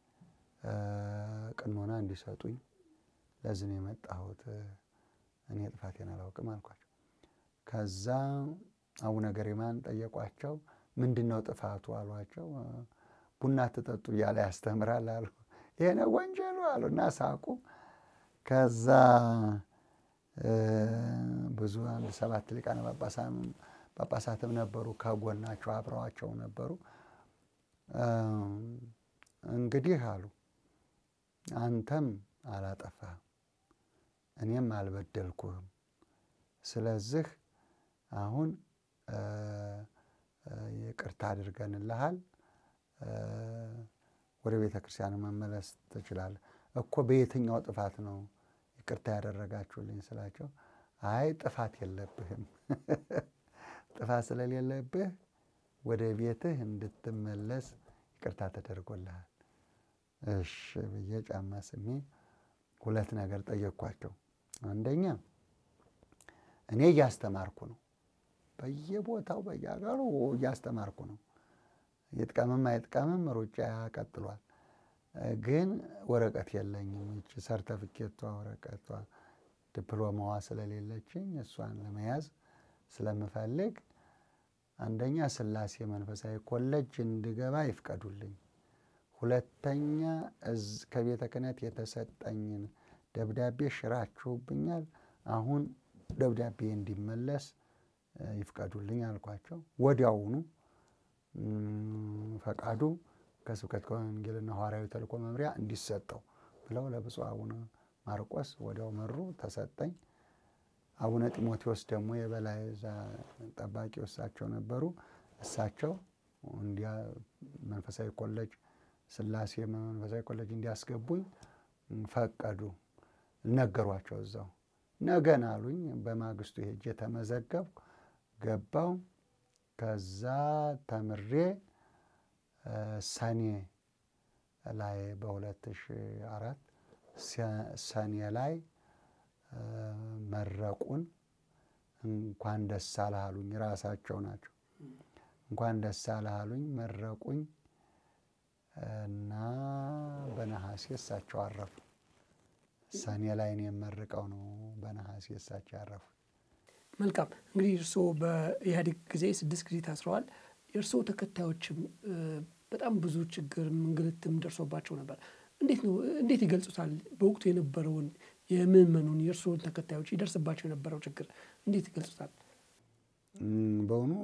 ቅኖና እንዲሰጡኝ ለዚህ ነው የመጣሁት። እኔ ጥፋቴን አላውቅም አልኳቸው። ከዛ አቡነ ገሪማን ጠየቋቸው። ምንድን ነው ጥፋቱ አሏቸው። ቡና ትጠጡ እያለ ያስተምራል አሉ። ይሄ ነው ወንጀሉ አሉ እና ሳቁ። ከዛ ብዙ አንድ ሰባት ሊቃነ ጳጳሳትም ነበሩ ከጎናቸው አብረዋቸው ነበሩ። እንግዲህ አሉ አንተም አላጠፋህም፣ እኔም አልበደልኩህም። ስለዚህ አሁን ይቅርታ አድርገንልሃል፣ ወደ ቤተ ክርስቲያን መመለስ ትችላለህ። እኮ በየትኛው ጥፋት ነው ይቅርታ ያደረጋችሁልኝ ስላቸው፣ አይ ጥፋት የለብህም፣ ጥፋት ስለሌለብህ ወደ ቤትህ እንድትመለስ ይቅርታ ተደርጎልሃል። እሺ ብዬ ጫማ ስሜ ሁለት ነገር ጠየቅኳቸው። አንደኛ እኔ እያስተማርኩ ነው፣ በየቦታው በየሀገሩ እያስተማርኩ ነው። ይጥቀምም አይጥቀምም ሩጫ ቀጥሏል። ግን ወረቀት የለኝም። ይቺ ሰርተፍኬቷ ወረቀቷ ዲፕሎማዋ ስለሌለችኝ እሷን ለመያዝ ስለምፈልግ አንደኛ ሥላሴ መንፈሳዊ ኮሌጅ እንድገባ ይፍቀዱልኝ። ሁለተኛ ከቤተ ክህነት የተሰጠኝን ደብዳቤ ሽራችሁብኛል። አሁን ደብዳቤ እንዲመለስ ይፍቀዱልኝ አልኳቸው። ወዲያውኑ ፈቃዱ ከስብከተ ወንጌልና ሐዋርያዊ ተልእኮ መምሪያ እንዲሰጠው ብለው ለብፁዕ አቡነ ማርቆስ ወዲያው መሩ፣ ተሰጠኝ። አቡነ ጢሞቴዎስ ደግሞ የበላይ ጠባቂ እሳቸው ነበሩ። እሳቸው እንዲያ መንፈሳዊ ኮሌጅ ሥላሴ መንፈሳዊ ኮሌጅ እንዲያስገቡኝ ፈቀዱ። ነገሯቸው። እዛው ነገን አሉኝ። በማግስቱ ሄጄ ተመዘገብኩ፣ ገባው። ከዛ ተምሬ ሰኔ ላይ በሁለት ሺህ አራት ሰኔ ላይ መረቁን። እንኳን ደስ አለህ አሉኝ። ራሳቸው ናቸው። እንኳን ደስ አለህ አሉኝ፣ መረቁኝ እና በነሐሴ እሳቸው አረፉ። ሰኔ ላይ እኔ የመርቀው ነው በነሐሴ እሳቸው ያረፉ።
መልካም እንግዲህ እርስዎ በኢህአዴግ ጊዜ ስድስት ጊዜ ታስረዋል። የእርስዎ ተከታዮችም በጣም ብዙ ችግር እንግልትም ደርሶባቸው ነበር። እንዴት ነው እንዴት ይገልጹታል? በወቅቱ የነበረውን የምዕመኑን የእርስዎን ተከታዮች ይደርስባቸው የነበረው ችግር እንዴት ይገልጹታል?
በእውኑ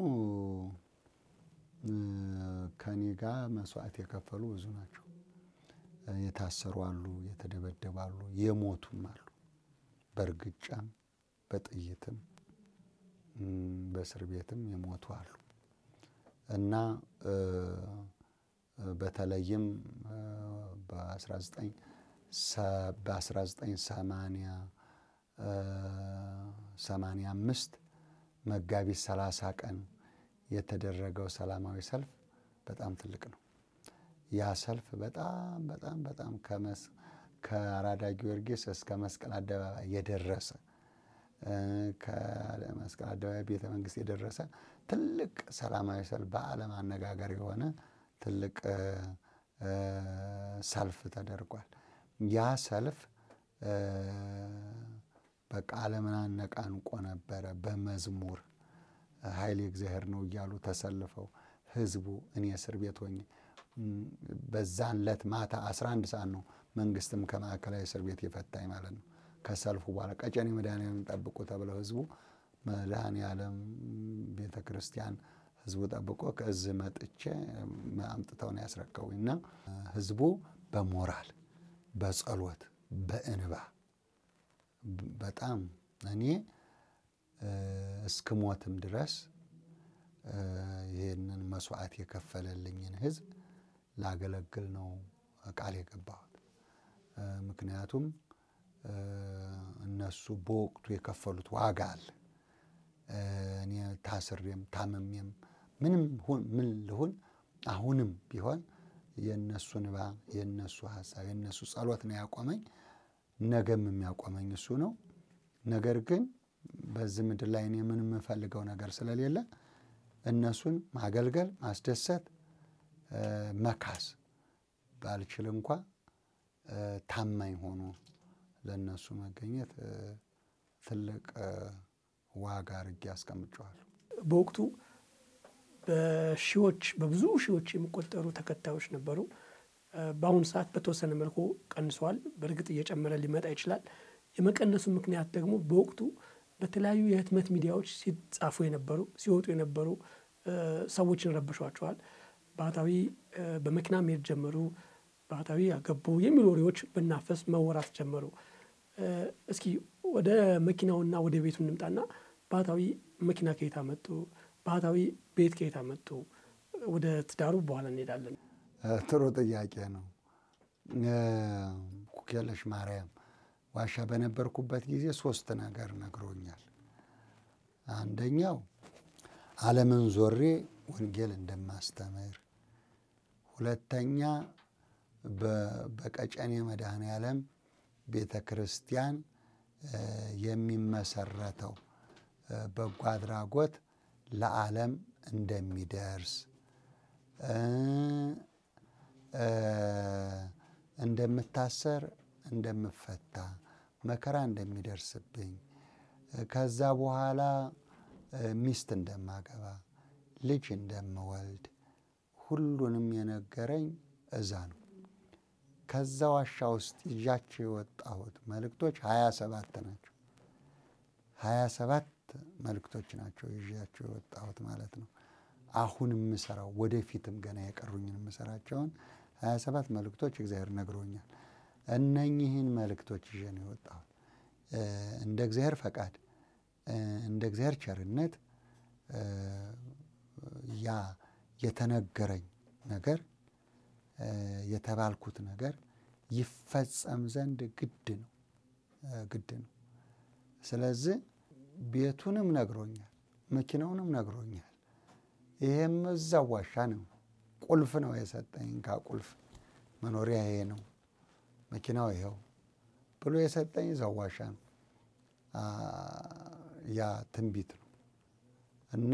ከኔ ጋር መስዋዕት የከፈሉ ብዙ ናቸው። የታሰሩ አሉ፣ የተደበደቡ አሉ፣ የሞቱም አሉ። በእርግጫም በጥይትም በእስር ቤትም የሞቱ አሉ እና በተለይም በ1985 መጋቢት 30 ቀን የተደረገው ሰላማዊ ሰልፍ በጣም ትልቅ ነው። ያ ሰልፍ በጣም በጣም በጣም ከአራዳ ጊዮርጊስ እስከ መስቀል አደባባይ የደረሰ ከመስቀል አደባባይ ቤተ መንግስት የደረሰ ትልቅ ሰላማዊ ሰልፍ በዓለም አነጋገር የሆነ ትልቅ ሰልፍ ተደርጓል። ያ ሰልፍ በቃ ዓለምን አነቃንቆ ነበረ። በመዝሙር ኃይል እግዚአብሔር ነው እያሉ ተሰልፈው ህዝቡ እኔ እስር ቤት ሆኜ በዛን ዕለት ማታ 11 ሰዓት ነው መንግስትም ከማዕከላዊ እስር ቤት የፈታኝ ማለት ነው። ከሰልፉ በኋላ ቀጨኔ መድኃኔዓለም ጠብቁ ተብለው ህዝቡ መድኃኔዓለም ቤተ ክርስቲያን ህዝቡ ጠብቆ ከእዝ መጥቼ አምጥተው ነው ያስረከቡኝ እና ህዝቡ በሞራል በጸሎት በእንባ በጣም እኔ እስክሞትም ድረስ ይህንን መስዋዕት የከፈለልኝን ህዝብ ላገለግል ነው ቃል የገባሁት። ምክንያቱም እነሱ በወቅቱ የከፈሉት ዋጋ አለ። እኔ ታስሬም ታመሜም ምንም ምን ልሁን አሁንም ቢሆን የእነሱ እንባ የእነሱ ሀሳብ የእነሱ ጸሎት ነው ያቆመኝ። ነገም የሚያቆመኝ እሱ ነው። ነገር ግን በዚህ ምድር ላይ እኔ ምን የምፈልገው ነገር ስለሌለ እነሱን ማገልገል፣ ማስደሰት፣ መካስ ባልችል እንኳ ታማኝ ሆኖ ለእነሱ መገኘት ትልቅ ዋጋ አድርጌ አስቀምጨዋለሁ።
በወቅቱ በሺዎች በብዙ ሺዎች የሚቆጠሩ ተከታዮች ነበሩ። በአሁኑ ሰዓት በተወሰነ መልኩ ቀንሰዋል። በእርግጥ እየጨመረ ሊመጣ ይችላል። የመቀነሱ ምክንያት ደግሞ በወቅቱ በተለያዩ የህትመት ሚዲያዎች ሲጻፉ የነበሩ ሲወጡ የነበሩ ሰዎችን ረብሿቸዋል። ባህታዊ በመኪና መሄድ ጀመሩ። ባህታዊ ያገቡ የሚሉ ወሬዎች በናፈስ መወራት ጀመሩ። እስኪ ወደ መኪናውና ወደ ቤቱ እንምጣና ባህታዊ መኪና ከየት አመጡ? ባህታዊ ቤት ከየት አመጡ? ወደ ትዳሩ በኋላ እንሄዳለን።
ጥሩ ጥያቄ ነው። ኩክየለሽ ማርያም ዋሻ በነበርኩበት ጊዜ ሶስት ነገር ነግሮኛል። አንደኛው ዓለምን ዞሬ ወንጌል እንደማስተምር፣ ሁለተኛ በቀጨኔ መድኃኔዓለም ቤተ ክርስቲያን የሚመሰረተው በጎ አድራጎት ለዓለም እንደሚደርስ እንደምታሰር፣ እንደምፈታ፣ መከራ እንደሚደርስብኝ ከዛ በኋላ ሚስት እንደማገባ፣ ልጅ እንደምወልድ ሁሉንም የነገረኝ እዛ ነው። ከዛ ዋሻ ውስጥ ይዣቸው የወጣሁት መልእክቶች ሀያ ሰባት ናቸው። ሀያ ሰባት መልእክቶች ናቸው ይዣቸው የወጣሁት ማለት ነው። አሁን የምሰራው ወደፊትም ገና የቀሩኝን የምሰራቸውን ሀያ ሰባት መልእክቶች እግዚአብሔር ነግሮኛል። እነኚህን መልእክቶች ይዤ ነው የወጣሁት። እንደ እግዚአብሔር ፈቃድ፣ እንደ እግዚአብሔር ቸርነት ያ የተነገረኝ ነገር የተባልኩት ነገር ይፈጸም ዘንድ ግድ ነው ግድ ነው። ስለዚህ ቤቱንም ነግሮኛል፣ መኪናውንም ነግሮኛል። ይሄም እዛው ዋሻ ነው። ቁልፍ ነው የሰጠኝ። ቁልፍ መኖሪያ ይሄ ነው፣ መኪናው ይኸው ብሎ የሰጠኝ እዛው ዋሻ ነው። ያ ትንቢት ነው እና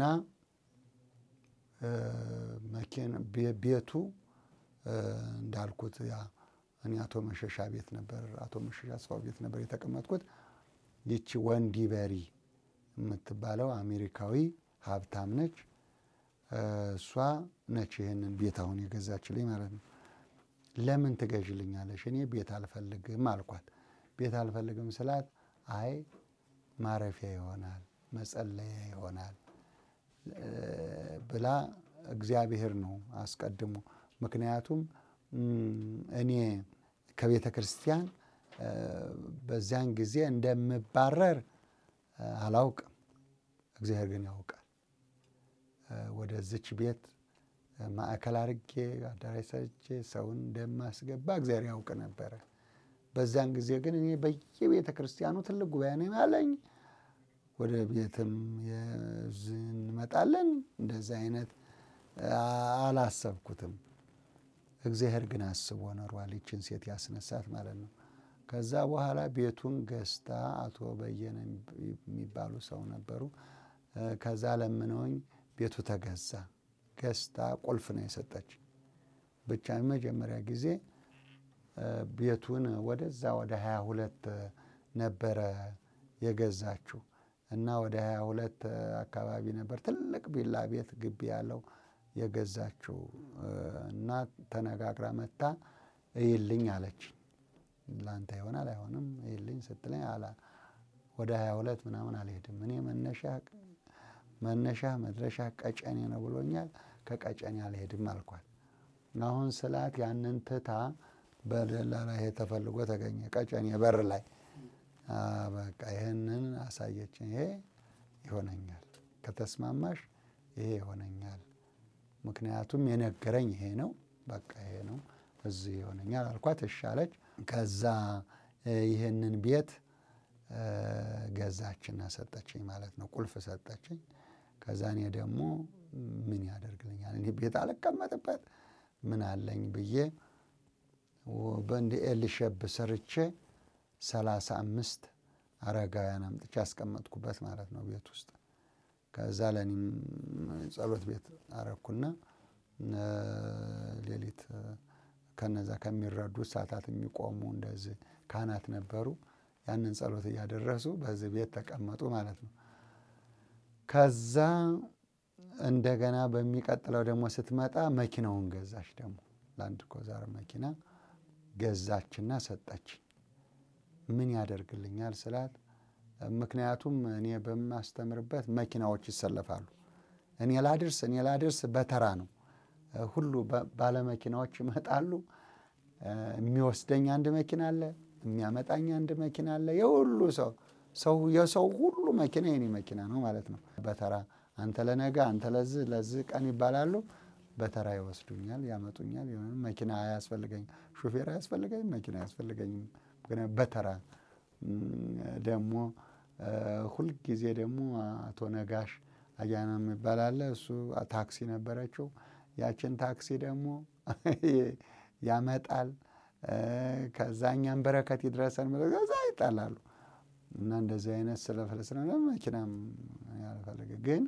ቤቱ እንዳልኩት ያ እኔ አቶ መሸሻ ቤት ነበር አቶ መሸሻ አስፋው ቤት ነበር የተቀመጥኩት። ይቺ ወንዲ በሪ የምትባለው አሜሪካዊ ሀብታም ነች። እሷ ነች ይህንን ቤት አሁን የገዛችልኝ ማለት ነው። ለምን ትገዥልኛለሽ? እኔ ቤት አልፈልግም አልኳት። ቤት አልፈልግም ስላት አይ ማረፊያ ይሆናል መጸለያ ይሆናል ብላ እግዚአብሔር ነው አስቀድሞ። ምክንያቱም እኔ ከቤተ ክርስቲያን በዚያን ጊዜ እንደምባረር አላውቅም። እግዚአብሔር ግን ያውቃል። ወደዚች ቤት ማዕከል አድርጌ አዳራሽ ሰርቼ ሰውን እንደማስገባ እግዚአብሔር ያውቅ ነበረ። በዚያን ጊዜ ግን እኔ በየቤተ ክርስቲያኑ ትልቅ ጉባኤ ነው ያለኝ። ወደ ቤትም እንመጣለን። እንደዚህ አይነት አላሰብኩትም። እግዚአብሔር ግን አስቦ ኖሯል። ይችን ሴት ያስነሳት ማለት ነው። ከዛ በኋላ ቤቱን ገዝታ አቶ በየነ የሚባሉ ሰው ነበሩ። ከዛ ለምነውኝ ቤቱ ተገዛ። ገዝታ ቁልፍ ነው የሰጠች። ብቻ መጀመሪያ ጊዜ ቤቱን ወደዛ ወደ ሀያ ሁለት ነበረ የገዛችው እና ወደ ሀያ ሁለት አካባቢ ነበር ትልቅ ቢላ ቤት ግቢ ያለው የገዛችው እና ተነጋግራ መታ እይልኝ አለች። ለአንተ ይሆናል አይሆንም እይልኝ ስትለኝ አላ ወደ ሀያ ሁለት ምናምን አልሄድም እኔ መነሻ መነሻ መድረሻ ቀጨኔ ነው ብሎኛል። ከቀጨኔ አልሄድም አልኳት። አሁን ስላት ያንን ትታ በደላላ ይሄ ተፈልጎ ተገኘ ቀጨኔ በር ላይ በቃ ይህንን አሳየችኝ። ይሄ ይሆነኛል፣ ከተስማማሽ ይሄ ይሆነኛል። ምክንያቱም የነገረኝ ይሄ ነው፣ በቃ ይሄ ነው፣ እዚህ ይሆነኛል አልኳት። እሺ አለች። ከዛ ይህንን ቤት ገዛችና ሰጠችኝ ማለት ነው። ቁልፍ ሰጠችኝ። ከዛ እኔ ደግሞ ምን ያደርግልኛል እኔ ቤት አልቀመጥበት ምን አለኝ ብዬ በእንዲ ኤልሸብ ሰርቼ ሰላሳ አምስት አረጋውያን አምጥቼ ያስቀመጥኩበት ማለት ነው ቤት ውስጥ። ከዛ ለእኔም ጸሎት ቤት አረኩና ሌሊት ከነዛ ከሚረዱ ሰዓታት የሚቆሙ እንደዚህ ካህናት ነበሩ። ያንን ጸሎት እያደረሱ በዚህ ቤት ተቀመጡ ማለት ነው። ከዛ እንደገና በሚቀጥለው ደግሞ ስትመጣ መኪናውን ገዛች። ደግሞ ላንድ ኮዛር መኪና ገዛችና ሰጠች። ምን ያደርግልኛል ስላት፣ ምክንያቱም እኔ በማስተምርበት መኪናዎች ይሰለፋሉ። እኔ ላድርስ እኔ ላድርስ በተራ ነው። ሁሉ ባለመኪናዎች ይመጣሉ። የሚወስደኝ አንድ መኪና አለ፣ የሚያመጣኝ አንድ መኪና አለ። የሁሉ ሰው ሰው የሰው ሁሉ መኪና የኔ መኪና ነው ማለት ነው። በተራ አንተ ለነገ አንተ ለዚህ ለዚህ ቀን ይባላሉ። በተራ ይወስዱኛል፣ ያመጡኛል። የሆነ መኪና አያስፈልገኝም፣ ሹፌር አያስፈልገኝም፣ መኪና አያስፈልገኝም። በተራ ደግሞ ሁልጊዜ ደግሞ አቶ ነጋሽ አያና የሚባል አለ። እሱ ታክሲ ነበረችው። ያችን ታክሲ ደግሞ ያመጣል። ከዛ እኛም በረከት ይድረሰን ከዛ ይጣላሉ። እና እንደዚህ አይነት ስለፍለስ ነው መኪናም ያልፈልግ ግን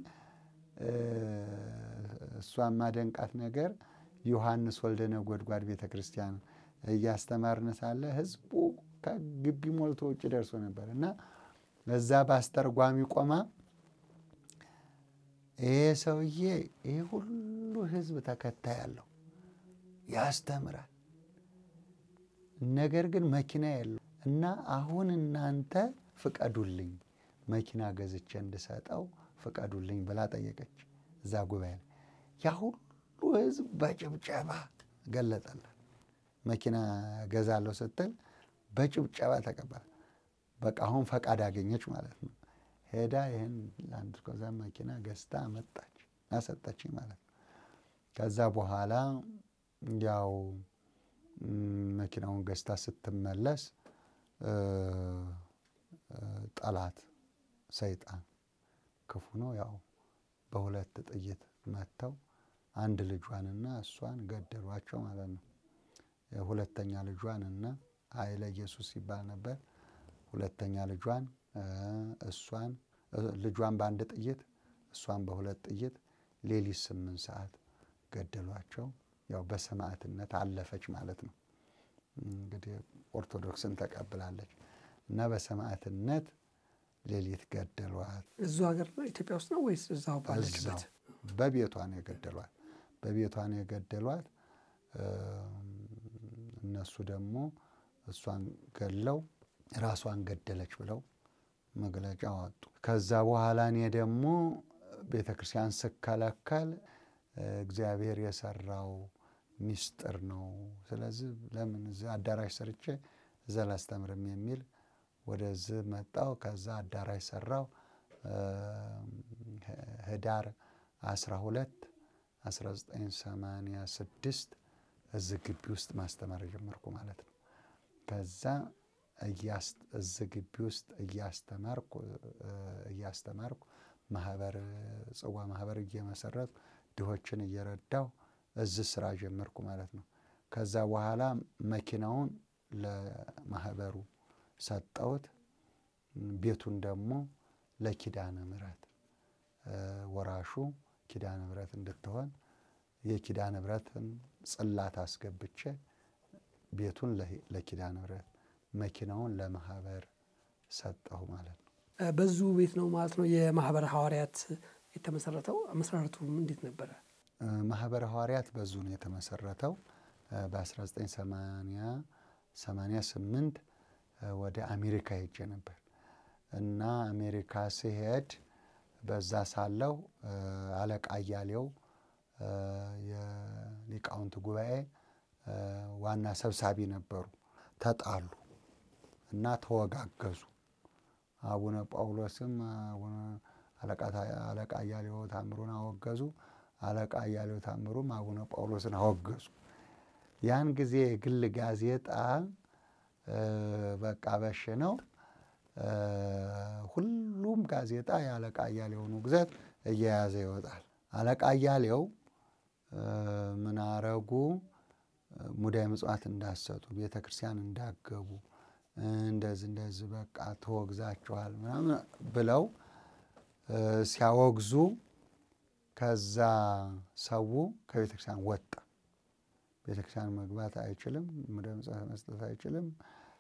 እሷ ማደንቃት ነገር ዮሐንስ ወልደ ነጎድጓድ ቤተ ክርስቲያን እያስተማርን ሳለ ህዝቡ ከግቢ ሞልቶ ውጭ ደርሶ ነበር እና እዛ በአስተርጓሚ ቆማ ይሄ ሰውዬ ይሄ ሁሉ ህዝብ ተከታይ አለው ያስተምራል፣ ነገር ግን መኪና የለው እና አሁን እናንተ ፍቀዱልኝ መኪና ገዝቼ እንድሰጠው ፍቀዱልኝ ብላ ጠየቀች። እዛ ጉባኤ ላይ ያ ሁሉ ህዝብ በጭብጨባ ገለጠላት። መኪና ገዛለሁ ስትል በጭብጨባ ተቀበለ። በቃ አሁን ፈቃድ አገኘች ማለት ነው። ሄዳ ይህን ላንድ ክሩዘር መኪና ገዝታ መጣች አሰጠችኝ ማለት ነው። ከዛ በኋላ ያው መኪናውን ገዝታ ስትመለስ ጠላት ሰይጣን ክፉ ነው። ያው በሁለት ጥይት መጥተው አንድ ልጇንና እሷን ገደሏቸው ማለት ነው። ሁለተኛ ልጇንና ኃይለ ኢየሱስ ይባል ነበር። ሁለተኛ ልጇን እሷን ልጇን በአንድ ጥይት እሷን በሁለት ጥይት ሌሊት ስምንት ሰዓት ገደሏቸው። ያው በሰማዕትነት አለፈች ማለት ነው። እንግዲህ ኦርቶዶክስን ተቀብላለች እና በሰማዕትነት ሌሊት ገደሏት።
እዙ ሀገር ነው ኢትዮጵያ ውስጥ ነው ወይስ እዛው ባለችበት?
በቤቷ ነው የገደሏት። በቤቷ ነው የገደሏት። እነሱ ደግሞ እሷን ገለው ራሷን ገደለች ብለው መግለጫ አወጡ። ከዛ በኋላ እኔ ደግሞ ቤተ ክርስቲያን ስከለከል እግዚአብሔር የሰራው ሚስጥር ነው። ስለዚህ ለምን እዚህ አዳራሽ ሰርቼ እዛ ላስተምርም የሚል ወደዚህ መጣው። ከዛ አዳራሽ ሰራው። ህዳር 12 1986 እዚህ ግቢ ውስጥ ማስተማር ጀመርኩ ማለት ነው። ከዛ እዚህ ግቢ ውስጥ እያስተማርኩ እያስተማርኩ ማህበር ጽዋ ማህበር እየመሰረትኩ ድሆችን እየረዳው እዚህ ስራ ጀመርኩ ማለት ነው። ከዛ በኋላ መኪናውን ለማህበሩ ሰጠውት። ቤቱን ደግሞ ለኪዳነ ምሕረት ወራሹ ኪዳነ ምሕረት እንድትሆን የኪዳነ ምሕረትን ጽላት አስገብቼ ቤቱን ለኪዳነ ምሕረት መኪናውን ለማህበር ሰጠሁ ማለት ነው።
በዙ ቤት ነው ማለት ነው የማህበረ ሐዋርያት የተመሰረተው። መሰረቱ እንዴት ነበረ?
ማህበረ ሐዋርያት በዙ ነው የተመሰረተው። በ1988 ወደ አሜሪካ ሄጄ ነበር እና አሜሪካ ስሄድ በዛ ሳለው አለቃ አያሌው የሊቃውንት ጉባኤ ዋና ሰብሳቢ ነበሩ። ተጣሉ እና ተወጋገዙ። አቡነ ጳውሎስም አለቃ አያሌው ታምሩን አወገዙ። አለቃ አያሌው ታምሩም አቡነ ጳውሎስን አወገዙ። ያን ጊዜ የግል ጋዜጣ በቃ በሽ ነው። ሁሉም ጋዜጣ የአለቃ አያሌውን ውግዘት እየያዘ ይወጣል። አለቃ አያሌው ምን አረጉ? ሙዳየ ምጽዋት እንዳሰጡ፣ ቤተ ክርስቲያን እንዳገቡ፣ እንደዚህ እንደዚህ በቃ ተወግዛችኋል ምናምን ብለው ሲያወግዙ ከዛ ሰው ከቤተ ክርስቲያን ወጣ። ቤተ ክርስቲያን መግባት አይችልም፣ ሙዳየ ምጽዋት መስጠት አይችልም፣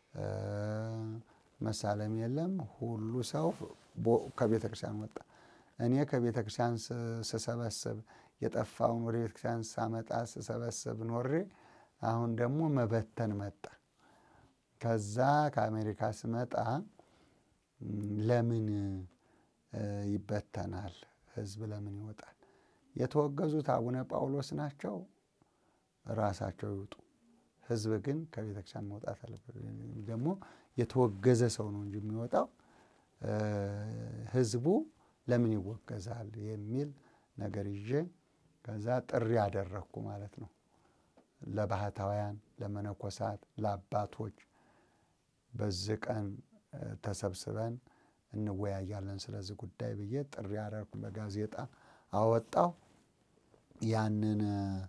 መሳለም የለም። ሁሉ ሰው ከቤተ ክርስቲያን ወጣ። እኔ ከቤተ ክርስቲያን ስሰበስብ የጠፋውን ወደ ቤተ ክርስቲያን ሳመጣ ስሰበስብ ኖሬ አሁን ደግሞ መበተን መጣ። ከዛ ከአሜሪካ ስመጣ ለምን ይበተናል? ህዝብ ለምን ይወጣል? የተወገዙት አቡነ ጳውሎስ ናቸው፣ ራሳቸው ይውጡ። ህዝብ ግን ከቤተ ክርስቲያን መውጣት አለበት። ደግሞ የተወገዘ ሰው ነው እንጂ የሚወጣው ህዝቡ ለምን ይወገዛል የሚል ነገር ይዤ ከዛ ጥሪ አደረግኩ ማለት ነው። ለባህታውያን፣ ለመነኮሳት፣ ለአባቶች በዚህ ቀን ተሰብስበን እንወያያለን ስለዚህ ጉዳይ ብዬ ጥሪ አደረግኩ። በጋዜጣ አወጣው። ያንን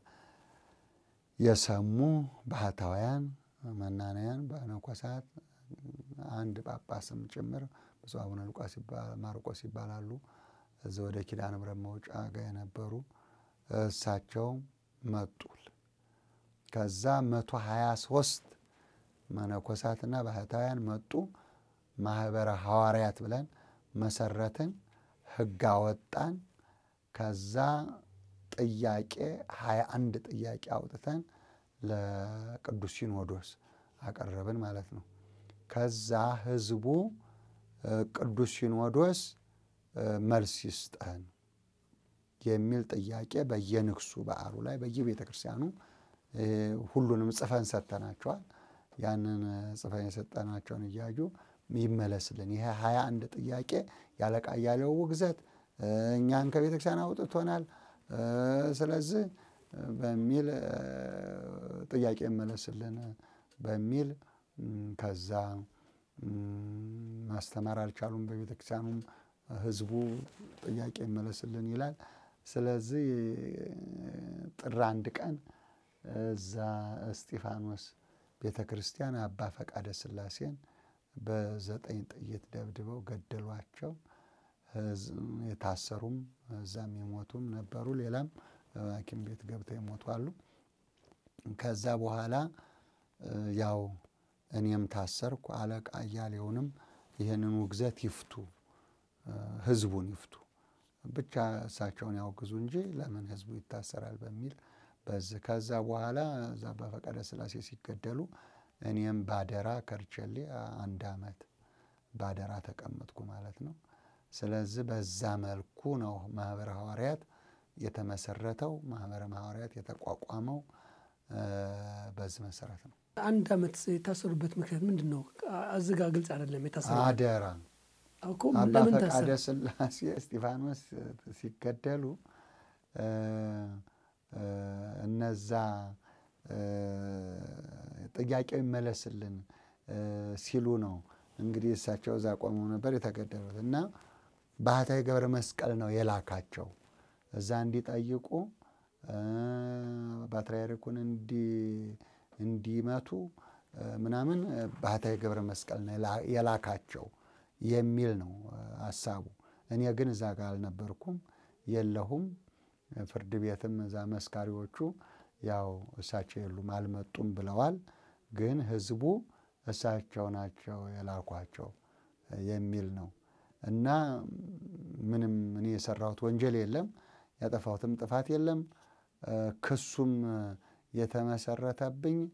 የሰሙ ባህታውያን፣ መናንያን፣ መነኮሳት አንድ ጳጳስም ጭምር ብፁዕ አቡነ ሉቃስ ማርቆስ ይባላሉ። እዚህ ወደ ኪዳነ ምሕረት መውጫ ጋር የነበሩ እሳቸው መጡል። ከዛ መቶ ሀያ ሶስት መነኮሳትና ባህታውያን መጡ። ማህበረ ሐዋርያት ብለን መሰረትን፣ ህግ አወጣን። ከዛ ጥያቄ ሀያ አንድ ጥያቄ አውጥተን ለቅዱስ ሲኖዶስ አቀረብን ማለት ነው። ከዛ ህዝቡ ቅዱስ ሲኖዶስ መልስ ይስጠን የሚል ጥያቄ በየንግሱ በዓሉ ላይ በየቤተ ክርስቲያኑ ሁሉንም ጽፈን ሰጥተናቸዋል። ያንን ጽፈን የሰጠናቸውን እያዩ ይመለስልን፣ ይሄ ሀያ አንድ ጥያቄ ያለቃ አያሌው ውግዘት እኛን ከቤተ ክርስቲያን አውጥቶናል፣ ስለዚህ በሚል ጥያቄ ይመለስልን በሚል ከዛ ማስተማር አልቻሉም። በቤተ ክርስቲያኑም ህዝቡ ጥያቄ ይመለስልን ይላል። ስለዚህ ጥር አንድ ቀን እዛ እስጢፋኖስ ቤተ ክርስቲያን አባ ፈቃደ ሥላሴን በዘጠኝ ጥይት ደብድበው ገደሏቸው። የታሰሩም እዛም የሞቱም ነበሩ። ሌላም ሐኪም ቤት ገብተው የሞቱ አሉ። ከዛ በኋላ ያው እኔም ታሰርኩ። አለቃ አያሌውንም ይህንን ውግዘት ይፍቱ፣ ህዝቡን ይፍቱ፣ ብቻ እሳቸውን ያውግዙ እንጂ ለምን ህዝቡ ይታሰራል በሚል በዚህ ከዛ በኋላ እዛ በፈቃደ ሥላሴ ሲገደሉ እኔም ባደራ ከርቸሌ አንድ ዓመት ባደራ ተቀመጥኩ ማለት ነው። ስለዚህ በዛ መልኩ ነው ማህበረ ሐዋርያት የተመሰረተው። ማህበረ ሐዋርያት የተቋቋመው በዚህ መሰረት ነው።
አንድ ዓመት የታሰሩበት ምክንያት ምንድን ነው? እዚህ ጋ ግልጽ አይደለም። የታሰሩ
አደራ
እኮ
አባ
ለምን
ፈቃደ
ታሰረ?
ሥላሴ እስጢፋኖስ ሲገደሉ እነዛ ጥያቄው ይመለስልን ሲሉ ነው እንግዲህ እሳቸው እዛ ቆመው ነበር የተገደሉት እና ባህታዊ ገብረ መስቀል ነው የላካቸው እዛ እንዲጠይቁ ፓትርያርኩን እንዲመቱ ምናምን ባህታዊ ገብረ መስቀል ነው የላካቸው የሚል ነው ሀሳቡ። እኔ ግን እዛ ጋር አልነበርኩም የለሁም። ፍርድ ቤትም እዛ መስካሪዎቹ ያው እሳቸው የሉም አልመጡም ብለዋል። ግን ህዝቡ እሳቸው ናቸው የላኳቸው የሚል ነው እና ምንም እኔ የሰራሁት ወንጀል የለም፣ ያጠፋሁትም ጥፋት የለም። ክሱም የተመሰረተብኝ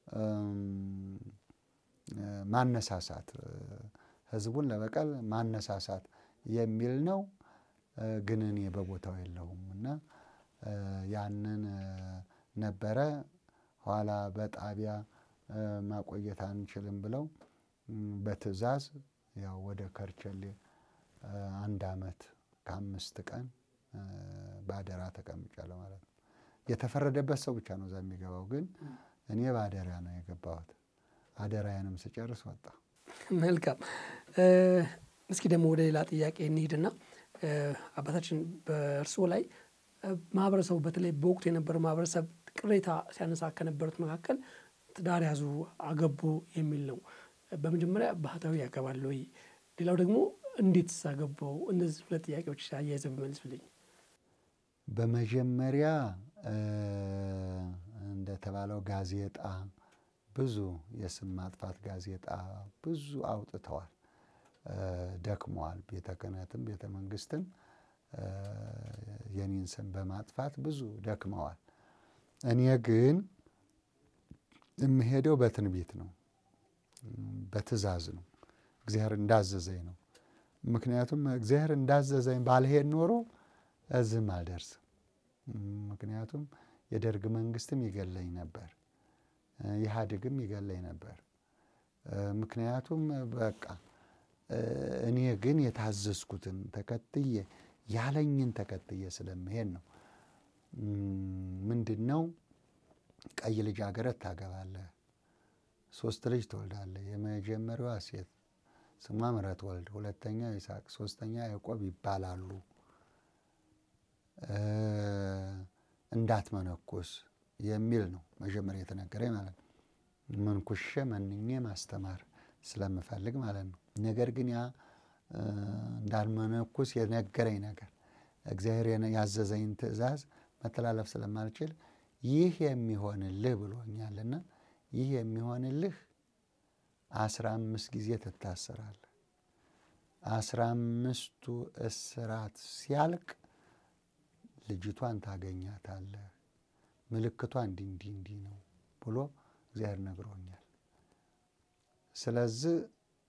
ማነሳሳት ህዝቡን ለበቀል ማነሳሳት የሚል ነው። ግን እኔ በቦታው የለሁም እና ያንን ነበረ። ኋላ በጣቢያ ማቆየት አንችልም ብለው በትዕዛዝ ያው ወደ ከርቸሌ አንድ ዓመት ከአምስት ቀን በአደራ ተቀምጫለሁ ማለት ነው። የተፈረደበት ሰው ብቻ ነው እዛ የሚገባው፣ ግን እኔ በአደራ ነው የገባሁት። አደራዬንም ስጨርስ ወጣ።
መልካም። እስኪ ደግሞ ወደ ሌላ ጥያቄ እንሂድና አባታችን በእርስዎ ላይ ማህበረሰቡ በተለይ በወቅቱ የነበረው ማህበረሰብ ቅሬታ ሲያነሳ ከነበሩት መካከል ትዳር ያዙ፣ አገቡ የሚል ነው። በመጀመሪያ ባህታዊ ያገባል ወይ? ሌላው ደግሞ እንዴት ሳገባው? እነዚህ ሁለት ጥያቄዎች አያይዘው ቢመልሱልኝ።
በመጀመሪያ እንደተባለው ጋዜጣ ብዙ የስም ማጥፋት ጋዜጣ ብዙ አውጥተዋል፣ ደክመዋል። ቤተ ክህነትም ቤተ መንግስትም የኔን ስም በማጥፋት ብዙ ደክመዋል። እኔ ግን የምሄደው በትንቢት ነው፣ በትእዛዝ ነው፣ እግዚአብሔር እንዳዘዘኝ ነው። ምክንያቱም እግዚአብሔር እንዳዘዘኝ ባልሄድ ኖሮ እዝም አልደርስም። ምክንያቱም የደርግ መንግስትም ይገለኝ ነበር፣ ኢህአዴግም ይገለኝ ነበር። ምክንያቱም በቃ እኔ ግን የታዘዝኩትን ተከትዬ ያለኝን ተከትዬ ስለምሄድ ነው። ምንድን ነው ቀይ ልጃገረድ ታገባለህ፣ ሶስት ልጅ ትወልዳለህ። የመጀመሪያዋ ሴት ስሟ ምሕረት ወልድ፣ ሁለተኛ ይስሐቅ፣ ሶስተኛ ያዕቆብ ይባላሉ። እንዳትመነኩስ የሚል ነው መጀመሪያ የተነገረኝ ማለት ነው። መንኩሼ መንኜ ማስተማር ስለምፈልግ ማለት ነው። ነገር ግን ያ እንዳልመነኩስ የነገረኝ ነገር እግዚአብሔር ያዘዘኝ ትእዛዝ መተላለፍ ስለማልችል ይህ የሚሆንልህ ብሎኛልና ይህ የሚሆንልህ አስራ አምስት ጊዜ ትታሰራለህ። አስራ አምስቱ እስራት ሲያልቅ ልጅቷን ታገኛታለህ። ምልክቷ እንዲህ እንዲህ እንዲህ ነው ብሎ እግዚአብሔር ነግሮኛል። ስለዚህ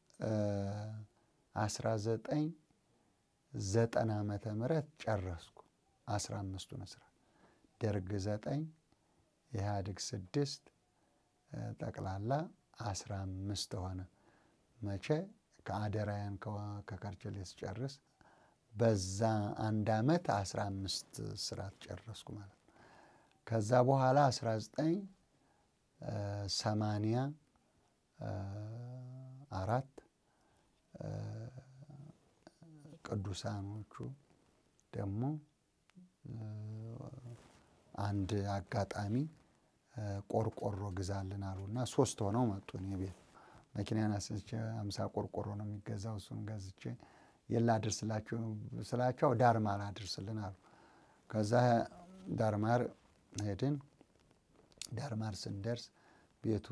አስራ ዘጠኝ ዘጠና ዓመተ ምህረት ጨረስኩ አስራ አምስቱን እስራት ደርግ ዘጠኝ ኢህአዴግ ስድስት ጠቅላላ አስራ አምስት ሆነ። መቼ ከአደራያን ከከርቸሌ ስጨርስ በዛ አንድ ዓመት አስራ አምስት እስራት ጨረስኩ ማለት ነው። ከዛ በኋላ አስራ ዘጠኝ ሰማንያ አራት ቅዱሳኖቹ ደግሞ አንድ አጋጣሚ ቆርቆሮ ግዛልን አሉና ሶስት ሆነው መጡ። እኔ ቤት መኪናን አስነስቼ አምሳ ቆርቆሮ ነው የሚገዛው። እሱን ገዝቼ የላ አድርስላችሁ ስላቸው ዳርማር አድርስልን አሉ። ከዛ ዳርማር ሄድን። ዳርማር ስንደርስ ቤቱ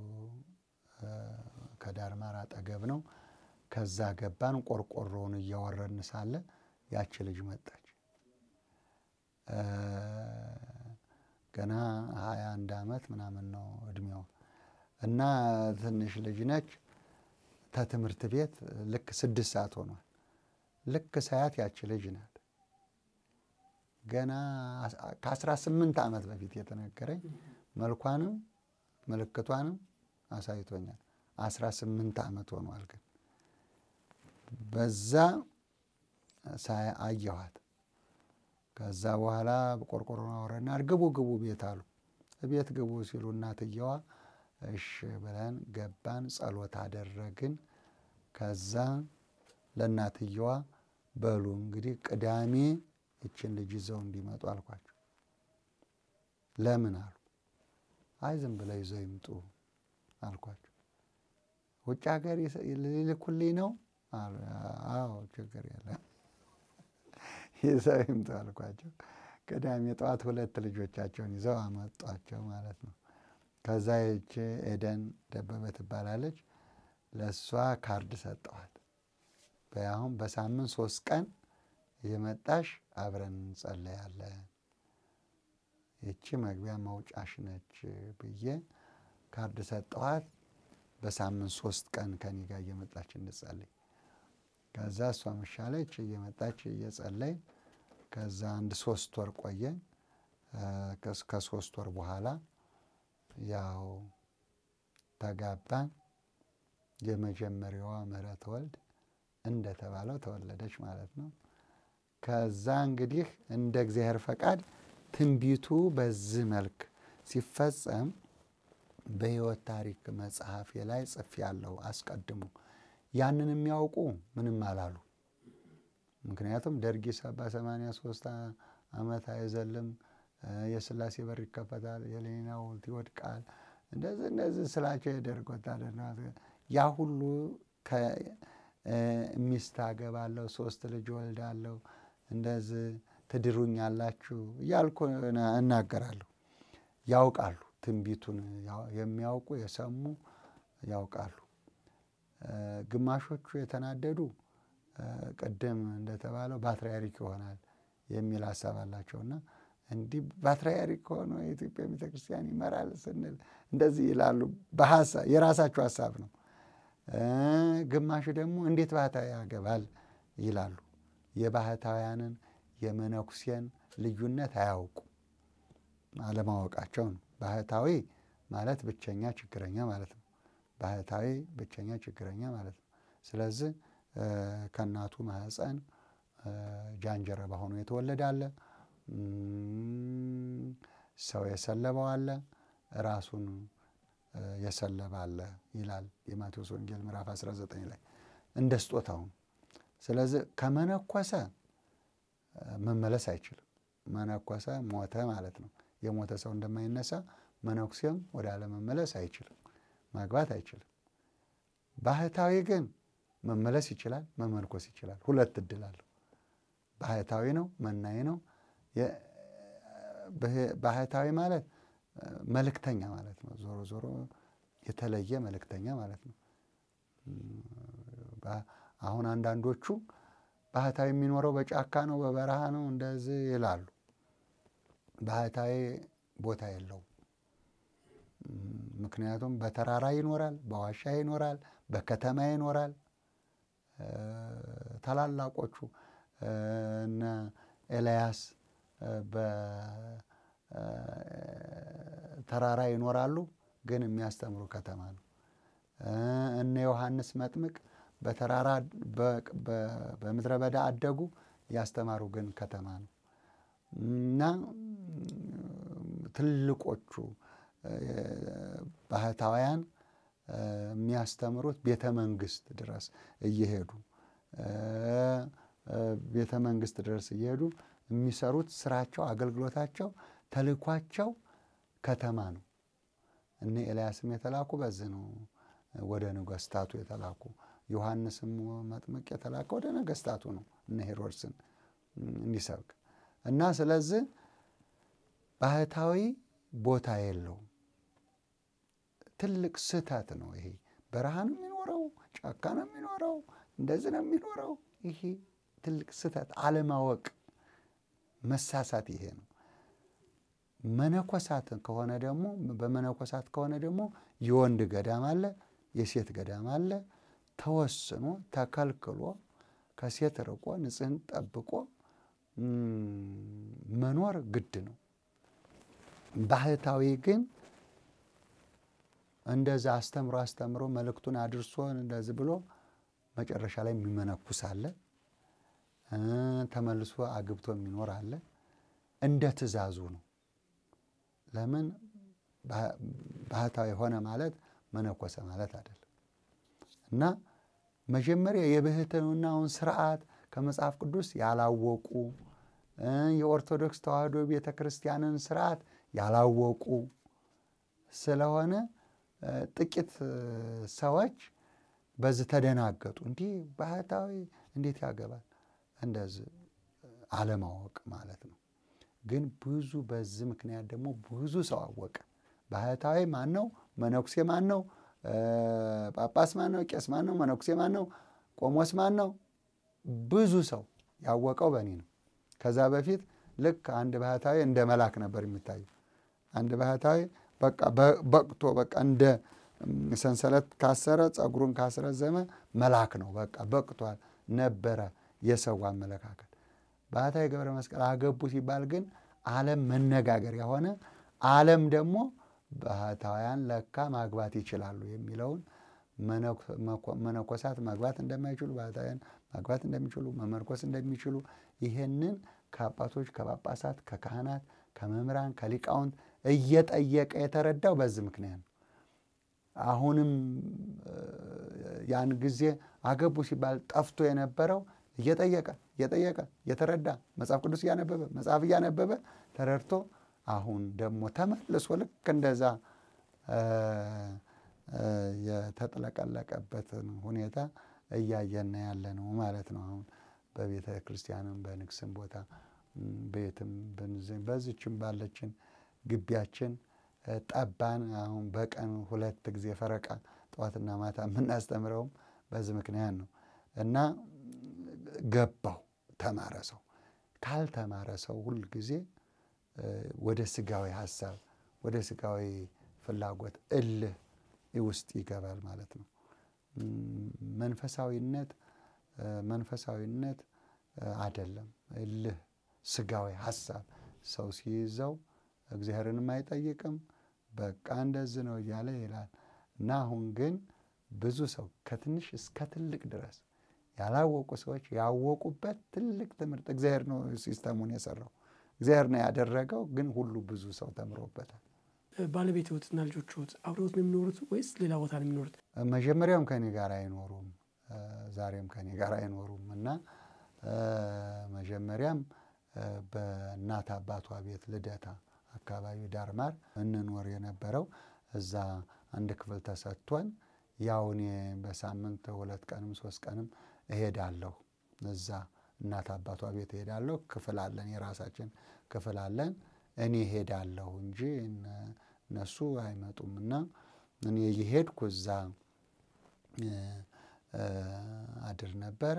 ከዳርማር አጠገብ ነው። ከዛ ገባን። ቆርቆሮውን እያወረድን ሳለ ያቺ ልጅ መጣች። ገና ሀያ አንድ ዓመት ምናምን ነው እድሜዋ እና ትንሽ ልጅ ነች። ከትምህርት ቤት ልክ ስድስት ሰዓት ሆኗል። ልክ ሳያት ያቺ ልጅ ናት። ገና ከአስራ ስምንት ዓመት በፊት የተነገረኝ መልኳንም ምልክቷንም አሳይቶኛል። አስራ ስምንት ዓመት ሆኗል። ግን በዛ ሳይ አየኋት። ከዛ በኋላ ቆርቆሮ አወረድና ግቡ ግቡ ቤት አሉ። ቤት ግቡ ሲሉ እናትየዋ እሺ ብለን ገባን። ጸሎት አደረግን። ከዛ ለእናትየዋ በሉ እንግዲህ ቅዳሜ ይችን ልጅ ይዘው እንዲመጡ አልኳቸው። ለምን አሉ። አይ ዝም ብለው ይዘው ይምጡ አልኳቸው። ውጭ ሀገር ሊልኩልኝ ነው? አዎ ችግር የለም ይዘው ይምጡ አልኳቸው። ቅዳሜ ጠዋት ሁለት ልጆቻቸውን ይዘው አመጧቸው ማለት ነው። ከዛ ይቺ ኤደን ደበበ ትባላለች። ለእሷ ካርድ ሰጠዋት። በአሁን በሳምንት ሶስት ቀን የመጣሽ አብረን እንጸለያለን፣ ይቺ መግቢያ መውጫሽ ነች ብዬ ካርድ ሰጠዋት። በሳምንት ሶስት ቀን ከኔ ጋር እየመጣች እንጸልይ። ከዛ እሷ መሻለች እየመጣች እየጸለይ ከዛ አንድ ሶስት ወር ቆየን። ከሶስት ወር በኋላ ያው ተጋባን። የመጀመሪያዋ ምህረት ወልድ እንደተባለው ተወለደች ማለት ነው። ከዛ እንግዲህ እንደ እግዚአብሔር ፈቃድ ትንቢቱ በዚህ መልክ ሲፈጸም በሕይወት ታሪክ መጽሐፌ ላይ ጽፌያለሁ። አስቀድሞ ያንን የሚያውቁ ምንም አላሉ። ምክንያቱም ደርግ ሰባ ሰማንያ ሶስት ዓመት አይዘልም፣ የስላሴ በር ይከፈታል፣ የሌኒን ሐውልት ይወድቃል፣ እንደዚህ እንደዚህ ስላቸው የደርግ ወታደር ያ ሁሉ ሚስት አገባለሁ፣ ሶስት ልጅ ወልዳለሁ፣ እንደዚህ ትድሩኛላችሁ እያልኩ እናገራለሁ። ያውቃሉ፣ ትንቢቱን የሚያውቁ የሰሙ ያውቃሉ። ግማሾቹ የተናደዱ ቅድም እንደተባለው ባትርያርክ ይሆናል የሚል ሀሳብ አላቸውና እንዲህ ባትርያርክ ሆኖ የኢትዮጵያ ቤተክርስቲያን ይመራል ስንል እንደዚህ ይላሉ። በሀሳብ የራሳቸው ሀሳብ ነው። ግማሹ ደግሞ እንዴት ባህታዊ ያገባል ይላሉ። የባህታውያንን የመነኩሴን ልዩነት አያውቁ አለማወቃቸው ነው። ባህታዊ ማለት ብቸኛ ችግረኛ ማለት ነው። ባህታዊ ብቸኛ ችግረኛ ማለት ነው። ስለዚህ ከእናቱ ማህፀን ጃንጀረባ ሆኖ የተወለደ አለ፣ ሰው የሰለበው አለ፣ ራሱን የሰለበ አለ ይላል የማቴዎስ ወንጌል ምዕራፍ 19 ላይ እንደ ስጦታው ነው። ስለዚህ ከመነኮሰ መመለስ አይችልም። መነኮሰ ሞተ ማለት ነው። የሞተ ሰው እንደማይነሳ መነኩሴም ወደ አለመመለስ አይችልም፣ ማግባት አይችልም። ባህታዊ ግን መመለስ ይችላል፣ መመንኮስ ይችላል። ሁለት እድል አለው። ባህታዊ ነው፣ መናኝ ነው። ባህታዊ ማለት መልእክተኛ ማለት ነው። ዞሮ ዞሮ የተለየ መልእክተኛ ማለት ነው። አሁን አንዳንዶቹ ባህታዊ የሚኖረው በጫካ ነው፣ በበረሃ ነው እንደዚህ ይላሉ። ባህታዊ ቦታ የለውም። ምክንያቱም በተራራ ይኖራል፣ በዋሻ ይኖራል፣ በከተማ ይኖራል። ታላላቆቹ እነ ኤልያስ በተራራ ይኖራሉ፣ ግን የሚያስተምሩ ከተማ ነው። እነ ዮሐንስ መጥምቅ በተራራ በምድረ በዳ አደጉ፣ ያስተማሩ ግን ከተማ ነው እና ትልቆቹ ባህታውያን የሚያስተምሩት ቤተ መንግስት ድረስ እየሄዱ ቤተ መንግስት ድረስ እየሄዱ የሚሰሩት ስራቸው፣ አገልግሎታቸው፣ ተልኳቸው ከተማ ነው። እነ ኤልያስም የተላኩ በዚህ ነው፣ ወደ ነገስታቱ የተላኩ ዮሐንስም መጥምቅ የተላከ ወደ ነገስታቱ ነው፣ እነ ሄሮድስን እንዲሰብክ እና ስለዚህ ባህታዊ ቦታ የለውም። ትልቅ ስህተት ነው ይሄ። በረሃ ነው የሚኖረው፣ ጫካ ነው የሚኖረው፣ እንደዚህ ነው የሚኖረው። ይሄ ትልቅ ስህተት፣ አለማወቅ፣ መሳሳት ይሄ ነው። መነኮሳት ከሆነ ደግሞ በመነኮሳት ከሆነ ደግሞ የወንድ ገዳም አለ፣ የሴት ገዳም አለ። ተወስኖ ተከልክሎ ከሴት ርቆ ንጽህን ጠብቆ መኖር ግድ ነው። ባህታዊ ግን እንደዛ አስተምሮ አስተምሮ መልእክቱን አድርሶ እንደዚህ ብሎ መጨረሻ ላይ የሚመነኩስ አለ። ተመልሶ አግብቶ የሚኖር አለ። እንደ ትእዛዙ ነው። ለምን ባህታዊ ሆነ ማለት መነኮሰ ማለት አይደለም። እና መጀመሪያ የብሕትውናውን ስርዓት ከመጽሐፍ ቅዱስ ያላወቁ የኦርቶዶክስ ተዋሕዶ ቤተ ክርስቲያንን ስርዓት ያላወቁ ስለሆነ ጥቂት ሰዎች በዚህ ተደናገጡ። እንዲህ ባህታዊ እንዴት ያገባል? እንደዚህ አለማወቅ ማለት ነው። ግን ብዙ በዚህ ምክንያት ደግሞ ብዙ ሰው አወቀ። ባህታዊ ማን ነው? መነኩሴ ማን ነው? ጳጳስ ማን ነው? ቄስ ማን ነው? መነኩሴ ማን ነው? ቆሞስ ማን ነው? ብዙ ሰው ያወቀው በእኔ ነው። ከዛ በፊት ልክ አንድ ባህታዊ እንደ መልአክ ነበር የሚታየው። አንድ ባህታዊ በቃ በቅቶ በቃ እንደ ሰንሰለት ካሰረ ጸጉሩን ካስረዘመ መልአክ ነው። በቃ በቅቷል ነበረ የሰው አመለካከት። ባህታዊ ገብረ መስቀል አገቡ ሲባል ግን ዓለም መነጋገሪያ ሆነ። ዓለም ደግሞ ባህታውያን ለካ ማግባት ይችላሉ የሚለውን መነኮሳት ማግባት እንደማይችሉ ባህታውያን ማግባት እንደሚችሉ መመርኮስ እንደሚችሉ ይህንን ከአባቶች ከጳጳሳት፣ ከካህናት፣ ከመምህራን፣ ከሊቃውንት እየጠየቀ የተረዳው በዚህ ምክንያት ነው። አሁንም ያን ጊዜ አገቡ ሲባል ጠፍቶ የነበረው እየጠየቀ እየጠየቀ እየተረዳ መጽሐፍ ቅዱስ እያነበበ መጽሐፍ እያነበበ ተረድቶ አሁን ደግሞ ተመልሶ ልክ እንደዛ የተጥለቀለቀበትን ሁኔታ እያየን ያለ ነው ማለት ነው። አሁን በቤተ ክርስቲያንም በንግስም ቦታ ቤትም በዚችም ባለችን ግቢያችን ጠባን። አሁን በቀን ሁለት ጊዜ ፈረቃ ጠዋትና ማታ የምናስተምረውም በዚህ ምክንያት ነው እና ገባው ተማረ ሰው ካልተማረ ሰው ሁል ጊዜ ወደ ስጋዊ ሀሳብ ወደ ስጋዊ ፍላጎት እልህ ውስጥ ይገባል ማለት ነው። መንፈሳዊነት መንፈሳዊነት አይደለም። እልህ ስጋዊ ሀሳብ ሰው ሲይዘው እግዚአብሔርንም አይጠይቅም። በቃ እንደዚህ ነው እያለ ይላል እና አሁን ግን ብዙ ሰው ከትንሽ እስከ ትልቅ ድረስ ያላወቁ ሰዎች ያወቁበት ትልቅ ትምህርት እግዚአብሔር ነው ሲስተሙን የሰራው እግዚአብሔር ነው ያደረገው። ግን ሁሉ ብዙ ሰው ተምሮበታል።
ባለቤትዎትና ልጆችዎት አብረውት ነው የሚኖሩት ወይስ ሌላ ቦታ ነው የሚኖሩት?
መጀመሪያውም ከኔ ጋር አይኖሩም፣ ዛሬም ከኔ ጋር አይኖሩም እና መጀመሪያም በእናት አባቷ ቤት ልደታ አካባቢ ዳርማር እንኖር የነበረው እዛ አንድ ክፍል ተሰጥቶን ያው እኔ በሳምንት ሁለት ቀንም ሶስት ቀንም እሄዳለሁ እዛ እናት አባቷ ቤት እሄዳለሁ። ክፍል አለን፣ የራሳችን ክፍል አለን። እኔ እሄዳለሁ እንጂ እነሱ አይመጡም እና እኔ እየሄድኩ እዛ አድር ነበረ፣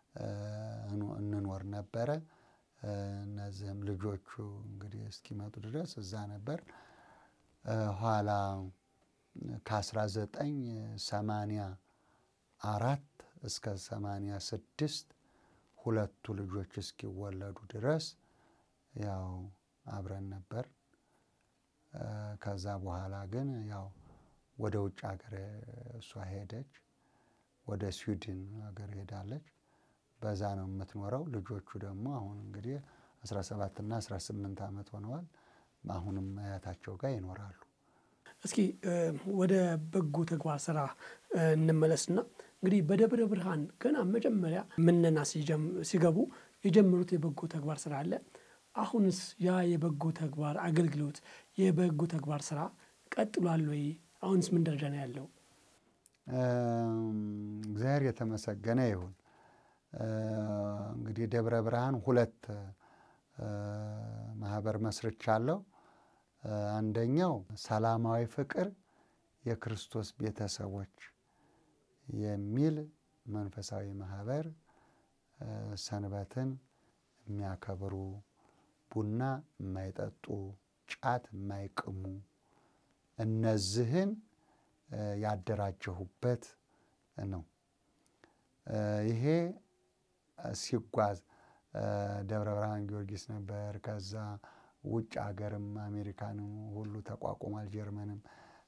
እንኖር ነበረ። እነዚህም ልጆቹ እንግዲህ እስኪመጡ ድረስ እዛ ነበር። ኋላ ከአስራ ዘጠኝ ሰማንያ አራት እስከ ሰማንያ ስድስት ሁለቱ ልጆች እስኪወለዱ ድረስ ያው አብረን ነበር። ከዛ በኋላ ግን ያው ወደ ውጭ ሀገር እሷ ሄደች። ወደ ስዊድን ሀገር ሄዳለች። በዛ ነው የምትኖረው። ልጆቹ ደግሞ አሁን እንግዲህ 17 እና 18 ዓመት ሆነዋል። አሁንም አያታቸው ጋር ይኖራሉ።
እስኪ ወደ በጎ ተግባር ስራ እንመለስና እንግዲህ በደብረ ብርሃን ገና መጀመሪያ ምነና ሲገቡ የጀመሩት የበጎ ተግባር ስራ አለ። አሁንስ ያ የበጎ ተግባር አገልግሎት የበጎ ተግባር ስራ ቀጥሏል ወይ? አሁንስ ምን ደረጃ ነው ያለው?
እግዚአብሔር የተመሰገነ ይሁን። እንግዲህ ደብረ ብርሃን ሁለት ማህበር መስርቻለሁ። አንደኛው ሰላማዊ ፍቅር የክርስቶስ ቤተሰቦች የሚል መንፈሳዊ ማህበር ሰንበትን የሚያከብሩ ቡና የማይጠጡ ጫት የማይቅሙ እነዚህን ያደራጀሁበት ነው። ይሄ ሲጓዝ ደብረ ብርሃን ጊዮርጊስ ነበር። ከዛ ውጭ ሀገርም አሜሪካንም ሁሉ ተቋቁሟል። ጀርመንም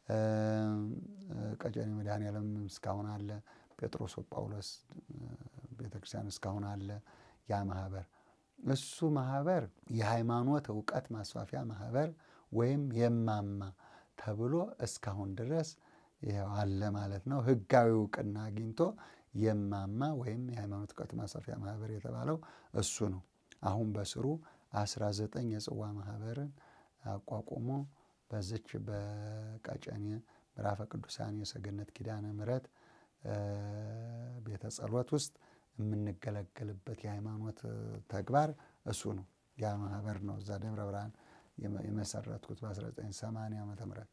ቀጨኔ መድኃኔዓለም እስካሁን አለ። ጴጥሮስ ጳውሎስ ቤተክርስቲያን እስካሁን አለ። ያ ማህበር እሱ ማህበር የሃይማኖት እውቀት ማስፋፊያ ማህበር ወይም የማማ ተብሎ እስካሁን ድረስ ይኸው አለ ማለት ነው። ህጋዊ እውቅና አግኝቶ የማማ ወይም የሃይማኖት እውቀት ማስፋፊያ ማህበር የተባለው እሱ ነው። አሁን በስሩ አስራ ዘጠኝ የጽዋ ማህበርን አቋቁሞ በዝች በቀጨኔ ምዕራፈ ቅዱሳን የሰገነት ኪዳነ ምሕረት ቤተ ጸሎት ውስጥ የምንገለገልበት የሃይማኖት ተግባር እሱ ነው። ያ ማህበር ነው እዛ ደብረ ብርሃን የመሰረትኩት በ1980 ዓ ም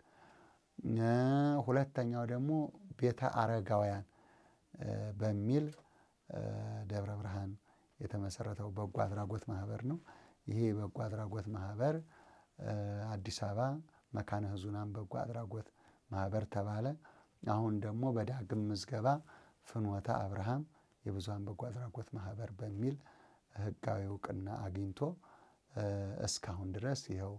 ሁለተኛው ደግሞ ቤተ አረጋውያን በሚል ደብረ ብርሃን የተመሰረተው በጎ አድራጎት ማህበር ነው። ይሄ በጎ አድራጎት ማህበር አዲስ አበባ መካነ ሕዙናን በጎ አድራጎት ማህበር ተባለ። አሁን ደግሞ በዳግም ምዝገባ ፍኖተ አብርሃም የብዙሃን በጎ አድራጎት ማህበር በሚል ህጋዊ እውቅና አግኝቶ እስካሁን ድረስ ይኸው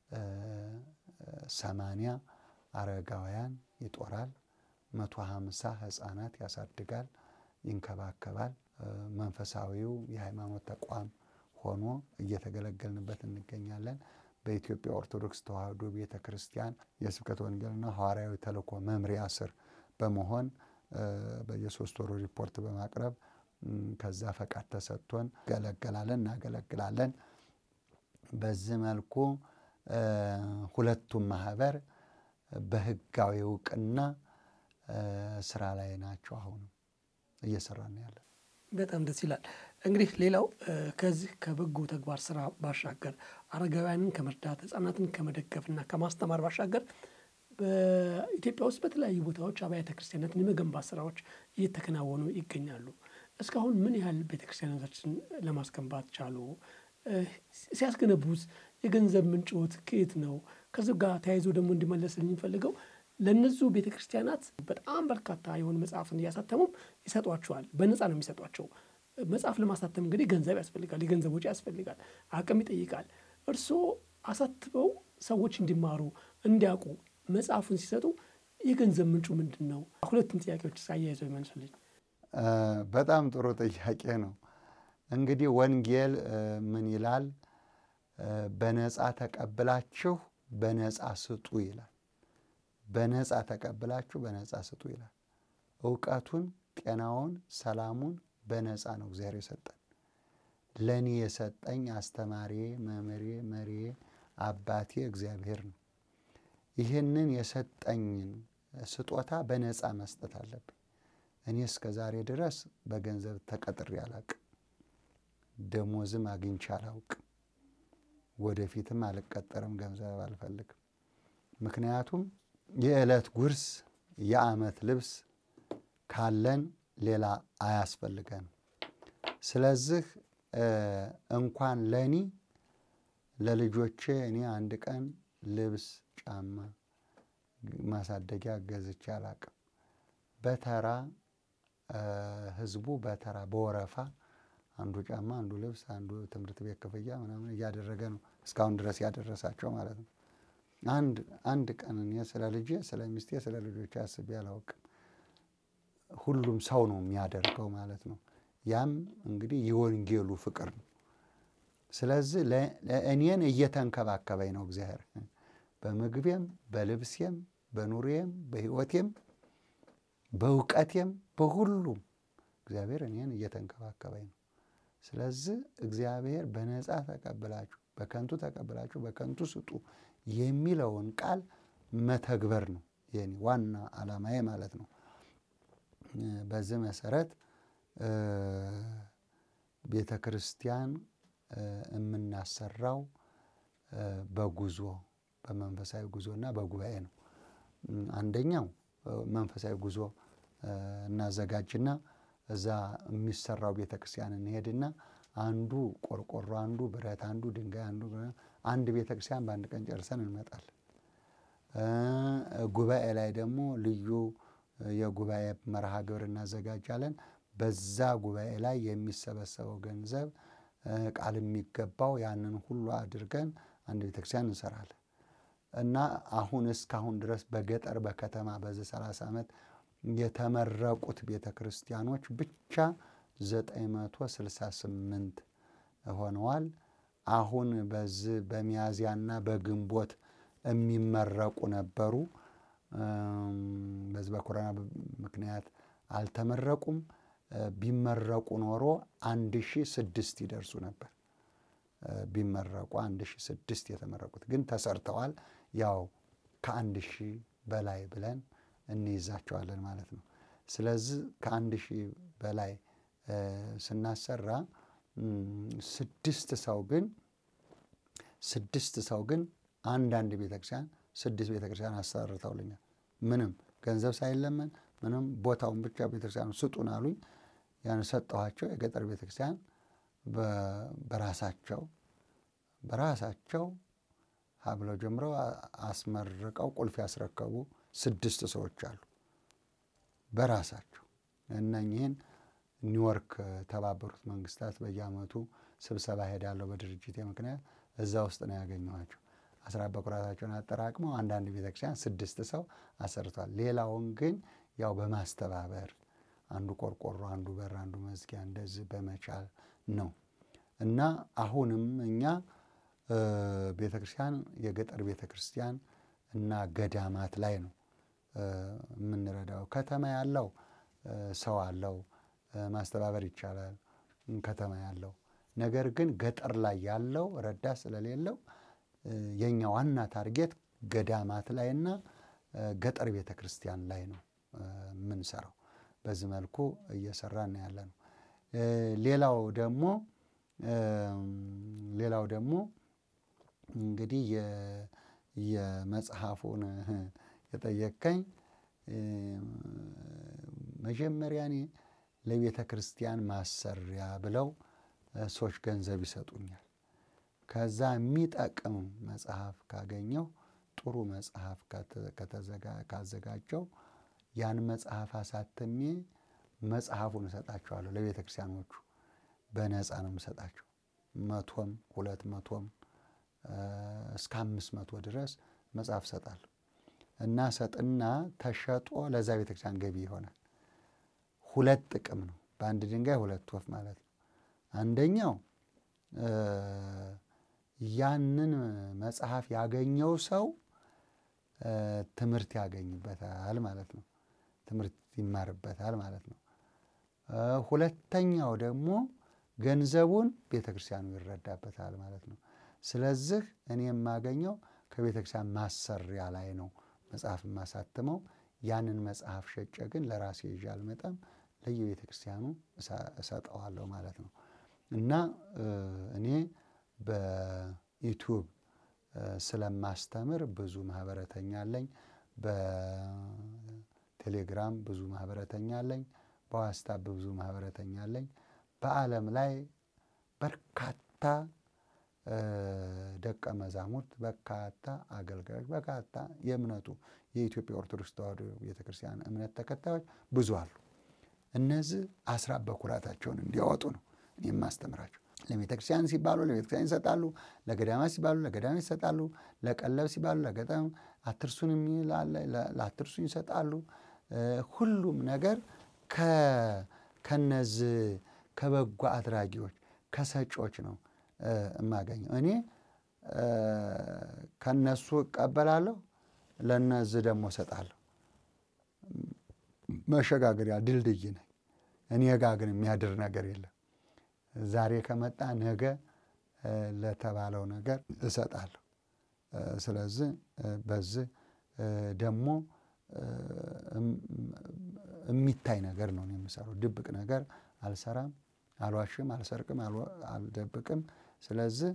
ሰማንያ አረጋውያን ይጦራል፣ መቶ ሀምሳ ህፃናት ያሳድጋል፣ ይንከባከባል። መንፈሳዊው የሃይማኖት ተቋም ሆኖ እየተገለገልንበት እንገኛለን። በኢትዮጵያ ኦርቶዶክስ ተዋሕዶ ቤተ ክርስቲያን የስብከተ ወንጌልና ሐዋርያዊ ተልእኮ መምሪያ ስር በመሆን በየሶስት ወሩ ሪፖርት በማቅረብ ከዛ ፈቃድ ተሰጥቶን ገለገላለን እናገለግላለን። በዚህ መልኩ ሁለቱም ማህበር በህጋዊ እውቅና ስራ ላይ ናቸው። አሁንም እየሰራ ነው ያለን።
በጣም ደስ ይላል። እንግዲህ ሌላው ከዚህ ከበጎ ተግባር ስራ ባሻገር አረጋውያንን ከመርዳት ህጻናትን ከመደገፍና ከማስተማር ባሻገር በኢትዮጵያ ውስጥ በተለያዩ ቦታዎች አብያተ ክርስቲያናትን የመገንባት ስራዎች እየተከናወኑ ይገኛሉ። እስካሁን ምን ያህል ቤተ ክርስቲያናቶችን ለማስገንባት ቻሉ? ሲያስገነቡት የገንዘብ ምንጮት ከየት ነው? ከዚ ጋር ተያይዞ ደግሞ እንዲመለስልኝ የሚፈልገው ለእነዚሁ ቤተ ክርስቲያናት በጣም በርካታ የሆኑ መጽሐፍን እያሳተሙም ይሰጧቸዋል። በነፃ ነው የሚሰጧቸው። መጽሐፍ ለማሳተም እንግዲህ ገንዘብ ያስፈልጋል፣ የገንዘብ ወጪ ያስፈልጋል፣ አቅም ይጠይቃል። እርስዎ አሳትበው ሰዎች እንዲማሩ እንዲያውቁ መጽሐፉን ሲሰጡ የገንዘብ ምንጩ ምንድን ነው? ሁለቱም ጥያቄዎች አያይዘው ይመልሱልኝ።
በጣም ጥሩ ጥያቄ ነው። እንግዲህ ወንጌል ምን ይላል? በነፃ ተቀብላችሁ በነፃ ስጡ ይላል። በነፃ ተቀብላችሁ በነፃ ስጡ ይላል። እውቀቱን፣ ጤናውን፣ ሰላሙን በነፃ ነው እግዚአብሔር የሰጠን። ለእኔ የሰጠኝ አስተማሪ፣ መምህሬ፣ መሪዬ፣ አባቴ እግዚአብሔር ነው። ይህንን የሰጠኝን ስጦታ በነፃ መስጠት አለብኝ። እኔ እስከ ዛሬ ድረስ በገንዘብ ተቀጥሬ አላውቅም። ደሞዝም አግኝቼ አላውቅም። ወደፊትም አልቀጠርም፣ ገንዘብ አልፈልግም። ምክንያቱም የዕለት ጉርስ የዓመት ልብስ ካለን ሌላ አያስፈልገንም። ስለዚህ እንኳን ለእኔ ለልጆቼ እኔ አንድ ቀን ልብስ፣ ጫማ፣ ማሳደጊያ ገዝቼ አላቅም። በተራ ህዝቡ በተራ በወረፋ አንዱ ጫማ፣ አንዱ ልብስ፣ አንዱ ትምህርት ቤት ክፍያ ምናምን እያደረገ ነው እስካሁን ድረስ ያደረሳቸው ማለት ነው። አንድ አንድ ቀን እኔ ስለ ልጄ፣ ስለ ሚስቴ፣ ስለ ልጆቼ አስቤ አላውቅም። ሁሉም ሰው ነው የሚያደርገው ማለት ነው። ያም እንግዲህ የወንጌሉ ፍቅር ነው። ስለዚህ እኔን እየተንከባከበኝ ነው እግዚአብሔር በምግቤም፣ በልብሴም፣ በኑሬም፣ በሕይወቴም፣ በእውቀቴም፣ በሁሉም እግዚአብሔር እኔን እየተንከባከበኝ ነው። ስለዚህ እግዚአብሔር በነፃ ተቀብላችሁ በከንቱ ተቀብላችሁ በከንቱ ስጡ የሚለውን ቃል መተግበር ነው የኔ ዋና ዓላማዬ ማለት ነው። በዚህ መሰረት ቤተ ክርስቲያን የምናሰራው በጉዞ በመንፈሳዊ ጉዞና በጉባኤ ነው። አንደኛው መንፈሳዊ ጉዞ እናዘጋጅና እዛ የሚሰራው ቤተ ክርስቲያን እንሄድና አንዱ ቆርቆሮ፣ አንዱ ብረት፣ አንዱ ድንጋይ፣ አንዱ አንድ ቤተ ክርስቲያን በአንድ ቀን ጨርሰን እንመጣለን። ጉባኤ ላይ ደግሞ ልዩ የጉባኤ መርሃ ግብር እናዘጋጃለን። በዛ ጉባኤ ላይ የሚሰበሰበው ገንዘብ ቃል የሚገባው ያንን ሁሉ አድርገን አንድ ቤተክርስቲያን እንሰራለን እና አሁን እስካሁን ድረስ በገጠር በከተማ በዚህ ሰላሳ ዓመት የተመረቁት ቤተ ክርስቲያኖች ብቻ 968 ሆነዋል። አሁን በዚህ በሚያዝያና በግንቦት የሚመረቁ ነበሩ። በዚህ በኮሮና ምክንያት አልተመረቁም። ቢመረቁ ኖሮ አንድ ሺ ስድስት ይደርሱ ነበር። ቢመረቁ አንድ ሺ ስድስት የተመረቁት ግን ተሰርተዋል። ያው ከአንድ ሺህ በላይ ብለን እንይዛቸዋለን ማለት ነው። ስለዚህ ከአንድ ሺህ በላይ ስናሰራ ስድስት ሰው ግን ስድስት ሰው ግን አንዳንድ ቤተክርስቲያን ስድስት ቤተክርስቲያን አሰርተውልኛል። ምንም ገንዘብ ሳይለመን ምንም ቦታውን ብቻ ቤተክርስቲያኑ ስጡን አሉኝ። ያን ሰጠኋቸው። የገጠር ቤተክርስቲያን በራሳቸው በራሳቸው ሀብለው ጀምረው አስመርቀው ቁልፍ ያስረከቡ ስድስት ሰዎች አሉ። በራሳቸው እነኚህን ኒውዮርክ ተባበሩት መንግስታት በየዓመቱ ስብሰባ ሄዳለሁ በድርጅቴ ምክንያት እዛ ውስጥ ነው ያገኘኋቸው። አስራ በኩራታቸውን አጠራቅመው አንዳንድ ቤተክርስቲያን ስድስት ሰው አሰርቷል። ሌላውን ግን ያው በማስተባበር አንዱ ቆርቆሮ፣ አንዱ በር፣ አንዱ መዝጊያ እንደዚህ በመቻል ነው እና አሁንም እኛ ቤተ ክርስቲያን የገጠር ቤተ ክርስቲያን እና ገዳማት ላይ ነው የምንረዳው። ከተማ ያለው ሰው አለው ማስተባበር ይቻላል፣ ከተማ ያለው ነገር ግን ገጠር ላይ ያለው ረዳት ስለሌለው የእኛ ዋና ታርጌት ገዳማት ላይና ገጠር ቤተ ክርስቲያን ላይ ነው የምንሰራው። በዚህ መልኩ እየሰራን ያለ ነው። ሌላው ደግሞ ሌላው ደግሞ እንግዲህ የመጽሐፉን የጠየቀኝ መጀመሪያ እኔ ለቤተ ክርስቲያን ማሰሪያ ብለው ሰዎች ገንዘብ ይሰጡኛል። ከዛ የሚጠቅም መጽሐፍ ካገኘው ጥሩ መጽሐፍ ካዘጋጀው ያን መጽሐፍ አሳትሜ መጽሐፉን እሰጣቸዋለሁ ለቤተ ክርስቲያኖቹ በነፃ ነው የምሰጣቸው። መቶም ሁለት መቶም እስከ አምስት መቶ ድረስ መጽሐፍ እሰጣለሁ እና ሰጥና ተሸጦ ለዛ ቤተ ክርስቲያን ገቢ ይሆናል። ሁለት ጥቅም ነው፣ በአንድ ድንጋይ ሁለት ወፍ ማለት ነው። አንደኛው ያንን መጽሐፍ ያገኘው ሰው ትምህርት ያገኝበታል ማለት ነው። ትምህርት ይማርበታል ማለት ነው። ሁለተኛው ደግሞ ገንዘቡን ቤተ ክርስቲያኑ ይረዳበታል ማለት ነው። ስለዚህ እኔ የማገኘው ከቤተ ክርስቲያን ማሰሪያ ላይ ነው መጽሐፍ የማሳትመው። ያንን መጽሐፍ ሸጬ ግን ለራሴ ይዤ አልመጣም፣ ለየቤተ ክርስቲያኑ እሰጠዋለሁ ማለት ነው እና እኔ በዩቱብ ስለማስተምር ብዙ ማህበረተኛ አለኝ። በቴሌግራም ብዙ ማህበረተኛ አለኝ። በዋትስአፕ ብዙ ማህበረተኛ አለኝ። በዓለም ላይ በርካታ ደቀ መዛሙርት፣ በርካታ አገልጋዮች፣ በርካታ የእምነቱ የኢትዮጵያ ኦርቶዶክስ ተዋሕዶ ቤተክርስቲያን እምነት ተከታዮች ብዙ አሉ። እነዚህ አስራት በኩራታቸውን እንዲያወጡ ነው እኔ የማስተምራቸው። ለቤተ ክርስቲያን ሲባሉ ለቤተ ክርስቲያን ይሰጣሉ። ለገዳማት ሲባሉ ለገዳማት ይሰጣሉ። ለቀለብ ሲባሉ ለገዳም አትርሱን የሚል አለ፣ ለአትርሱን ይሰጣሉ። ሁሉም ነገር ከነዚህ ከበጎ አድራጊዎች ከሰጮች ነው የማገኘው። እኔ ከነሱ እቀበላለሁ፣ ለነዚህ ደግሞ እሰጣለሁ። መሸጋገሪያ ድልድይ ነኝ። እኔ ጋ ግን የሚያድር ነገር የለም። ዛሬ ከመጣ ነገ ለተባለው ነገር እሰጣለሁ። ስለዚህ በዚህ ደግሞ የሚታይ ነገር ነው የምሰራው። ድብቅ ነገር አልሰራም፣ አልዋሽም፣ አልሰርቅም፣ አልደብቅም። ስለዚህ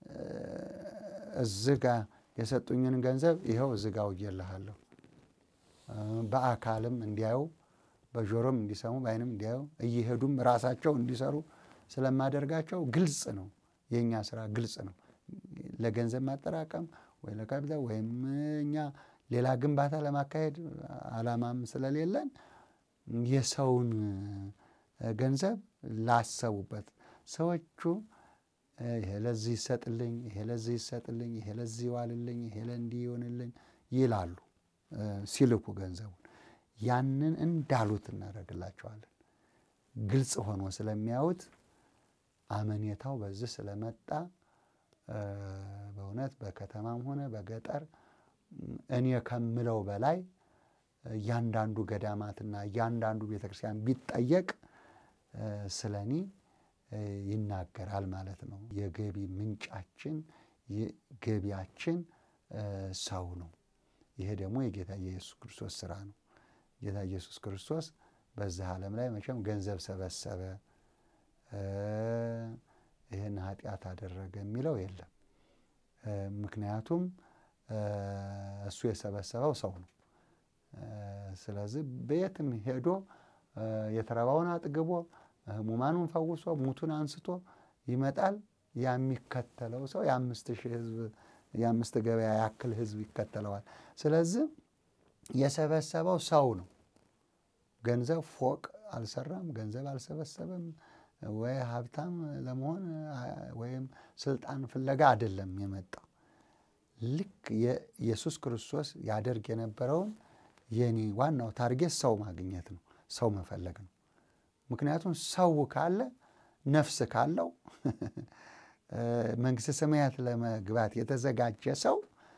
እዚህ ጋ የሰጡኝን ገንዘብ ይኸው እዚህ ጋ ውዬልሃለሁ። በአካልም እንዲያዩ በጆሮም እንዲሰሙ በዓይንም እንዲያዩ እየሄዱም ራሳቸው እንዲሰሩ ስለማደርጋቸው ግልጽ ነው። የእኛ ስራ ግልጽ ነው። ለገንዘብ ማጠራቀም ወይ ለካፒታል ወይም እኛ ሌላ ግንባታ ለማካሄድ አላማም ስለሌለን የሰውን ገንዘብ ላሰቡበት ሰዎቹ ይሄ ለዚህ ይሰጥልኝ፣ ይሄ ለዚህ ይሰጥልኝ፣ ይሄ ለዚህ ይዋልልኝ፣ ይሄ ለእንዲህ ይሆንልኝ ይላሉ ሲልኩ ገንዘቡን ያንን እንዳሉት እናደርግላቸዋለን። ግልጽ ሆኖ ስለሚያዩት አመኔታው በዚህ ስለመጣ በእውነት በከተማም ሆነ በገጠር እኔ ከምለው በላይ እያንዳንዱ ገዳማትና እያንዳንዱ ቤተክርስቲያን ቢጠየቅ ስለ እኔ ይናገራል ማለት ነው። የገቢ ምንጫችን ገቢያችን ሰው ነው። ይሄ ደግሞ የጌታ የኢየሱስ ክርስቶስ ስራ ነው። ጌታ ኢየሱስ ክርስቶስ በዚህ ዓለም ላይ መቼም ገንዘብ ሰበሰበ፣ ይህን ኃጢአት አደረገ የሚለው የለም። ምክንያቱም እሱ የሰበሰበው ሰው ነው። ስለዚህ በየትም ሄዶ የተራባውን አጥግቦ ሕሙማኑን ፈውሶ ሙቱን አንስቶ ይመጣል። የሚከተለው ሰው የአምስት ሺህ ሕዝብ የአምስት ገበያ ያክል ሕዝብ ይከተለዋል። ስለዚህ የሰበሰበው ሰው ነው። ገንዘብ ፎቅ አልሰራም፣ ገንዘብ አልሰበሰበም፣ ወይ ሀብታም ለመሆን ወይም ስልጣን ፍለጋ አይደለም የመጣው። ልክ የኢየሱስ ክርስቶስ ያደርግ የነበረውን የኔ ዋናው ታርጌት ሰው ማግኘት ነው፣ ሰው መፈለግ ነው። ምክንያቱም ሰው ካለ ነፍስ ካለው መንግሥተ ሰማያት ለመግባት የተዘጋጀ ሰው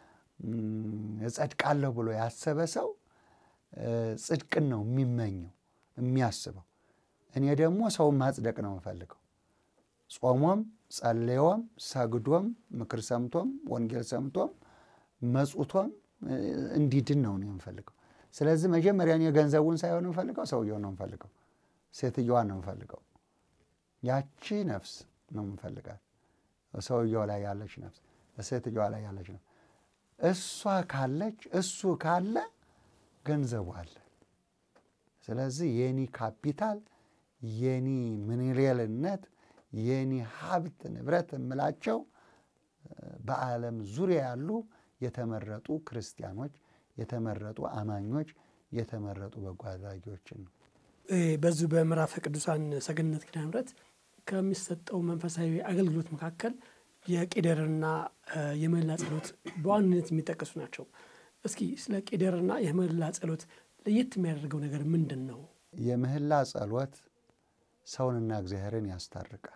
እጸድቃለሁ ብሎ ያሰበ ሰው ጽድቅን ነው የሚመኘው የሚያስበው። እኔ ደግሞ ሰውን ማጽደቅ ነው የምፈልገው። ጾሞም ጸልዮም ሰግዶም ምክር ሰምቶም ወንጌል ሰምቶም መጹቶም እንዲድን ነው ነው የምፈልገው። ስለዚህ መጀመሪያ እኔ ገንዘቡን ሳይሆን የምፈልገው ሰውየው ነው የምፈልገው። ሴትዮዋን ነው የምፈልገው። ያቺ ነፍስ ነው የምፈልጋት። ሰውየው ላይ ያለች ነፍስ፣ ሴትዮዋ ላይ ያለች ነፍስ። እሷ ካለች እሱ ካለ ገንዘቡ አለ። ስለዚህ የኒ ካፒታል የኒ ምንሬልነት የኒ ሀብት ንብረት የምላቸው በዓለም ዙሪያ ያሉ የተመረጡ ክርስቲያኖች፣ የተመረጡ አማኞች፣ የተመረጡ በጎ አድራጊዎችን ነው።
በዚሁ በምዕራፈ ቅዱሳን ሰገነት ኪዳነ ምሕረት ከሚሰጠው መንፈሳዊ አገልግሎት መካከል የቄደርና የምህላ ጸሎት በዋንነት የሚጠቀሱ ናቸው። እስኪ ስለ ቄደርና የምህላ ጸሎት ለየት የሚያደርገው ነገር ምንድን ነው?
የምህላ ጸሎት ሰውንና እግዚአብሔርን ያስታርቃል።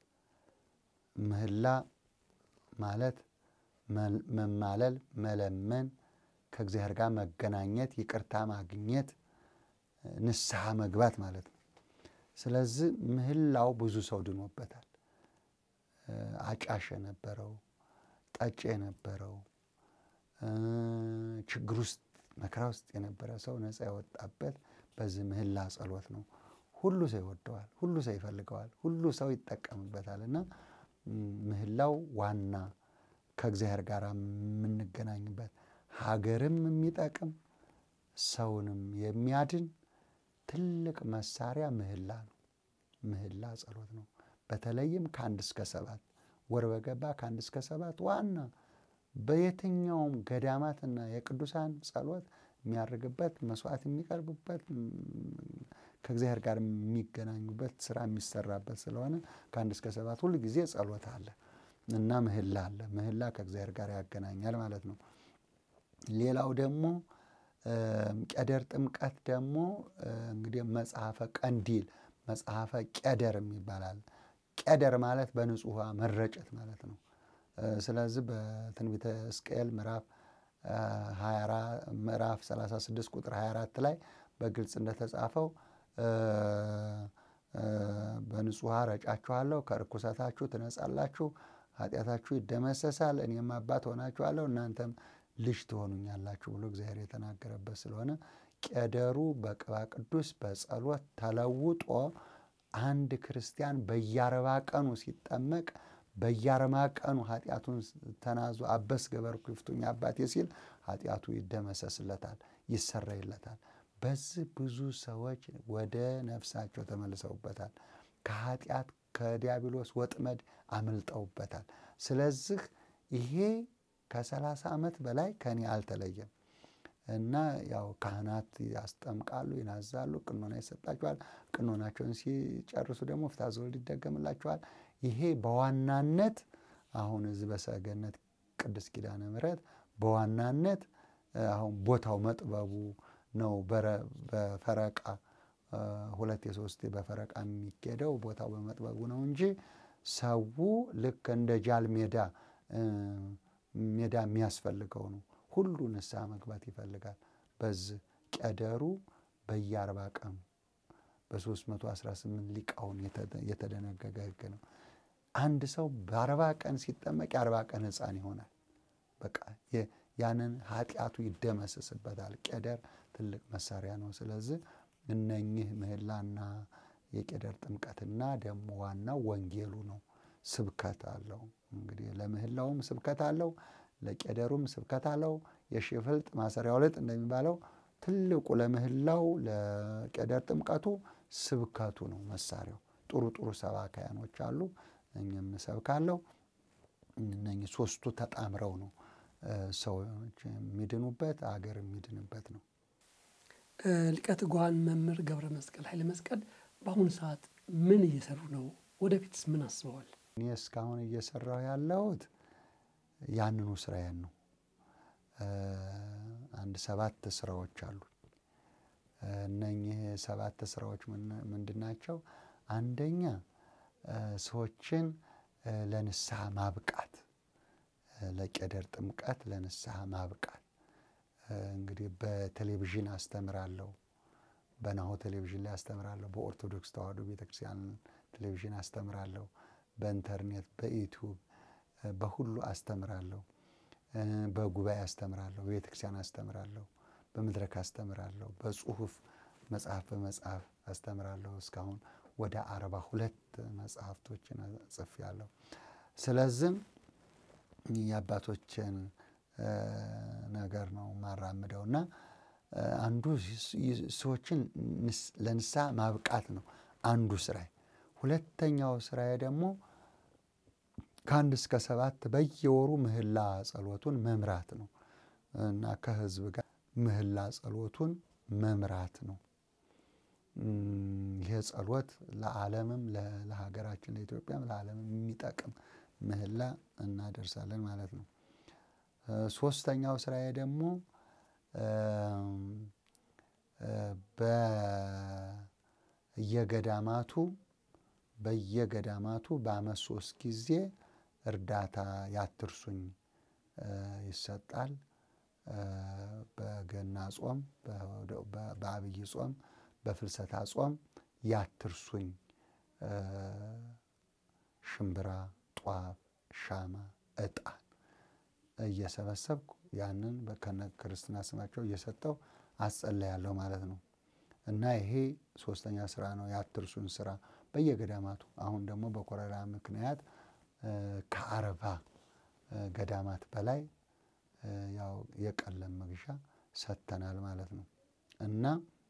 ምህላ ማለት መማለል፣ መለመን፣ ከእግዚአብሔር ጋር መገናኘት፣ ይቅርታ ማግኘት፣ ንስሐ መግባት ማለት ነው። ስለዚህ ምህላው ብዙ ሰው ድኖበታል። አጫሽ የነበረው ጠጭ የነበረው ችግር ውስጥ መከራ ውስጥ የነበረ ሰው ነፃ የወጣበት በዚህ ምህላ ጸሎት ነው። ሁሉ ሰው ይወደዋል፣ ሁሉ ሰው ይፈልገዋል፣ ሁሉ ሰው ይጠቀምበታል እና ምህላው ዋና ከእግዚአብሔር ጋር የምንገናኝበት ሀገርም የሚጠቅም ሰውንም የሚያድን ትልቅ መሳሪያ ምህላ ነው። ምህላ ጸሎት ነው። በተለይም ከአንድ እስከ ሰባት ወር በገባ ከአንድ እስከ ሰባት ዋና በየትኛውም ገዳማትና የቅዱሳን ጸሎት የሚያደርግበት መስዋዕት የሚቀርብበት ከእግዚአብሔር ጋር የሚገናኙበት ስራ የሚሰራበት ስለሆነ ከአንድ እስከ ሰባት ሁል ጊዜ ጸሎት አለ እና ምህላ አለ። ምህላ ከእግዚአብሔር ጋር ያገናኛል ማለት ነው። ሌላው ደግሞ ቄደር ጥምቀት ደግሞ እንግዲህ መጽሐፈ ቀንዲል መጽሐፈ ቄደር ይባላል። ቄደር ማለት በንጹሕ ውሃ መረጨት ማለት ነው። ስለዚህ በትንቢተ ሕዝቅኤል ምዕራፍ ምዕራፍ 36 ቁጥር 24 ላይ በግልጽ እንደተጻፈው በንጹሕ ውሃ ረጫችኋለሁ፣ ከርኩሰታችሁ ትነጻላችሁ፣ ኃጢአታችሁ ይደመሰሳል፣ እኔም አባት ሆናችኋለሁ፣ እናንተም ልጅ ትሆኑኛላችሁ ብሎ እግዚአብሔር የተናገረበት ስለሆነ ቄደሩ በቅባ ቅዱስ በጸሎት ተለውጦ አንድ ክርስቲያን በየአርባ ቀኑ ሲጠመቅ በየአርባ ቀኑ ኃጢአቱን ተናዞ አበስ ገበርኩ ይፍቱኝ አባቴ ሲል ኃጢአቱ ይደመሰስለታል፣ ይሰረይለታል። በዚህ ብዙ ሰዎች ወደ ነፍሳቸው ተመልሰውበታል። ከኃጢአት ከዲያብሎስ ወጥመድ አምልጠውበታል። ስለዚህ ይሄ ከሰላሳ ዓመት በላይ ከኔ አልተለየም እና ያው ካህናት ያስጠምቃሉ፣ ይናዛሉ፣ ቅኖና ይሰጣቸዋል። ቅኖናቸውን ሲጨርሱ ደግሞ ፍትሐ ዘወልድ ይደገምላቸዋል። ይሄ በዋናነት አሁን እዚህ በሰገነት ቅድስት ኪዳነ ምሕረት በዋናነት አሁን ቦታው መጥበቡ ነው። በፈረቃ ሁለት የሶስት በፈረቃ የሚኬደው ቦታው በመጥበቡ ነው እንጂ ሰው ልክ እንደ ጃል ሜዳ ሜዳ የሚያስፈልገው ነው። ሁሉ ንስሐ መግባት ይፈልጋል። በዚህ ቄደሩ በየአርባ ቀኑ በ318 ሊቃውን የተደነገገ ሕግ ነው። አንድ ሰው በአርባ ቀን ሲጠመቅ የአርባ ቀን ሕፃን ይሆናል። በቃ ያንን ኃጢአቱ ይደመስስበታል። ቄደር ትልቅ መሳሪያ ነው። ስለዚህ እነኚህ ምህላና የቄደር ጥምቀትና ደግሞ ዋናው ወንጌሉ ነው። ስብከት አለው። እንግዲህ ለምህላውም ስብከት አለው፣ ለቄደሩም ስብከት አለው። የሺህ ፍልጥ ማሰሪያው ልጥ እንደሚባለው ትልቁ ለምህላው ለቄደር ጥምቀቱ ስብከቱ ነው መሳሪያው። ጥሩ ጥሩ ሰባካያኖች አሉ፣ እኛም እሰብካለሁ። እነኚህ ሶስቱ ተጣምረው ነው ሰዎች የሚድኑበት አገር የሚድንበት ነው።
ሊቀ ትጉሃን መምህር ገብረ መስቀል ኃይለ መስቀል በአሁኑ ሰዓት ምን እየሰሩ ነው? ወደፊትስ ምን አስበዋል?
እኔ እስካሁን እየሰራሁ ያለሁት ያንኑ ስራዬን ነው። አንድ ሰባት ስራዎች አሉ። እነኚህ ሰባት ስራዎች ምንድን ናቸው? አንደኛ ሰዎችን ለንስሐ ማብቃት፣ ለቄደር ጥምቀት ለንስሐ ማብቃት። እንግዲህ በቴሌቪዥን አስተምራለሁ፣ በናሁ ቴሌቪዥን ላይ አስተምራለሁ፣ በኦርቶዶክስ ተዋሕዶ ቤተክርስቲያን ቴሌቪዥን አስተምራለሁ፣ በኢንተርኔት በዩቲዩብ በሁሉ አስተምራለሁ፣ በጉባኤ አስተምራለሁ፣ በቤተክርስቲያን አስተምራለሁ፣ በመድረክ አስተምራለሁ፣ በጽሁፍ መጽሐፍ በመጽሐፍ አስተምራለሁ። እስካሁን ወደ አርባ ሁለት መጽሐፍቶችን ጽፌያለሁ። ስለዚህም የአባቶችን ነገር ነው ማራምደው እና አንዱ ሰዎችን ለንስሐ ማብቃት ነው አንዱ ስራዬ። ሁለተኛው ስራዬ ደግሞ ከአንድ እስከ ሰባት በየወሩ ምህላ ጸሎቱን መምራት ነው እና ከህዝብ ጋር ምህላ ጸሎቱን መምራት ነው። ይሄ ጸሎት ለዓለምም ለሀገራችን ለኢትዮጵያም ለዓለምም የሚጠቅም ምህላ እናደርሳለን ማለት ነው። ሶስተኛው ስራዬ ደግሞ በየገዳማቱ በየገዳማቱ በዓመት ሶስት ጊዜ እርዳታ ያትርሱኝ ይሰጣል። በገና ጾም፣ በአብይ ጾም፣ በፍልሰታ ጾም ያትርሱኝ ሽምብራ፣ ጧፍ፣ ሻማ፣ ዕጣን እየሰበሰብኩ ያንን ከነ ክርስትና ስማቸው እየሰጠው አጸለያለሁ ማለት ነው። እና ይሄ ሶስተኛ ስራ ነው፣ ያትርሱን ስራ በየገዳማቱ አሁን ደግሞ በኮረና ምክንያት ከአርባ ገዳማት በላይ ያው የቀለም መግዣ ሰጥተናል ማለት ነው። እና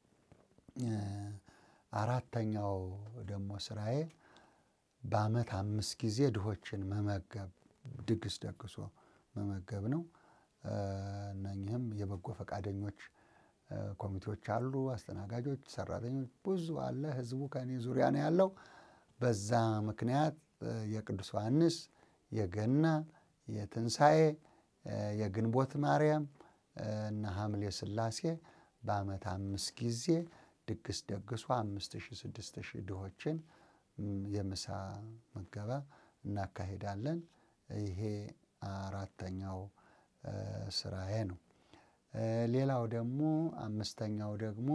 አራተኛው ደግሞ ስራዬ በዓመት አምስት ጊዜ ድሆችን መመገብ ድግስ ደግሶ መመገብ ነው። እነኚህም የበጎ ፈቃደኞች ኮሚቴዎች አሉ፣ አስተናጋጆች፣ ሰራተኞች ብዙ አለ። ህዝቡ ከእኔ ዙሪያ ነው ያለው። በዛ ምክንያት የቅዱስ ዮሐንስ የገና የትንሣኤ የግንቦት ማርያም እና ሐምሌ ሥላሴ በዓመት አምስት ጊዜ ድግስ ደግሶ አምስት ሺህ ስድስት ሺህ ድሆችን የምሳ ምገባ እናካሄዳለን። ይሄ አራተኛው ስራዬ ነው። ሌላው ደግሞ አምስተኛው ደግሞ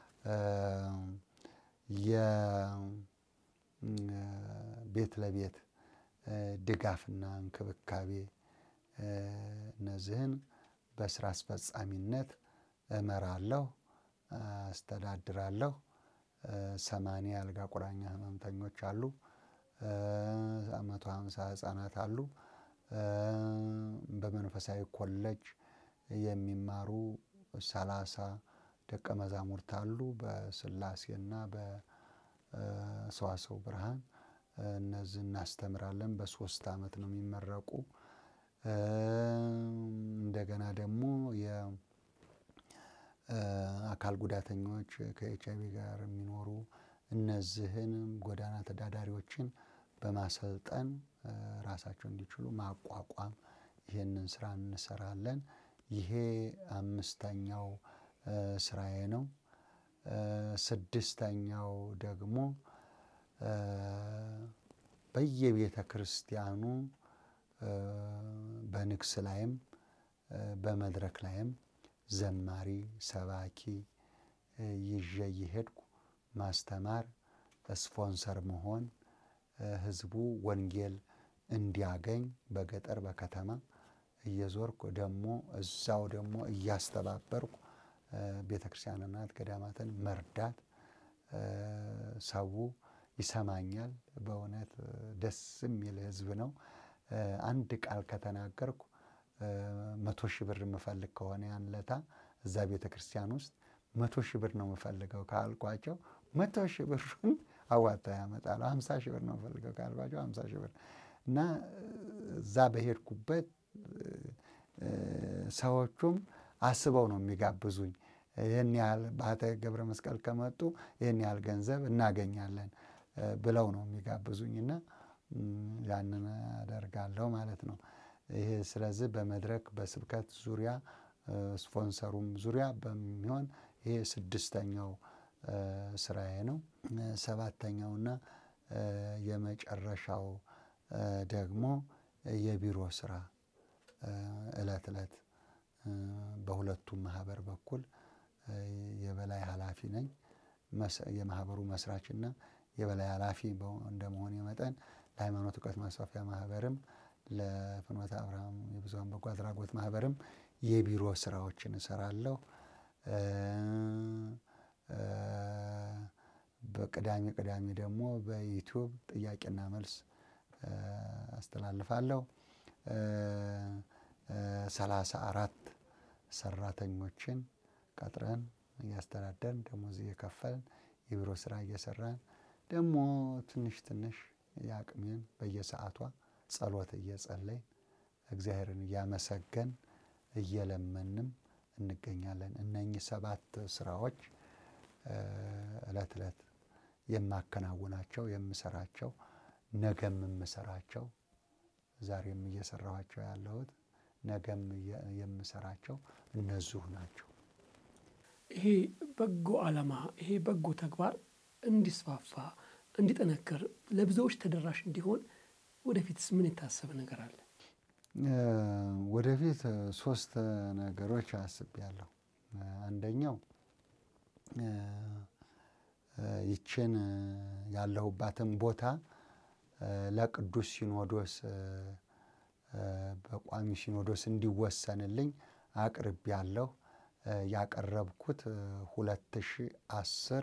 የቤት ለቤት ድጋፍና እንክብካቤ እነዚህን በስራ አስፈጻሚነት እመራለሁ፣ አስተዳድራለሁ። ሰማንያ አልጋ ቁራኛ ህመምተኞች አሉ። መቶ ሀምሳ ህጻናት አሉ። በመንፈሳዊ ኮሌጅ የሚማሩ ሰላሳ ደቀ መዛሙርት አሉ። በስላሴና በሰዋሰው ብርሃን እነዚህ እናስተምራለን። በሶስት ዓመት ነው የሚመረቁ። እንደገና ደግሞ የአካል ጉዳተኞች ከኤች አይቪ ጋር የሚኖሩ እነዚህንም ጎዳና ተዳዳሪዎችን በማሰልጠን ራሳቸው እንዲችሉ ማቋቋም ይህንን ስራ እንሰራለን። ይሄ አምስተኛው ስራዬ ነው። ስድስተኛው ደግሞ በየቤተ ክርስቲያኑ በንግስ ላይም በመድረክ ላይም ዘማሪ ሰባኪ ይዤ እየሄድኩ ማስተማር፣ ስፖንሰር መሆን ህዝቡ ወንጌል እንዲያገኝ በገጠር በከተማ እየዞርኩ ደግሞ እዛው ደግሞ እያስተባበርኩ ቤተ ክርስቲያንናት ገዳማትን መርዳት ሰው ይሰማኛል። በእውነት ደስ የሚል ህዝብ ነው። አንድ ቃል ከተናገርኩ መቶ ሺህ ብር የምፈልግ ከሆነ ያን ለታ እዛ ቤተ ክርስቲያን ውስጥ መቶ ሺህ ብር ነው የምፈልገው ካልኳቸው መቶ ሺህ ብሩን አዋጣ ያመጣሉ። ሀምሳ ሺህ ብር ነው የምፈልገው ካልኳቸው ሀምሳ ሺህ ብር እና እዛ በሄድኩበት ሰዎቹም አስበው ነው የሚጋብዙኝ። ይህን ያህል በአተ ገብረ መስቀል ከመጡ ይህን ያህል ገንዘብ እናገኛለን ብለው ነው የሚጋብዙኝ እና ያንን አደርጋለሁ ማለት ነው። ይሄ ስለዚህ በመድረክ በስብከት ዙሪያ ስፖንሰሩም ዙሪያ በሚሆን ይሄ ስድስተኛው ስራዬ ነው። ሰባተኛውና የመጨረሻው ደግሞ የቢሮ ስራ እለት እለት በሁለቱም ማህበር በኩል የበላይ ኃላፊ ነኝ። የማህበሩ መስራችና የበላይ ኃላፊ እንደመሆን መጠን ለሃይማኖት እውቀት ማስፋፊያ ማህበርም ለፍኖተ አብርሃም የብዙኃን በጎ አድራጎት ማህበርም የቢሮ ስራዎችን እሰራለሁ። በቅዳሜ ቅዳሜ ደግሞ በዩቲዩብ ጥያቄና መልስ አስተላልፋለሁ። ሰላሳ አራት ሰራተኞችን ቀጥረን እያስተዳደርን ደሞዝ እየከፈልን የቢሮ ስራ እየሰራን ደግሞ ትንሽ ትንሽ የአቅሜን በየሰዓቷ ጸሎት እየጸለይን እግዚአብሔርን እያመሰገን እየለመንም እንገኛለን። እነኚህ ሰባት ስራዎች እለት እለት የማከናውናቸው የምሰራቸው ነገም የምሰራቸው ዛሬም እየሰራኋቸው ያለሁት ነገም የምሰራቸው እነዚሁ ናቸው።
ይሄ በጎ ዓላማ ይሄ በጎ ተግባር እንዲስፋፋ እንዲጠነክር ለብዙዎች ተደራሽ እንዲሆን ወደፊትስ ምን የታሰበ ነገር አለ?
ወደፊት ሶስት ነገሮች አስቤያለሁ። አንደኛው ይችን ያለሁባትን ቦታ ለቅዱስ ሲኖዶስ በቋሚ ሲኖዶስ እንዲወሰንልኝ አቅርቤያለሁ። ያቀረብኩት ሁለት ሺ አስር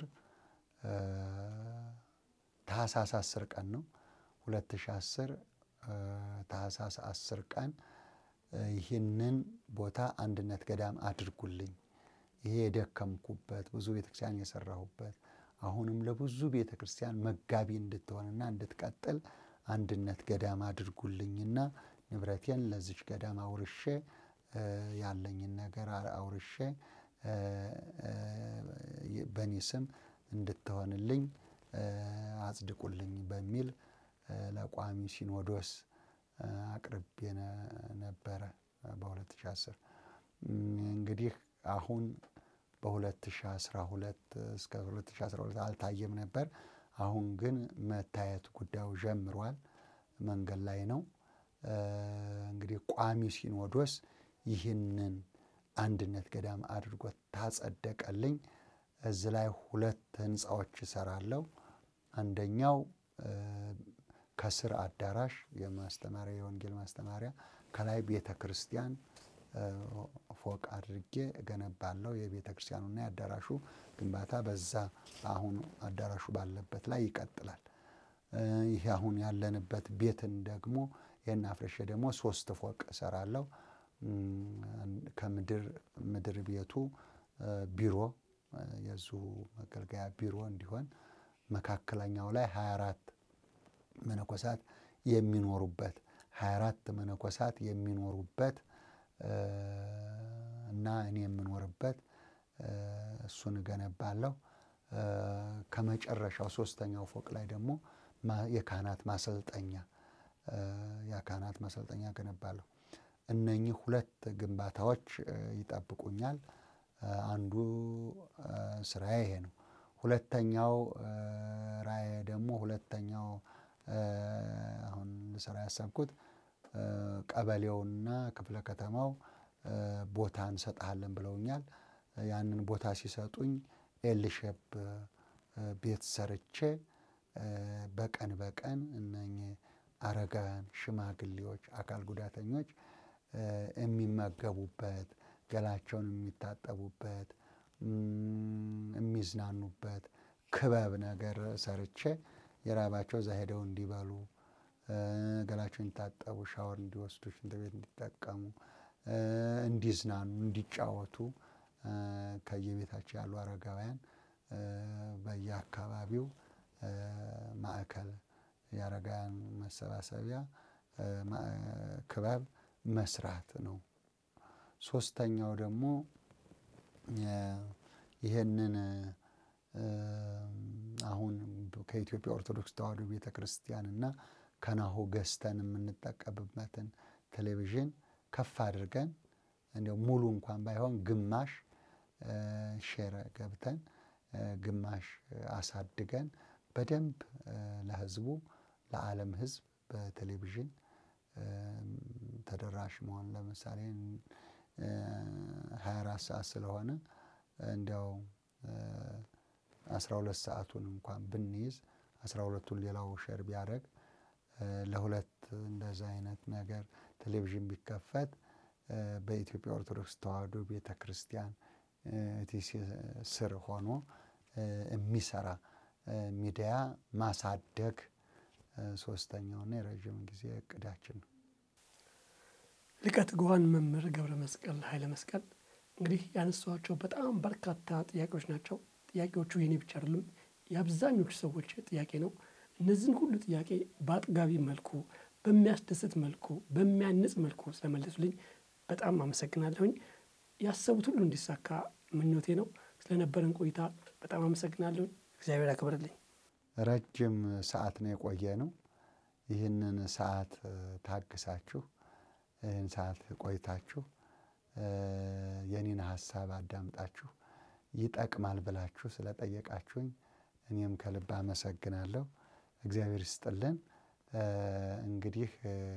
ታህሳስ አስር ቀን ነው። ሁለት ሺ አስር ታህሳስ አስር ቀን ይህንን ቦታ አንድነት ገዳም አድርጉልኝ፣ ይሄ የደከምኩበት ብዙ ቤተክርስቲያን የሰራሁበት አሁንም ለብዙ ቤተ ክርስቲያን መጋቢ እንድትሆንና እንድትቀጥል አንድነት ገዳም አድርጉልኝና ንብረቴን ለዚች ገዳም አውርሼ ያለኝን ነገር አውርሼ በእኔ ስም እንድትሆንልኝ አጽድቁልኝ በሚል ለቋሚ ሲኖዶስ አቅርቤ ነበረ በ2010 እንግዲህ አሁን በ2012 እስከ 2012 አልታየም ነበር። አሁን ግን መታየት ጉዳዩ ጀምሯል፣ መንገድ ላይ ነው። እንግዲህ ቋሚ ሲኖዶስ ይህንን አንድነት ገዳም አድርጎ ታጸደቀልኝ። እዚህ ላይ ሁለት ህንፃዎች እሰራለሁ። አንደኛው ከስር አዳራሽ የማስተማሪያ የወንጌል ማስተማሪያ፣ ከላይ ቤተ ክርስቲያን ፎቅ አድርጌ እገነባለሁ። የቤተ ክርስቲያኑና የአዳራሹ ግንባታ በዛ አሁን አዳራሹ ባለበት ላይ ይቀጥላል። ይህ አሁን ያለንበት ቤትን ደግሞ ይህን አፍርሼ ደግሞ ሶስት ፎቅ እሰራለሁ። ከምድር ምድር ቤቱ ቢሮ የዙ መገልገያ ቢሮ እንዲሆን መካከለኛው ላይ 24 መነኮሳት የሚኖሩበት 24 መነኮሳት የሚኖሩበት እና እኔ የምኖርበት እሱን እገነባለሁ። ከመጨረሻው ሶስተኛው ፎቅ ላይ ደግሞ የካህናት ማሰልጠኛ የካህናት ማሰልጠኛ እገነባለሁ። እነኚህ ሁለት ግንባታዎች ይጠብቁኛል። አንዱ ስራዬ ይሄ ነው። ሁለተኛው ራእዬ ደግሞ ሁለተኛው አሁን ልሰራ ያሰብኩት ቀበሌውና ክፍለ ከተማው ቦታ እንሰጥሃለን ብለውኛል። ያንን ቦታ ሲሰጡኝ ኤልሼፕ ቤት ሰርቼ በቀን በቀን እነኚህ አረጋውያን፣ ሽማግሌዎች፣ አካል ጉዳተኞች የሚመገቡበት፣ ገላቸውን የሚታጠቡበት፣ የሚዝናኑበት ክበብ ነገር ሰርቼ የራባቸው እዛ ሄደው እንዲበሉ፣ ገላቸውን እንዲታጠቡ፣ ሻወር እንዲወስዱ፣ ሽንት ቤት እንዲጠቀሙ፣ እንዲዝናኑ፣ እንዲጫወቱ ከየቤታቸው ያሉ አረጋውያን በየአካባቢው ማዕከል የአረጋውያን መሰባሰቢያ ክበብ መስራት ነው። ሶስተኛው ደግሞ ይህንን አሁን ከኢትዮጵያ ኦርቶዶክስ ተዋሕዶ ቤተ ክርስቲያን እና ከናሁ ገዝተን የምንጠቀምበትን ቴሌቪዥን ከፍ አድርገን እንዲያው ሙሉ እንኳን ባይሆን ግማሽ ሼር ገብተን ግማሽ አሳድገን በደንብ ለሕዝቡ ለዓለም ሕዝብ በቴሌቪዥን ተደራሽ መሆን ለምሳሌ ሀያ አራት ሰዓት ስለሆነ እንዲያው አስራ ሁለት ሰዓቱን እንኳን ብንይዝ አስራ ሁለቱን ሌላው ሼር ቢያደርግ ለሁለት እንደዛ አይነት ነገር ቴሌቪዥን ቢከፈት በኢትዮጵያ ኦርቶዶክስ ተዋሕዶ ቤተ ክርስቲያን ቲሲ ስር ሆኖ የሚሰራ ሚዲያ ማሳደግ ሶስተኛውና የረዥም ጊዜ እቅዳችን ነው።
ሊቀ ትጉሃን መምህር ገብረ መስቀል ኃይለ መስቀል እንግዲህ ያነሷቸው በጣም በርካታ ጥያቄዎች ናቸው። ጥያቄዎቹ የኔ ብቻ አይደሉም፣ የአብዛኞቹ ሰዎች ጥያቄ ነው። እነዚህን ሁሉ ጥያቄ በአጥጋቢ መልኩ፣ በሚያስደስት መልኩ፣ በሚያንጽ መልኩ ስለመለሱልኝ በጣም አመሰግናለሁኝ። ያሰቡት ሁሉ እንዲሳካ ምኞቴ ነው። ስለነበረን ቆይታ በጣም አመሰግናለሁኝ። እግዚአብሔር ያክብርልኝ።
ረጅም ሰዓት ነው የቆየ ነው። ይህንን ሰዓት ታግሳችሁ ይህን ሰዓት ቆይታችሁ የኔን ሀሳብ አዳምጣችሁ ይጠቅማል ብላችሁ ስለጠየቃችሁኝ እኔም ከልብ አመሰግናለሁ። እግዚአብሔር ይስጥልን። እንግዲህ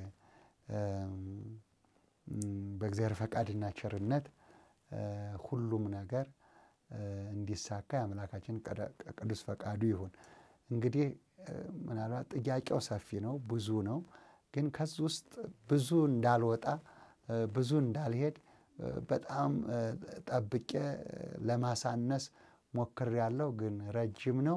በእግዚአብሔር ፈቃድና ቸርነት ሁሉም ነገር እንዲሳካ የአምላካችን ቅዱስ ፈቃዱ ይሁን። እንግዲህ ምናልባት ጥያቄው ሰፊ ነው፣ ብዙ ነው። ግን ከዚህ ውስጥ ብዙ እንዳልወጣ ብዙ እንዳልሄድ በጣም ጠብቄ ለማሳነስ ሞክሬያለሁ። ግን ረጅም ነው።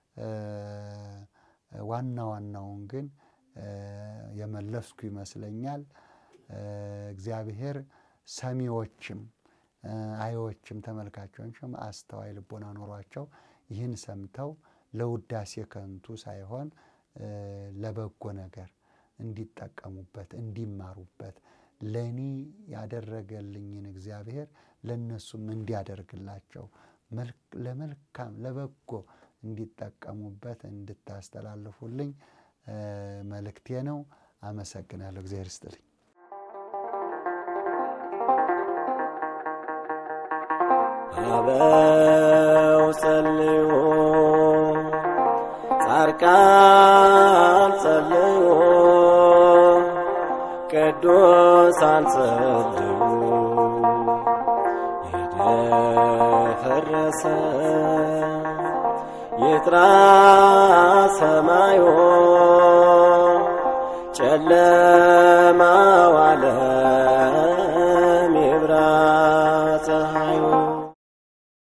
ዋና ዋናውን ግን የመለስኩ ይመስለኛል። እግዚአብሔር ሰሚዎችም አዮችም ተመልካቾችም አስተዋይ ልቦና ኖሯቸው ይህን ሰምተው ለውዳሴ ከንቱ ሳይሆን ለበጎ ነገር እንዲጠቀሙበት እንዲማሩበት ለእኔ ያደረገልኝን እግዚአብሔር ለእነሱም እንዲያደርግላቸው ለመልካም ለበጎ እንዲጠቀሙበት እንድታስተላልፉልኝ መልእክቴ ነው። አመሰግናለሁ። እግዚአብሔር ይስጥልኝ።
አበው ጸልዩ ጻድቃን ጸልዩ ቅዱሳን ጸልዩ የደፈረሰ ይጥራ ሰማዩ ጨለማው ዓለም